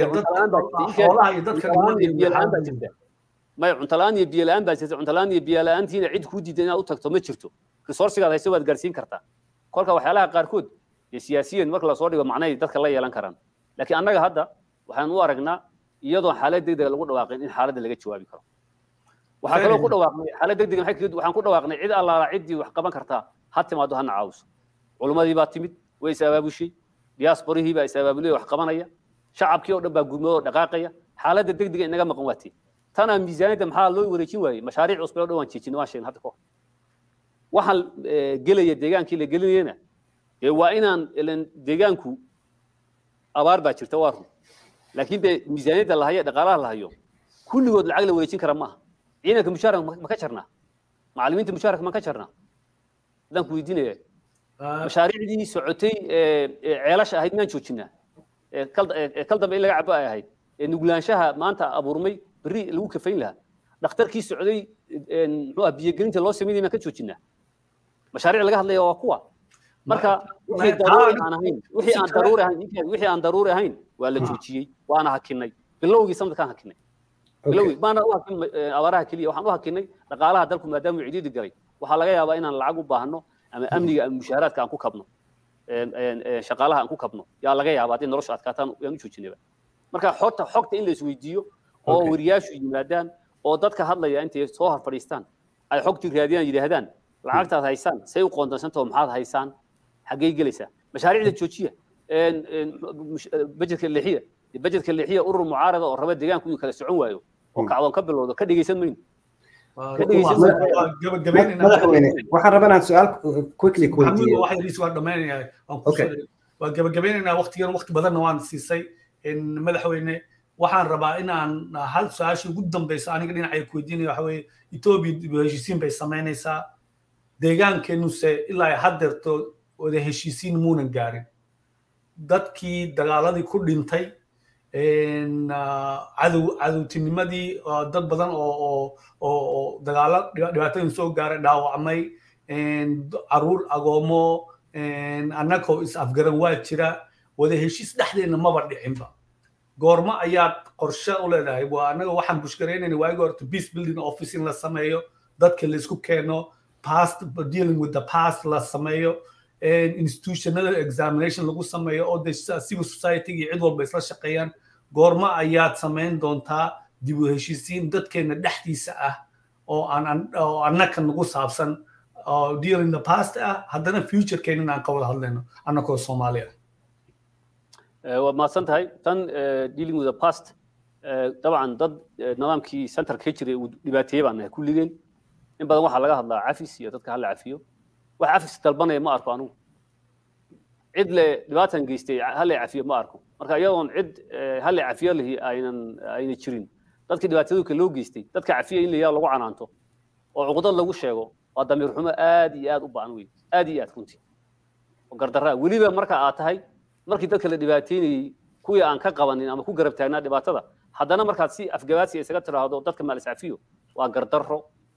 biyo la-aan baa jirta maya cunto la-aan iyo biyo la-aan baa jirta cunto la-aan iyo biyo la-aantiina cid kuu diida inaad u tagto ma jirto resourcigaad hayso waad gaarsiin kartaa kolka waxyaalaha qaarkood iyo siyaasiyiin marka lasoo dhigo macnahay dadka la yeelan karaan laakiin annaga hadda waxaan u aragnaa iyadoo xaalad degdega lagu dhawaaqin in xaaladda laga jawaabi karo waxaa kaloo ku dhawaaqnay xaalad degdega waxaan ku dhawaaqnay cid allaala ciddii wax qaban kartaa ha timaado hana caawiso culummadii baa timid way is abaabushay diasporihii baa is abaabulay wax qabanaya shacabkii oo dhan baa gurmadoo dhaqaaqaya xaaladda degdega inaga maqan waati tanaa miisaaniyadda maxaa loo wareejin waayey mashaariic cusub oo dhawaan jeejin waan sheegin hadda kahor waxaan gelaya deegaankii la gelinayana dee waa inaan ilan deegaanku abaar baa jirta waa run laakiin dee miisaaniyadda la hayo dhaqaalaha la hayo kulligood lacag la wareejin kara maaha ciidanka mushaaraka ma ka jarnaa macallimiinta mushaaraka ma ka jarnaa haddaan ku weydiinaya mashaariicdii socotay ceelasha ahayd miyaan joojinaa kal dambe in laga cabo ay ahayd nuglaanshaha maanta abuurmay berri lagu kafayn lahaa dhakhtarkii socday muxuu ah biyogelinta loo sameynaya miyaan ka joojinaa mashaariic laga hadlaya waa kuwa marka wixii daruuri aan ahayn wixii aan daruuri ahayn wixii aan daruuri ahayn waa la joojiyey waana hakinay bilowgii sanadkaan hakinay bilowgii maana u hakin abaaraha keliya waxaan u hakinay dhaqaalaha dalku maadaama uu cidiidi galay waxaa laga yaabaa inaan lacag u baahno ama amniga ama mushaaraadka aan ku kabno shaqaalaha aan ku kabno yaa laga yaabaa haddii nolosha adkaataan yaan u joojinayba marka xogta xogta in la isweydiiyo oo wariyaashu yimaadaan oo dadka hadlaya intay soo hor fadhiistaan ay xogtii raadiyaan yidhaahdaan lacagtaad haysaan say u qoondansantaho maxaad haysaan xaggey gelaysaa mashaariicda joojiya bajedka leexiya bajedka leexiya urur mucaarada oo raba deegaanku inuu kala socon waayo oo kacdoon ka bilowdo ka dhegeysan mayno madaxweyne waxaan rabaa inaan su-aal quickly ku weydiiyo waa gabagabeynaynaa waqtigan waqti badanna waan siisay madaxweyne waxaan rabaa inaan hal su-aashii ugu dambeysa aniga dhinacay ku weydiinaya waxa weeye etoobiya dib u heshiisiin bay samaynaysaa deegaankeenuse ilaa haddeerto wada heshiisiin muunan gaarin dadkii dagaaladii ku dhintay cadow cadowtinimadii dad badan oo oo dagaalo dhibaatooyin soo gaaray dhaawacmay caruur agoomo annagoo is afgaran waa jira wada heshiis dhexdeena maba dhicinba goormo ayaad qorshe u leedahay waa annaga waxaan bushgaraynayna waagi horta peace building office in la sameeyo dadka la isku keeno past dealing with the past la sameeyo institutionada examination lagu sameeyo oo de civil society iyo cid walba isla shaqeeyaan goormo ayaad samayn doontaa dib u heshiisiin dadkeena dhexdiisa ah oo aan oo annaka nagu saabsan oo dealing the past ah haddana futurekeena inaan ka wada hadlayno annakoo soomaali ah waad mahadsan tahay tan dealing with the past dabcan dad nidaamkii centerka ka jiray uu dhibaateeyey baan nahay kulligeen in badan waxaa laga hadlaa cafis iyo dadka hala cafiyo wax cafis dalbanaya ma arko anugu cid le dhibaatan geystay hala cafiyo ma arko marka iyadoon cid hala cafiyo lihi aynan ayna jirin dadkii dhibaatadooka loo geystay dadka cafiya in layaa lagu canaanto oo cuqdad lagu sheego waa damiir xumo aad iyo aad u ba'an wey aad iyo aad runtii oo gardarraa weliba marka aad tahay markii dadka la dhibaateynayey kuwii aan ka qabanin ama ku garab taagnaa dhibaatada haddana markaad si afgabaadsi isaga tiraahdo dadka maalis cafiyo waa gardarro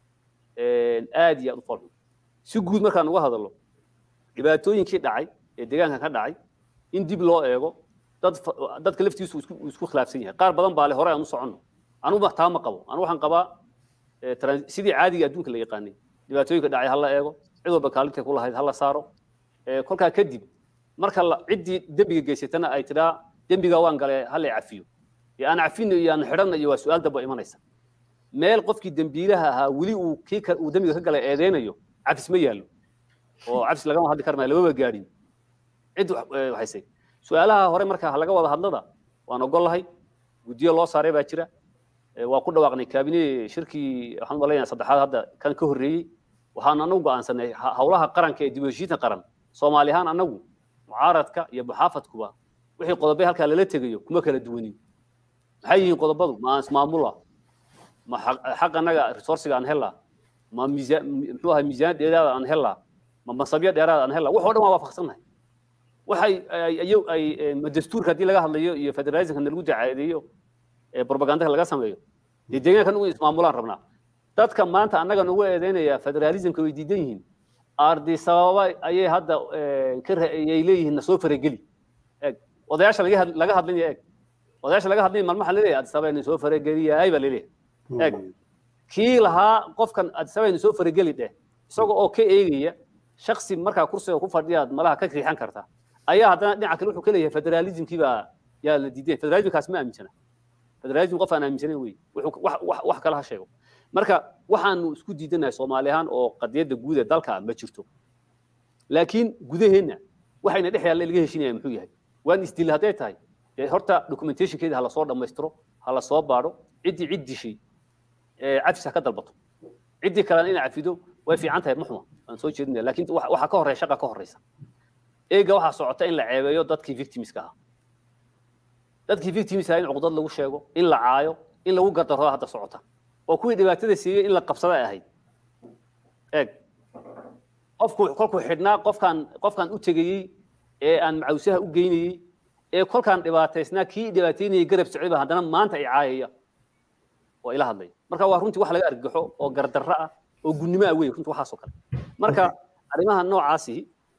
aad iyo aad u foolxun si guud markaan uga hadallo dhibaatooyinkii dhacay ee deegaanka ka dhacay in dib loo eego dad dadka laftiisu isku isku khilaafsan yahay qaar badan baa le hore aan u soconno anugu taa ma qabo anu waxaan qabaa sidii caadiga adduunka la yaqaanay dhibaatooyinka dhacay ha la eego cid walba kaalintay ku lahayd ha la saaro kolkaa kadib marka ciddii dembiga geysatana ay tidhaa dembiga waan galay ha la cafiyo iyo aan cafino iyo aan xidhanna iyo waa su-aal damba imanaysa meel qofkii dembiilaha ahaa weli uu kii uu dembiga ka galay eedeynayo cafis ma yaallo oo cafis lagama hadli karmaya lamaba gaadhin cid waxaysay su-aalaha hore marka laga wada hadlada waan ogollahay guddiyo loo saaray baa jira waa ku dhawaaqnay kaabine shirkii waxaan malaynayaa saddexaad hadda kan ka horreeyey waxaan anagu go'aansanay howlaha qaranka ee dib u heshiinta qaran soomaali ahaan anagu mucaaradka iyo muxaafadkuba wixii qodobay halkaa lala tegayo kuma kala duwanin maxay yihiin qodobadu ma ismaamula ma xaq annaga resourciga aan helaa ma miisaan muxuu ahay miisaaniyad dheeraada aan helaa ma masabyo dheeraada aan helaa wax oo dhan waa waafaqsannahay waxay ay ma dastuurka haddii laga hadlayo iyo federalismka nalagu dacaadeeyo propagandaka laga sameeyo dee deegaanka nugu ismaamulaan rabnaa dadka maanta annaga nagu eedeynaya federalismka way diidan yihiin ardi sababa ayay hadda ayay leeyihiin nasoo farageli eeg odayaasha laga hadlinaya eeg odayaasha laga hadlaya maalmaha laleeyahay addi sababa soo farageliyaay baa laleeyahay eeg kii lahaa qofkan addi sababa soo farageli dheh isaga oo ka eegaya shaksi markaa kursiga ku fadhiyaad malaha ka riixan karta ayaa haddana dhinaca kale wuxuu ka leeyahay federalismkii baa yaa la diiday federalismkaas ma aaminsana federalism qof aan aaminsanayn wey wax kale ha sheego marka waxaanu isku diidanahay soomaali ahaan oo qadiyadda guud ee dalka ma jirto laakiin gudaheenna waxayna dhex yaalla laga heshinaya muxuu yahay waan isdil hadday tahay dee horta documentationkeeda ha lasoo dhammaystiro ha la soo baadho ciddii cid dishay cafis ha ka dalbato ciddii kalena inay cafido way fiican tahay muxuma aan soo jeedinaya laakiin waxaa ka horreya shaqa ka horreysa eega waxaa socota in la ceebeeyo dadkii victimska ahaa dadkii victimska in cuqdad lagu sheego in la caayo in lagu gardarro hadda socota oo kuwii dhibaatada siiyey in la qabsada ay ahayd eeg qofku kolkuu xidhnaa qofkaan qofkaan u tegayey ee aan macawsaha u geynayey ee kolkaan dhibaataysnaa kii dhibaateynayay garab socday haddana maanta ay caayaya oo ila hadlaya marka waa runtii wax laga argagaxo oo gardarro ah oo gunnimo ah wey runtii waxaasoo kale marka arrimaha noocaasi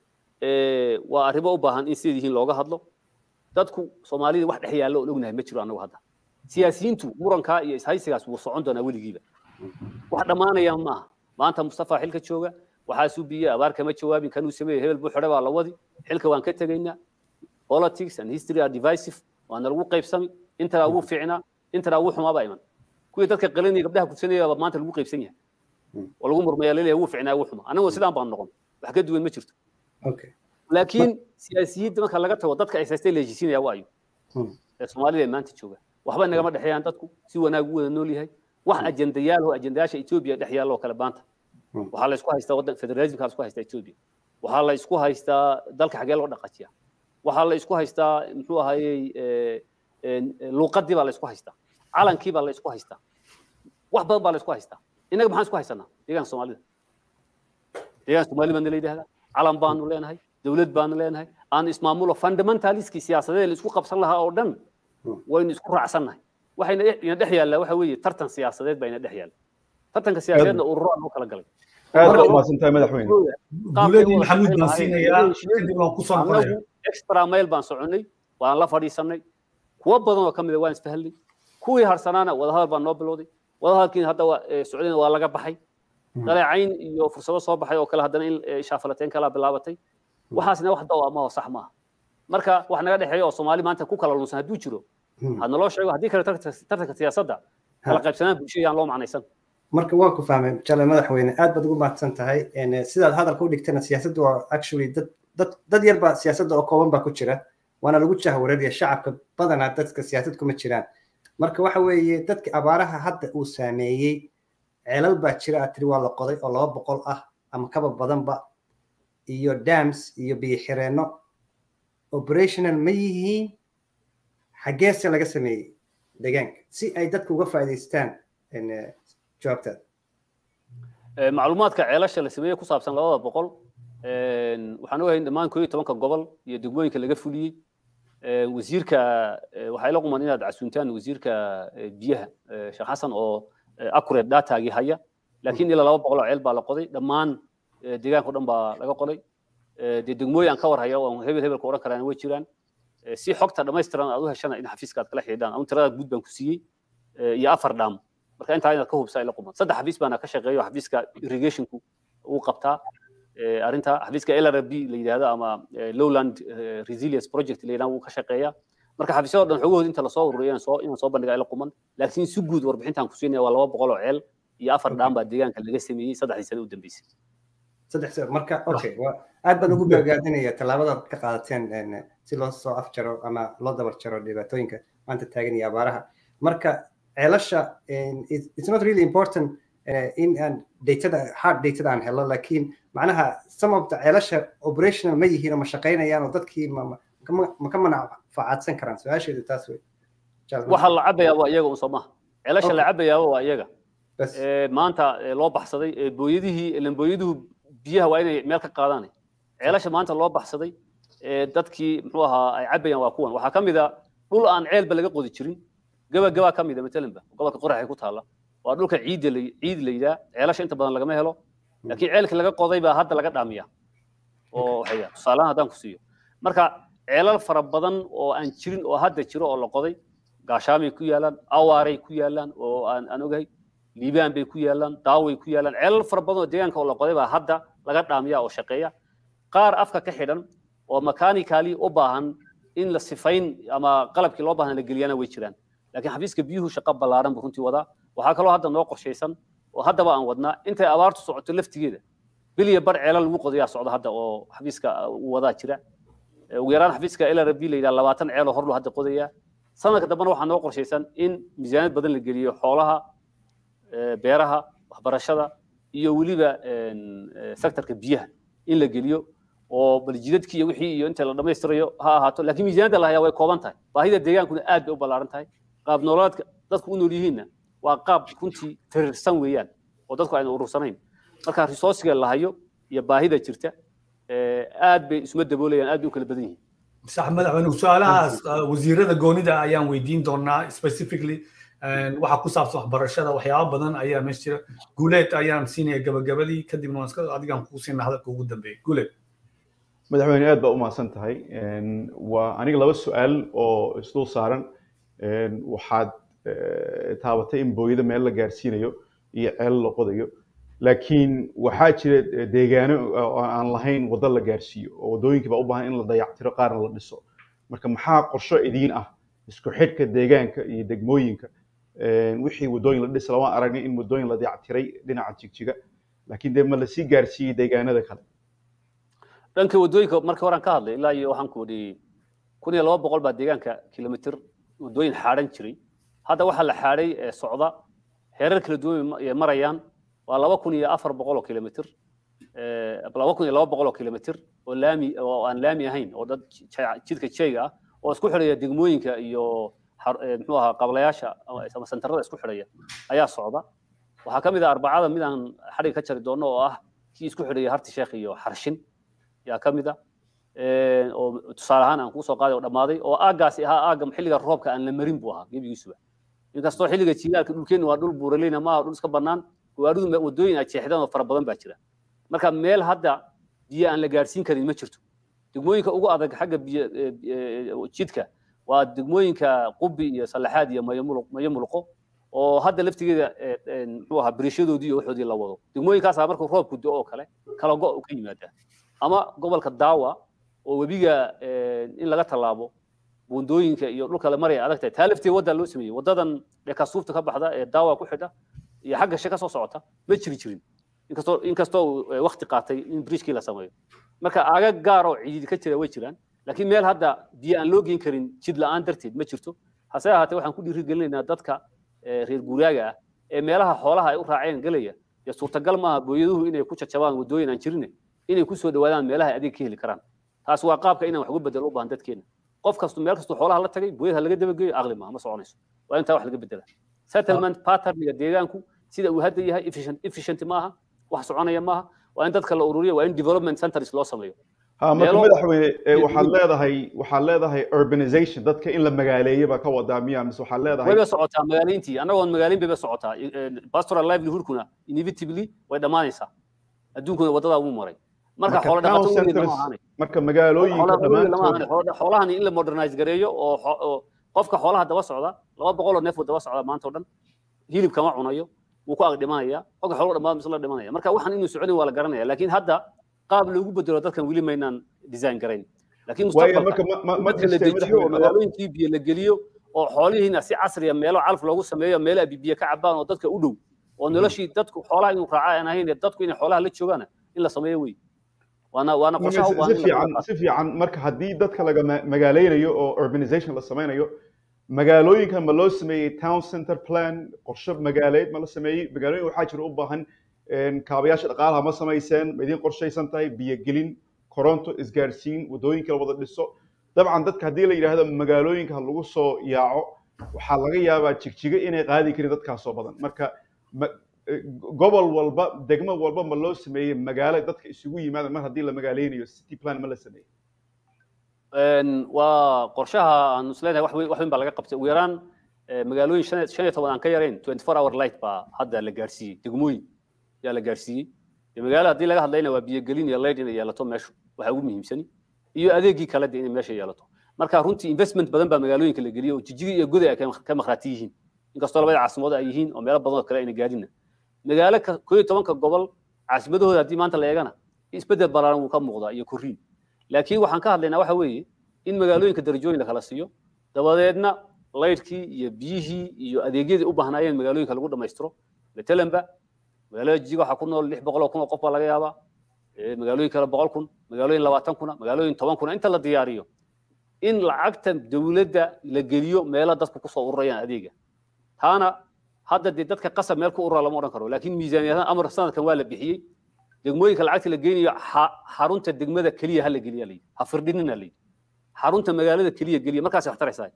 waa arrimo u baahan in sideed yihiin looga hadlo dadku soomaalida wax dhex yaallo oon ognahay ma jiro annagu hadda siyaasiyiintu murankaa iyo ishaysigaas wuu socon doonaa weligiiba wax dhammaanaya maaha maanta mustafa xilka jooga waxaasuu biyey abaar kama jawaabin kanuu sameeyey hebel buu xidhe baa la wadi xilka waan ka tegaynaa politics and history are divisive waana lagu qaybsami intana ugu fiicnaa intana ugu xumaaba iman kuwii dadka qalinaya gabdhaha gudsanaya baa maanta lagu qaybsan yahay oo lagu murmaya laleeyahay ugu fiicnaa ugu xuma annagoo sidaan baan noqon wax ka duwan ma jirto laakiin siyaasiyiinta marka laga tago dadka ay haystay leejisiinaya waayo ee soomaalida ee maanta jooga waxba nagama dhexeeyaan dadku si wanaag u wada nool yahay wax ajendayaal oo ajendayaasha etoobiya dhex yaalla oo kale maanta waxaa la isku haystaa waddan federalismka la isku haystaa etoobiya waxaa la isku haystaa dalka xagee loo dhaqajiya waxaa la isku haystaa muxuu ahayey luuqadii baa la isku haystaa calankii baa la isku haystaa wax badan baa la isku haystaa innaga maxaan isku haysanaa deegaanka soomaalida deegaanka soomaali baana la yidhahdaa calan baanu leenahay dowlad baanu leenahay aan ismaamulo fundamentaliskii siyaasadeed la isku qabsan lahaa oo dhan waynu isku raacsannahay waxayna ina dhex yaallaa waxa weeye tartan siyaasadeed baa ina dhex yaalla tartanka siyaasadeedna ururo aan u kala galay aad u mahadsantahay madaxweyne guuladii maxamuud baan siinayaa kadib waan kusoo noqonaya extra mail baan soconnay waan la fadhiisannay kuwo badan oo ka mida waan isfahalnay kuwii harsanaana wadahadal baan noo bilowday wadahadalkiina hadda socdayna waa laga baxay dhaleecayn iyo fursado soo baxay oo kale haddana in shaafalateen kalaa bilaabatay waxaasna wax dawa ma sax maaha marka wax naga dhexeeya oo soomaali maanta ku kala lunsan hadduu jiro ha naloo sheego haddii kale tartanka siyaasadda kala qaybsanaan bulshada yaan loo macnaysan marka waan ku fahmay jale madaxweyne aad baad ugu mahadsan tahay sidaad hadalka u dhigtana siyaasaddu waa actually dad dad dad yar baa siyaasadda oo kooban baa ku jira waana lagu jahwareeraya shacabka badanaa dadka siyaasad kuma jiraan marka waxa weeye dadka abaaraha hadda uu saameeyey ceelal baa jira aad tiri waa la qoday oo laba boqol ah ama kaba badanba iyo dams iyo biyo xireenno operational ma yihiin xaggeese laga sameeyey deegaanka si ay dadku uga faa'iidaystaan jawaabtaada macluumaadka ceelasha la sameeyey ku saabsan labada boqol waxaan ogahay in dhammaan koo iyo tobanka gobol iyo degmooyinka laga fuliyey wasiirka waxay la quman inaad casuuntaan wasiirka biyaha sheekh xasan oo accurate dataagii haya laakiin ilaa laba boqol oo ceel baa la qoday dhammaan deegaanka o dhan baa laga qoday dee degmooyin aan ka war haya oo hebel hebelka odhan karaan way jiraan si xogta dhammaystiran aad u heshana in xafiiska aad kala xidhiidhaan ama tirada guud baan ku siiyey iyo afar dhaam marka intaa inaad ka hubsaa ila quman saddex xafiis baana ka shaqeeyo xafiiska irrigationku uu qabtaa arrinta xafiiska LRB la yidhaahdo ama lowland resilience project la yidhahdo wuu ka shaqeeyaa marka xafiisyada dhan xogahooda inta lasoo ururiyo inaan soo inaan soo bandhigaa ila quman laakiin si guud warbixintaan ku siinaya waa laba boqol oo ceel iyo afar dhaam baa deegaanka laga sameeyey saddexdii sano u dambeysay saddex sano marka okay aad baan ugu bogaadinaya tallaabadaad ka qaadateen si loo soo afjaro ama loo dabar jaro dhibaatooyinka maanta taagan iyo abaaraha marka ceelasha it's not really important in aan datada hard datada aan helo laakiin macnaha some of the ceelasha operational ma yihiin oo ma shaqaynayaan oo dadkii ma ka manfacaadsan karaan su-aasheedu taas wey waxa la cabayaa waa iyaga un soo maha ceelasha la cabayaaba waa iyaga maanta loo baxsaday booyadihii ilan booyaduhu biyaha waa inay meel ka qaadaan ceelasha maanta loo baxsaday dadkii muxuu ahaa ay cabayaan waa kuwan waxaa ka mid a dhul aan ceelba laga qodi jirin gaba gabaa ka mid a matalanba gobolka qoraxay ku taalla waa dhulka ciidda ciid la yidhaha ceelasha inta badan lagama helo laakiin ceelka laga qoday baa hadda laga dhaamiya oo waxaya tusaalahan haddaan ku siiyo marka ceelal fara badan oo aan jirin oo hadda jiro oo la qoday gaashaamay ku yaalaan awaaray ku yaalaan oo aan aan ogahay liibaan bay ku yaalaan daaway ku yaalaan ceelal fara badan oo deegaanka oo la qoday baa hadda laga dhaamiya oo shaqeeya qaar afka ka xidhan oo mechanicaly u baahan in la sifayn ama qalabkii loo baahan la geliyana way jiraan laakiin xafiiska biyuhu shaqo ballaaran buu runtii wadaa waxaa kaloo hadda noo qorshaysan oo haddaba aan wadnaa intay abaartu socoto laftigeeda biliya bar ceelal lagu qodayaa socda hadda oo xafiiska uu wadaa jira ugu yaraan xafiiska LRB la yidhaha labaatan ceeloo horlu hadda qodayaa sanadka dambena waxaa noo qorshaysan in miisaaniyad badan la geliyo xoolaha beeraha waxbarashada iyo weliba sektorka biyaha in la geliyo oo bal jidadkii iyo wixii iyo inta la dhammaystirayo ha ahaato laakiin miisaaniyadda la hayaa way kooban tahay baahida deegaankuna aad bay u ballaaran tahay qaab nololeedka dadku u nool yihiinna waa qaab runtii firirsan weeyaan oo dadku ayna urursanayn marka resourciga la hayo iyo baahida jirta aad bay isuma daboolayaan aad bay u kala badan yihiin sax madaxweyne su-aalahaas wasiirada goonida ayaan weydiin doonaa specifically waxa ku saabsan waxbarashada waxyaaba badan ayaa meesha jira guuleed ayaan siinaya gabagabadii kadibna waan iska adigaan kuu siina hadalka ugu dambeeya guuleed madaxweyne aad baa u mahadsan tahay waa aniga laba su-aal oo isdul saaran waxaad taabatay in booyada meel la gaarsiinayo iyo ceel la qodayo laakiin waxaa jira deegaano oo aan lahayn waddo la gaarsiiyo oo waddooyinkii baa u baahan in la dayactiro qaarna la dhiso marka maxaa qorsho idiin ah isku xidhka deegaanka iyo degmooyinka wixii waddooyin la dhisa waan aragnay in waddooyin la dayactiray dhinaca jigjiga laakiin dee ma lasii gaarsiiyey deegaanada kale dhanka waddooyinka markii horaan ka hadlay ilaa iyo waxaan ku odhiyey kun iyo laba boqol baa deegaanka kilomitir waddooyin xaadhan jiray hadda waxaa la xaadhay ee socda heerar kala duwan ay marayaan waa laba kun iyo afar boqol oo kilomitir laba kun iyo laba boqol oo kilomitir oo laami oo aan laami ahayn oo dad jidka jeyga ah oo isku xidhaya degmooyinka iyo muxuu ahaa qablayaasha ama sentarada isku xidhaya ayaa socda waxaa ka mid ah arbacada mid aan xadhiga ka jari doono oo ah kii isku xidhaya harti sheekh iyo xarshin yaa ka mid ah oo tusaale ahaan aan kuu soo qaaday oo dhammaaday oo aaggaasi ahaa aagga xilliga roobka aan la marin buu ahaa gebigiisuba inkastoo xilliga jiilaalka dhulkeenna waa dhul buuraleyna maaha dhul iska bannaan gawaaridu waddooyin ay jeexdaan oo fara badan baa jira marka meel hadda biyo aan la gaarsiin karin ma jirto degmooyinka ugu adag xagga biyo jidka waa degmooyinka qubi iyo salaxaad iyo mayo mulqo oo hadda laftigeeda muxuu ahaa biriishadoodii iyo waxoodii la wado degmooyinkaasaa markuu roobku do oo kale kala go' ka yimaadaa ama gobolka daawa oo webiga in laga tallaabo buundooyinka iyo dhulka la maraya adag tahay taa lafteeda waddaa loo sameeyey waddadan dhekasuufta ka baxda ee daawa ku xidha iyo xagga she ka soo socota ma jiri jirin inkastoo inkastoo wakti qaatay in bridgekii la sameeyo marka aagag gaar oo ciidid ka jira way jiraan laakiin meel hadda biyo aan loo geyn karin jid la'aan darteed ma jirto hase ahaatee waxaan ku dhiirigelinaynaa dadka reer guuraaga ah ee meelaha xoolaha ay u raaceen gelaya dee suurtagal maaha booyaduhu inay ku jajabaan waddooyin aan jirin inay ku soo dhawaadaan meelaha adeeg ka heli karaan taas waa qaabka inaan wax uga bedelo u baahan dadkeena qof kastu meel kastu xoolaha la tagay booyada laga dabageeyo aqli maaha ma soconayso waa intaa wax laga bedela settlement patterniga deegaanku sida uu hadda yahay efficient maaha wax soconaya maaha waa in dadka la ururiyo waa in development centers loo sameeyo ha marka madaxweyne waxaad leedahay waxaad leedahay urbanization dadka in la magaaleeyo baa ka wadaa miya mise waxaad leedahay wayba socotaa magaaleyntii annagoon magaaleyn bayba socotaa pastoral livelihoodkuna inevitably way dhammaanaysaa adduunkuna waddadaa ugu maray marka xoolo dhaqato weligeed lama ahaanay marka magaalooyinka dhammaantood xoolahani in la modernize gareeyo oo qofka xoolaha daba socda laba boqol oo neef daba socda maanta o dhan hilib kama cunayo wuu ku ag dhimanaya qofka xoolo dhammaad mise la dhimanaya marka waxaan inuu soconin waa la garanaya laakiin hadda qaab loogu bedelo dadkan weli maynaan design garayn laakiin mustaqbalka la dejiyo oo magaalooyinkii biyo la geliyo oo xoolihiina si casriya meelo calaf loogu sameeyo meelo ay biyo ka cabaan oo dadka u dhow oo noloshii dadku xoolaha inuu raaca aan ahayn dadku inay xoolaha la joogaan in la sameeyo wey waana waana qorshaha u si fiican si fiican marka haddii dadka laga magaaleynayo oo urbanization la sameynayo magaalooyinkan ma loo sameeyey town center plan qorshe magaaleed ma la sameeyey magaalooyin waxaa jira u baahan kaabayaasha dhaqaalaha ma samayseen ma idiin qorshaysan tahay biyogelin koronto isgaarsiin waddooyinka la wada dhiso dabcan dadka haddii la yidhaahdo magaalooyinka ha lagu soo yaaco waxaa laga yaabaa jigjiga inay qaadi karin dadkaasoo badan marka gobol walba degmo walba ma loo sameeyey magaalo dadka isugu yimaada mar haddii la magaaleynayo city plan ma la sameeyey waa qorshaha aan isleedahay wax weyn wax weyn baa laga qabtay ugu yaraan magaalooyin shan shan iyo toban aan ka yarayn twenty four hour light baa hadda la gaarsiiyey degmooyin yaa la gaarsiiyey magaalo haddii laga hadlayna waa biyogelin iyo light inay yeelato meeshu waxa ugu muhiimsani iyo adeegii kale de inay meesha yeelato marka runtii investment badan baa magaalooyinka la geliyey oo jijigi iyo goday ay ka maqraati yihiin inkastoo labada caasimadood ay yihiin oo meelo badan oo kale ayna gaadhina magaalo koo iyo tobanka gobol caasimadahooda haddii maanta la eegana isbedel ballaaran wuu ka muuqdaa iyo korriin laakiin waxaan ka hadlaynaa waxa weeye in magaalooyinka darajooyin la kala siiyo dabadeedna laydhkii iyo biyihii iyo adeegyadii u baahnaayeen magaalooyinka lagu dhammaystiro matalanba magaalada jijiga waxaa ku nool lix boqol oo kun oo qof baa laga yaabaa magaalooyin kale boqol kun magaalooyin labaatan kuna magaalooyin toban kuna inta la diyaariyo in lacagta dowladda la geliyo meelo dadku kusoo ururayaan adeega taana hadda dee dadka qasab meel ku urura lama odhan karo laakiin miisaaniyadahan amar sanadkan waa la bixiyey degmooyinka lacagta la geynayo xarunta degmada keliya ha la geliya layidhi ha firdhinina layidhi xarunta magaalada keliya geliya markaasay wax taraysaa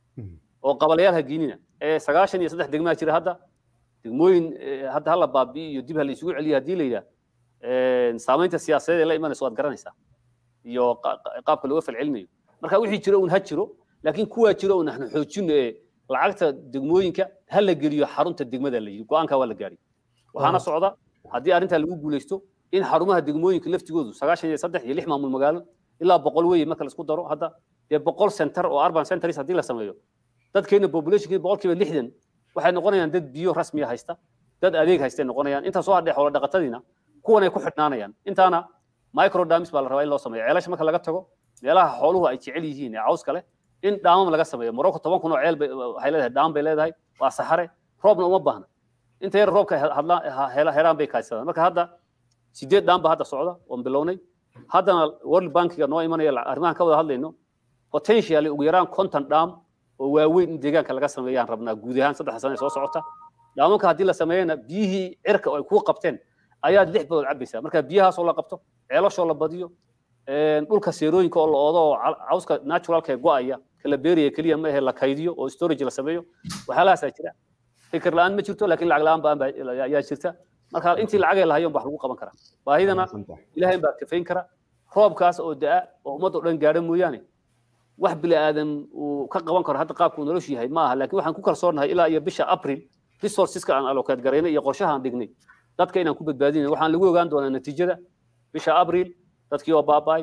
oo qabalayaal ha geynina ee sagaashan iyo saddex degmaa jira hadda degmooyin hadda hala baabi'i iyo dib ha la isugu celiya haddii la yidhaah saamaynta siyaasadeed ee la imanayso waad garanaysaa iyo qaabka looga falcelinayo marka wixii jiro un ha jiro laakiin kuwaa jiro un naxnu xoojino ee lacagta degmooyinka ha la geliyo xarunta degmada la yidhi go-aanka waa la gaari waxaana socda haddii arrintaa lagu guulaysto in xarumaha degmooyinka laftigoodu sagaashan iyo saddex iyo lix maamul magaalo ilaa boqol weeye marka laisku daro hadda dee boqol center oo urban centers haddii la sameeyo dadkeena populationkii boqolkiiba lixdan waxay noqonayaan dad biyo rasmiya haysta dad adeeg haystay noqonayaan intaa soo hadhee xoolo dhaqatadiina kuwan ay ku xidhnaanayaan intaana microdamis baa la rabaa in loo sameeyo ceelasha marka laga tago meelaha xooluhu ay jecel yihiin ee cawska leh in dhaamam laga sameeyo morocco toban kun oo ceel waxay leedahay dhaam bay leedahay waa saxare roobna uma baahna inta yar roobka helaan bay kaadsadaan marka hadda sideed dhaam baa hadda socda oon bilownay haddana world bankiga noo imanaya arrimahan ka wada hadlayno potentially ugu yaraan konton dhaam oo waaweyn in deegaanka laga sameeyaan rabnaa guud ahaan saddex sane soo socota dhaamanka haddii la sameeyana biyihii cirka oo ay kuu qabteen ayaad lix badood cabaysaa marka biyahaasoo la qabto ceelashoo la badiyo dhulka seerooyinka oo la oodo oo cawska naturalka ee go'aya kala beeraya keliya ma ahe la kaydiyo oo storage la sameeyo waxyaalahaasaa jira fikir la'aan ma jirto laakiin lacag la'aan baa ayaa jirta marka intii lacagay lahayon wax lagu qaban karaa baahidana ilahay baa kafayn kara roobkaas oo da'a oo ummadda o dhan gaadha mooyaane wax bili aadan uu ka qaban karo hadda qaabku noloshu yahay ma aha laakiin waxaan ku kalsoonahay ilaa iyo bisha april resourceska aan allocate garaynay iyo qorshaha aan dhignay dadka inaan ku badbaadinay waxaan lagu ogaan doonaa natiijada bisha april dadkii oo baaba'ay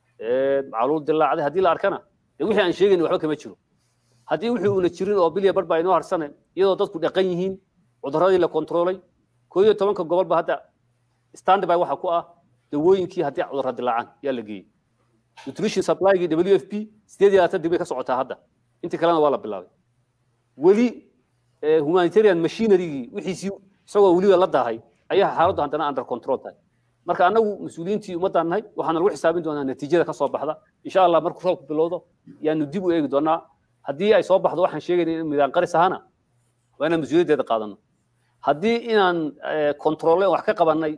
macluul dilaacday haddii la arkana dee wixii aan sheegayna waxba kama jiro haddii wixii uuna jirin oo bilya bar baa inoo harsane iyadoo dadku dhaqan yihiin cudurradii la kontroolay koo iyo tobanka gobolba hadda standby waxa ku ah dawooyinkii haddii cudurra dilaacaan yaa la geeyey nutrition supply-gii w f p sideed iyo labaatan dib bay ka socotaa hadda intii kalena waa la bilaabay weli humanitarian machinerygii wixiisii isagoo weliba la daahay ayaa xaaladdu haddana under control tahay marka annagu mas-uuliyiintii ummaddaan nahay waxaana lagu xisaabin doonaa natiijada ka soo baxda insha allah markuu roobku bilowdo yaanu dib u eegi doonaa haddii ay soo baxdo waxaan sheegayna in midaan qaris ahana waa inaan mas-uuliyaddeeda qaadano haddii inaan kontroole wax ka qabannay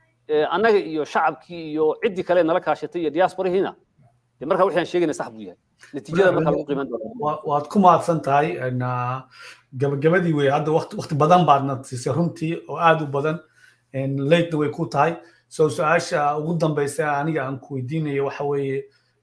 annaga iyo shacabkii iyo ciddii kale nala kaashatay iyo diasporihiina de marka waxaan sheegayna sax buu yahay natiijada marka lagu qiiman doona waad ku mahadsan tahay gabagabadii wey hadda waqti badan baadna siisay runtii oo aad u badan latena way ku tahay so su-aasha ugu dambaysa aniga aan ku weydiinayo waxa weeye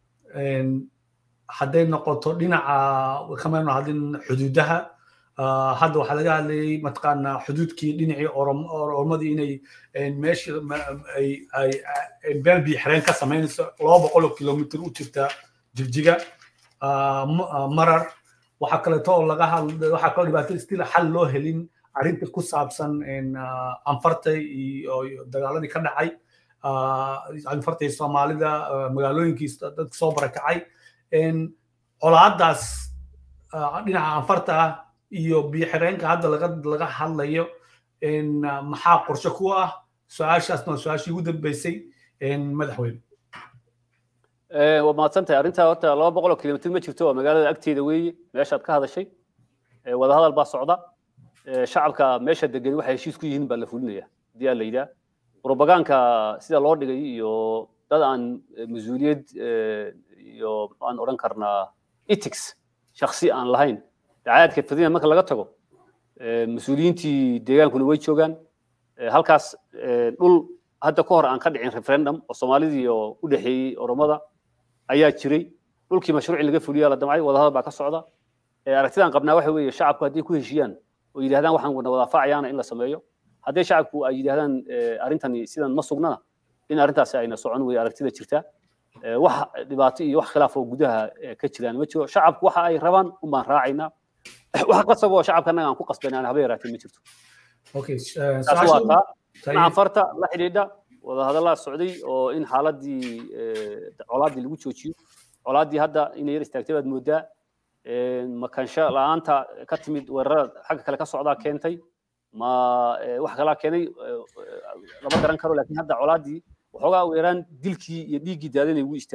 hadday noqoto dhinaca kamaynu hadlin xuduudaha hadda waxaa laga hadlayay mataqaanaa xuduudkii dhinacii oromadii inay meesha ay meel biixireen ka samaynayso laba boqol oo kilomitr u jirta jigjiga marar waxaa kaleeto oo laga hadla waxaa kaloo dhibaato stil xal loo helin arrinta ku saabsan anfartay iyo dagaaladii ka dhacay anfartay soomaalida magaalooyinkii dadka soo barakacay colaadaas dhinaca anfarta ah iyo biyo-xireenka hadda laga laga hadlayo maxaa qorshe ku ah su-aashaasna waa su-aashii ugu dambeysay madaxweyne waa mahadsan tahay arrintaa horta laba boqol oo kilomitr ma jirto waa magaalada agteeda weeye meeshaad ka hadashay wadahadal baa socda shacabka meesha degan waxay heshiis ku yihiin baa la fulinaya haddii aa la yidhaah propagaanka sida loo dhigay iyo dad aan mas-uuliyad iyo aan odhan karnaa ethics shaksi aan lahayn dacaadka fadina marka laga tago mas-uuliyiintii deegaankuna way joogaan halkaas dhul hadda ka hor aan ka dhicin referendum oo soomaalidii oo u dhexeeyey oromada ayaa jiray dhulkii mashruuci laga fuliyaa la damcay wadahadal baa ka socda aragtidaan qabnaa waxa weeye shacabku hadday ku heshiiyaan oo yidhahdaan waxaan wadaafacayaana in la sameeyo hadday shacabku ay yidhahdaan arrintani sidan ma sugnana in arrintaasi ayna socon weye aragtida jirta wax dhibaato iyo wax khilaaf oo gudaha ka jiraan ma jiro shacabku waxa ay rabaan un baan raacaynaa wax qasaboo shacabka annaga aan ku qasbaynaan haba yaraatee ma jirto taas waa taa dhinaca farta la xidhiidha wadahadallaa socday oo in xaaladii colaaddii lagu joojiyo colaaddii hadda inay yar istaagtay baad moodaa makansho la'aanta ka timid weerarada xagga kale ka socdaa keentay ma wax kalaa keenay lama garan karo laakiin hadda colaaddii waxoogaa weeraan dilkii iyo dhiiggii daadanay wuu istaagay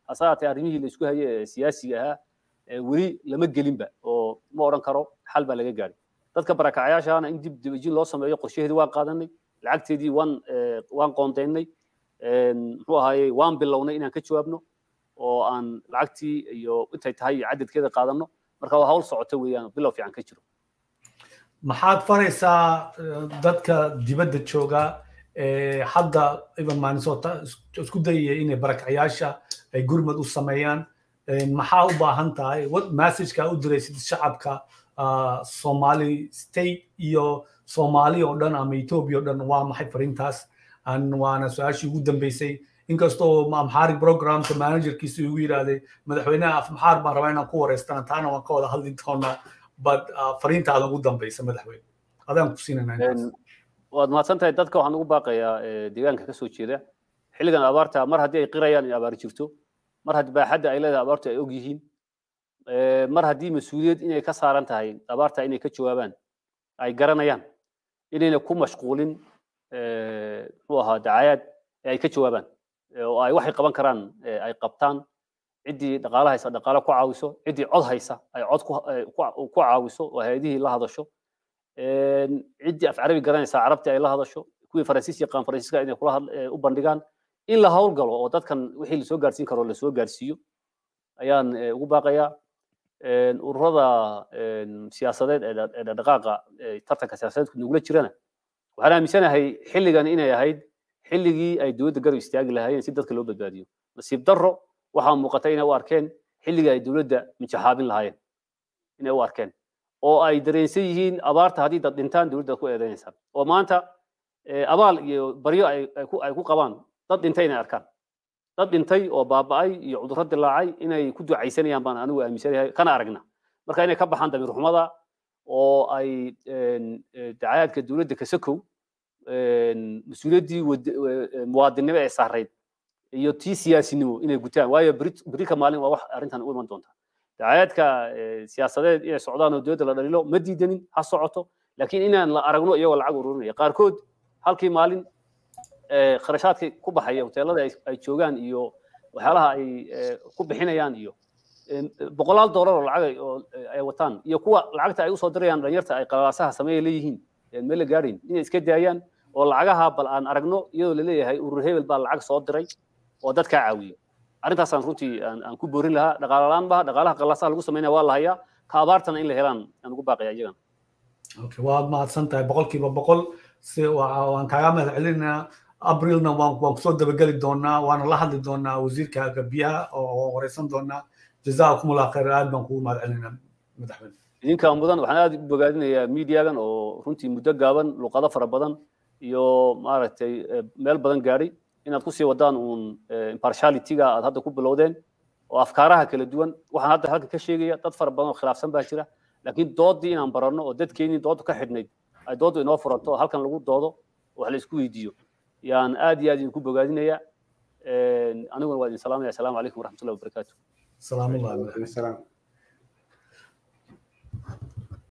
hase haatee arrimihii la isku hayay ee siyaasiga ahaa weli lama gelinba oo ma odhan karo xal baa laga gaadhay dadka barakacayaashaana in dib dibajin loo sameeyo qorshaheedii waan qaadanay lacagteedii waan waan qoondeynay muxuu ahaayey waan bilownay inaan ka jawaabno oo aan lacagtii iyo intay tahay iyo cadadkeeda qaadanno marka waa hawl socota weeyaan bilow fiican ka jiro maxaad faraysaa dadka dibadda jooga hadda iban maanisota isku dayaya inay barakacayaasha ay gurmad u sameeyaan maxaa u baahan tahay what messageka u diraysid shacabka somali state iyo soomaali oo dhan ama ethiopia oo dhan waa maxay fariintaas waana su-aashii ugu dambeysay inkastoo amxaari programka managerkiisa igu yidhaahday madaxweynaha afmaxaar baan rabaa inaan ku wareystana taana waan ka wada hadli doonaa but fariintaada ugu dambeysa madaxweyne adaan ku siinanaa waad mahadsan tahay dadka waxaan ugu baaqayaa deegaanka kasoo jeeda xilligan abaarta mar haddii ay qirayaan in abaar jirto mar haddii baaxadda ay leedahay abaartu ay og yihiin mar haddii mas-uuliyad inay ka saaran tahay abaarta inay ka jawaabaan ay garanayaan inayna ku mashquulin muxuu ahaa dacayaad ee ay ka jawaabaan oo ay waxay qaban karaan ay qabtaan ciddii dhaqaale haysa dhaqaale ku caawiso ciddii cod haysa ay cod ku caawiso oo hay-adihii la hadasho ciddii af carabi garanaysa carabtii ay la hadasho kuwii faransiis yaqaan faransiiska inay kula u bandhigaan in la howlgalo oo dadkan wixii lasoo gaarsiin karo lasoo gaarsiiyo ayaan ugu baaqayaa ururada siyaasadeed ee dhaqaaqa tartanka siyaasadeedku nugula jirana waxaan aaminsanahay xilligan inay ahayd xilligii ay dowladda garab istaagi lahaayeen si dadka loo badbaadiyo nasiib darro waxaa muuqata inay u arkeen xilligii ay dowladda minjaxaabin lahaayeen inay u arkeen oo ay dareensan yihiin abaarta haddii dad dhintaan dowladda ku eedeynaysaa oo maanta abaal iyo baryo ay ku qabaan dad dhintay inay arkaan dad dhintay oo baaba'ay iyo cudurro dilaacay inay ku ducaysanayaan baan anigu aaminsanahay kana aragna marka inay ka baxaan damiir xumada oo ay dacayaadka dowladda kasakow mas-uuliyaddii muwaadinnimo ee saarayd iyo tii siyaasinimo inay gutaan waayo berika maalin waa wax arrintan u iman doonta dacayaadka siyaasadeed inay socdaan oo dowladda la dhalilo ma diidanin ha socoto laakiin inaan la aragno iyagoo lacag ururinaya qaarkood halkii maalin kharashaadka ku baxaya hoteelada ay joogaan iyo waxyaalaha ay ku bixinayaan iyo boqolaal doolar oo lacag oo ay wataan iyo kuwa lacagta ay usoo dirayaan dhalinyarta ay qalaasaha sameeya leeyihiin meel la gaadhayn inay iska daayaan oo lacagaha bal aan aragno iyadoo laleeyahay urur hebel baa lacag soo diray oo dadkaa caawiyo arrintaasaan runtii aan ku boorin lahaa dhaqaale la-aan baha dhaqaalaha qalaasaha lagu sameynaya waa la hayaa ka abaartana in la helaan aan ugu baaqaya iyagan waad mahadsan tahay boqolkiiba boqol si waan kaaga mahad celinaynaa abrilna waan waan kusoo dabageli doonaa waana la hadli doonaa wasiirka biyaha oo wareysan doonaa jazaakum allah khayr aad baan kugu mahad celinaynaa madaxweyne idinka mudan waxaan aad u bogaadinayaa miidiyagan oo runtii muddo gaaban luqado fara badan iyo maaragtay meel badan gaadhay inaad kusii wadaan uun impartialityga aad hadda ku bilowdeen oo afkaaraha kala duwan waxaan hadda halka ka sheegaya dad fara badan oo khilaafsan baa jira laakiin doodii inaan baranno oo dadkeenii doodu ka xidhnayd ay dooddu inoo furanto oo halkan lagu doodo wax la isku weydiiyo yaan aad iyo aad idinku bogaadinaya aniguna waa idin salaamaya asalaamu calaykum waraxmatullahi wabarakaatu salaam allah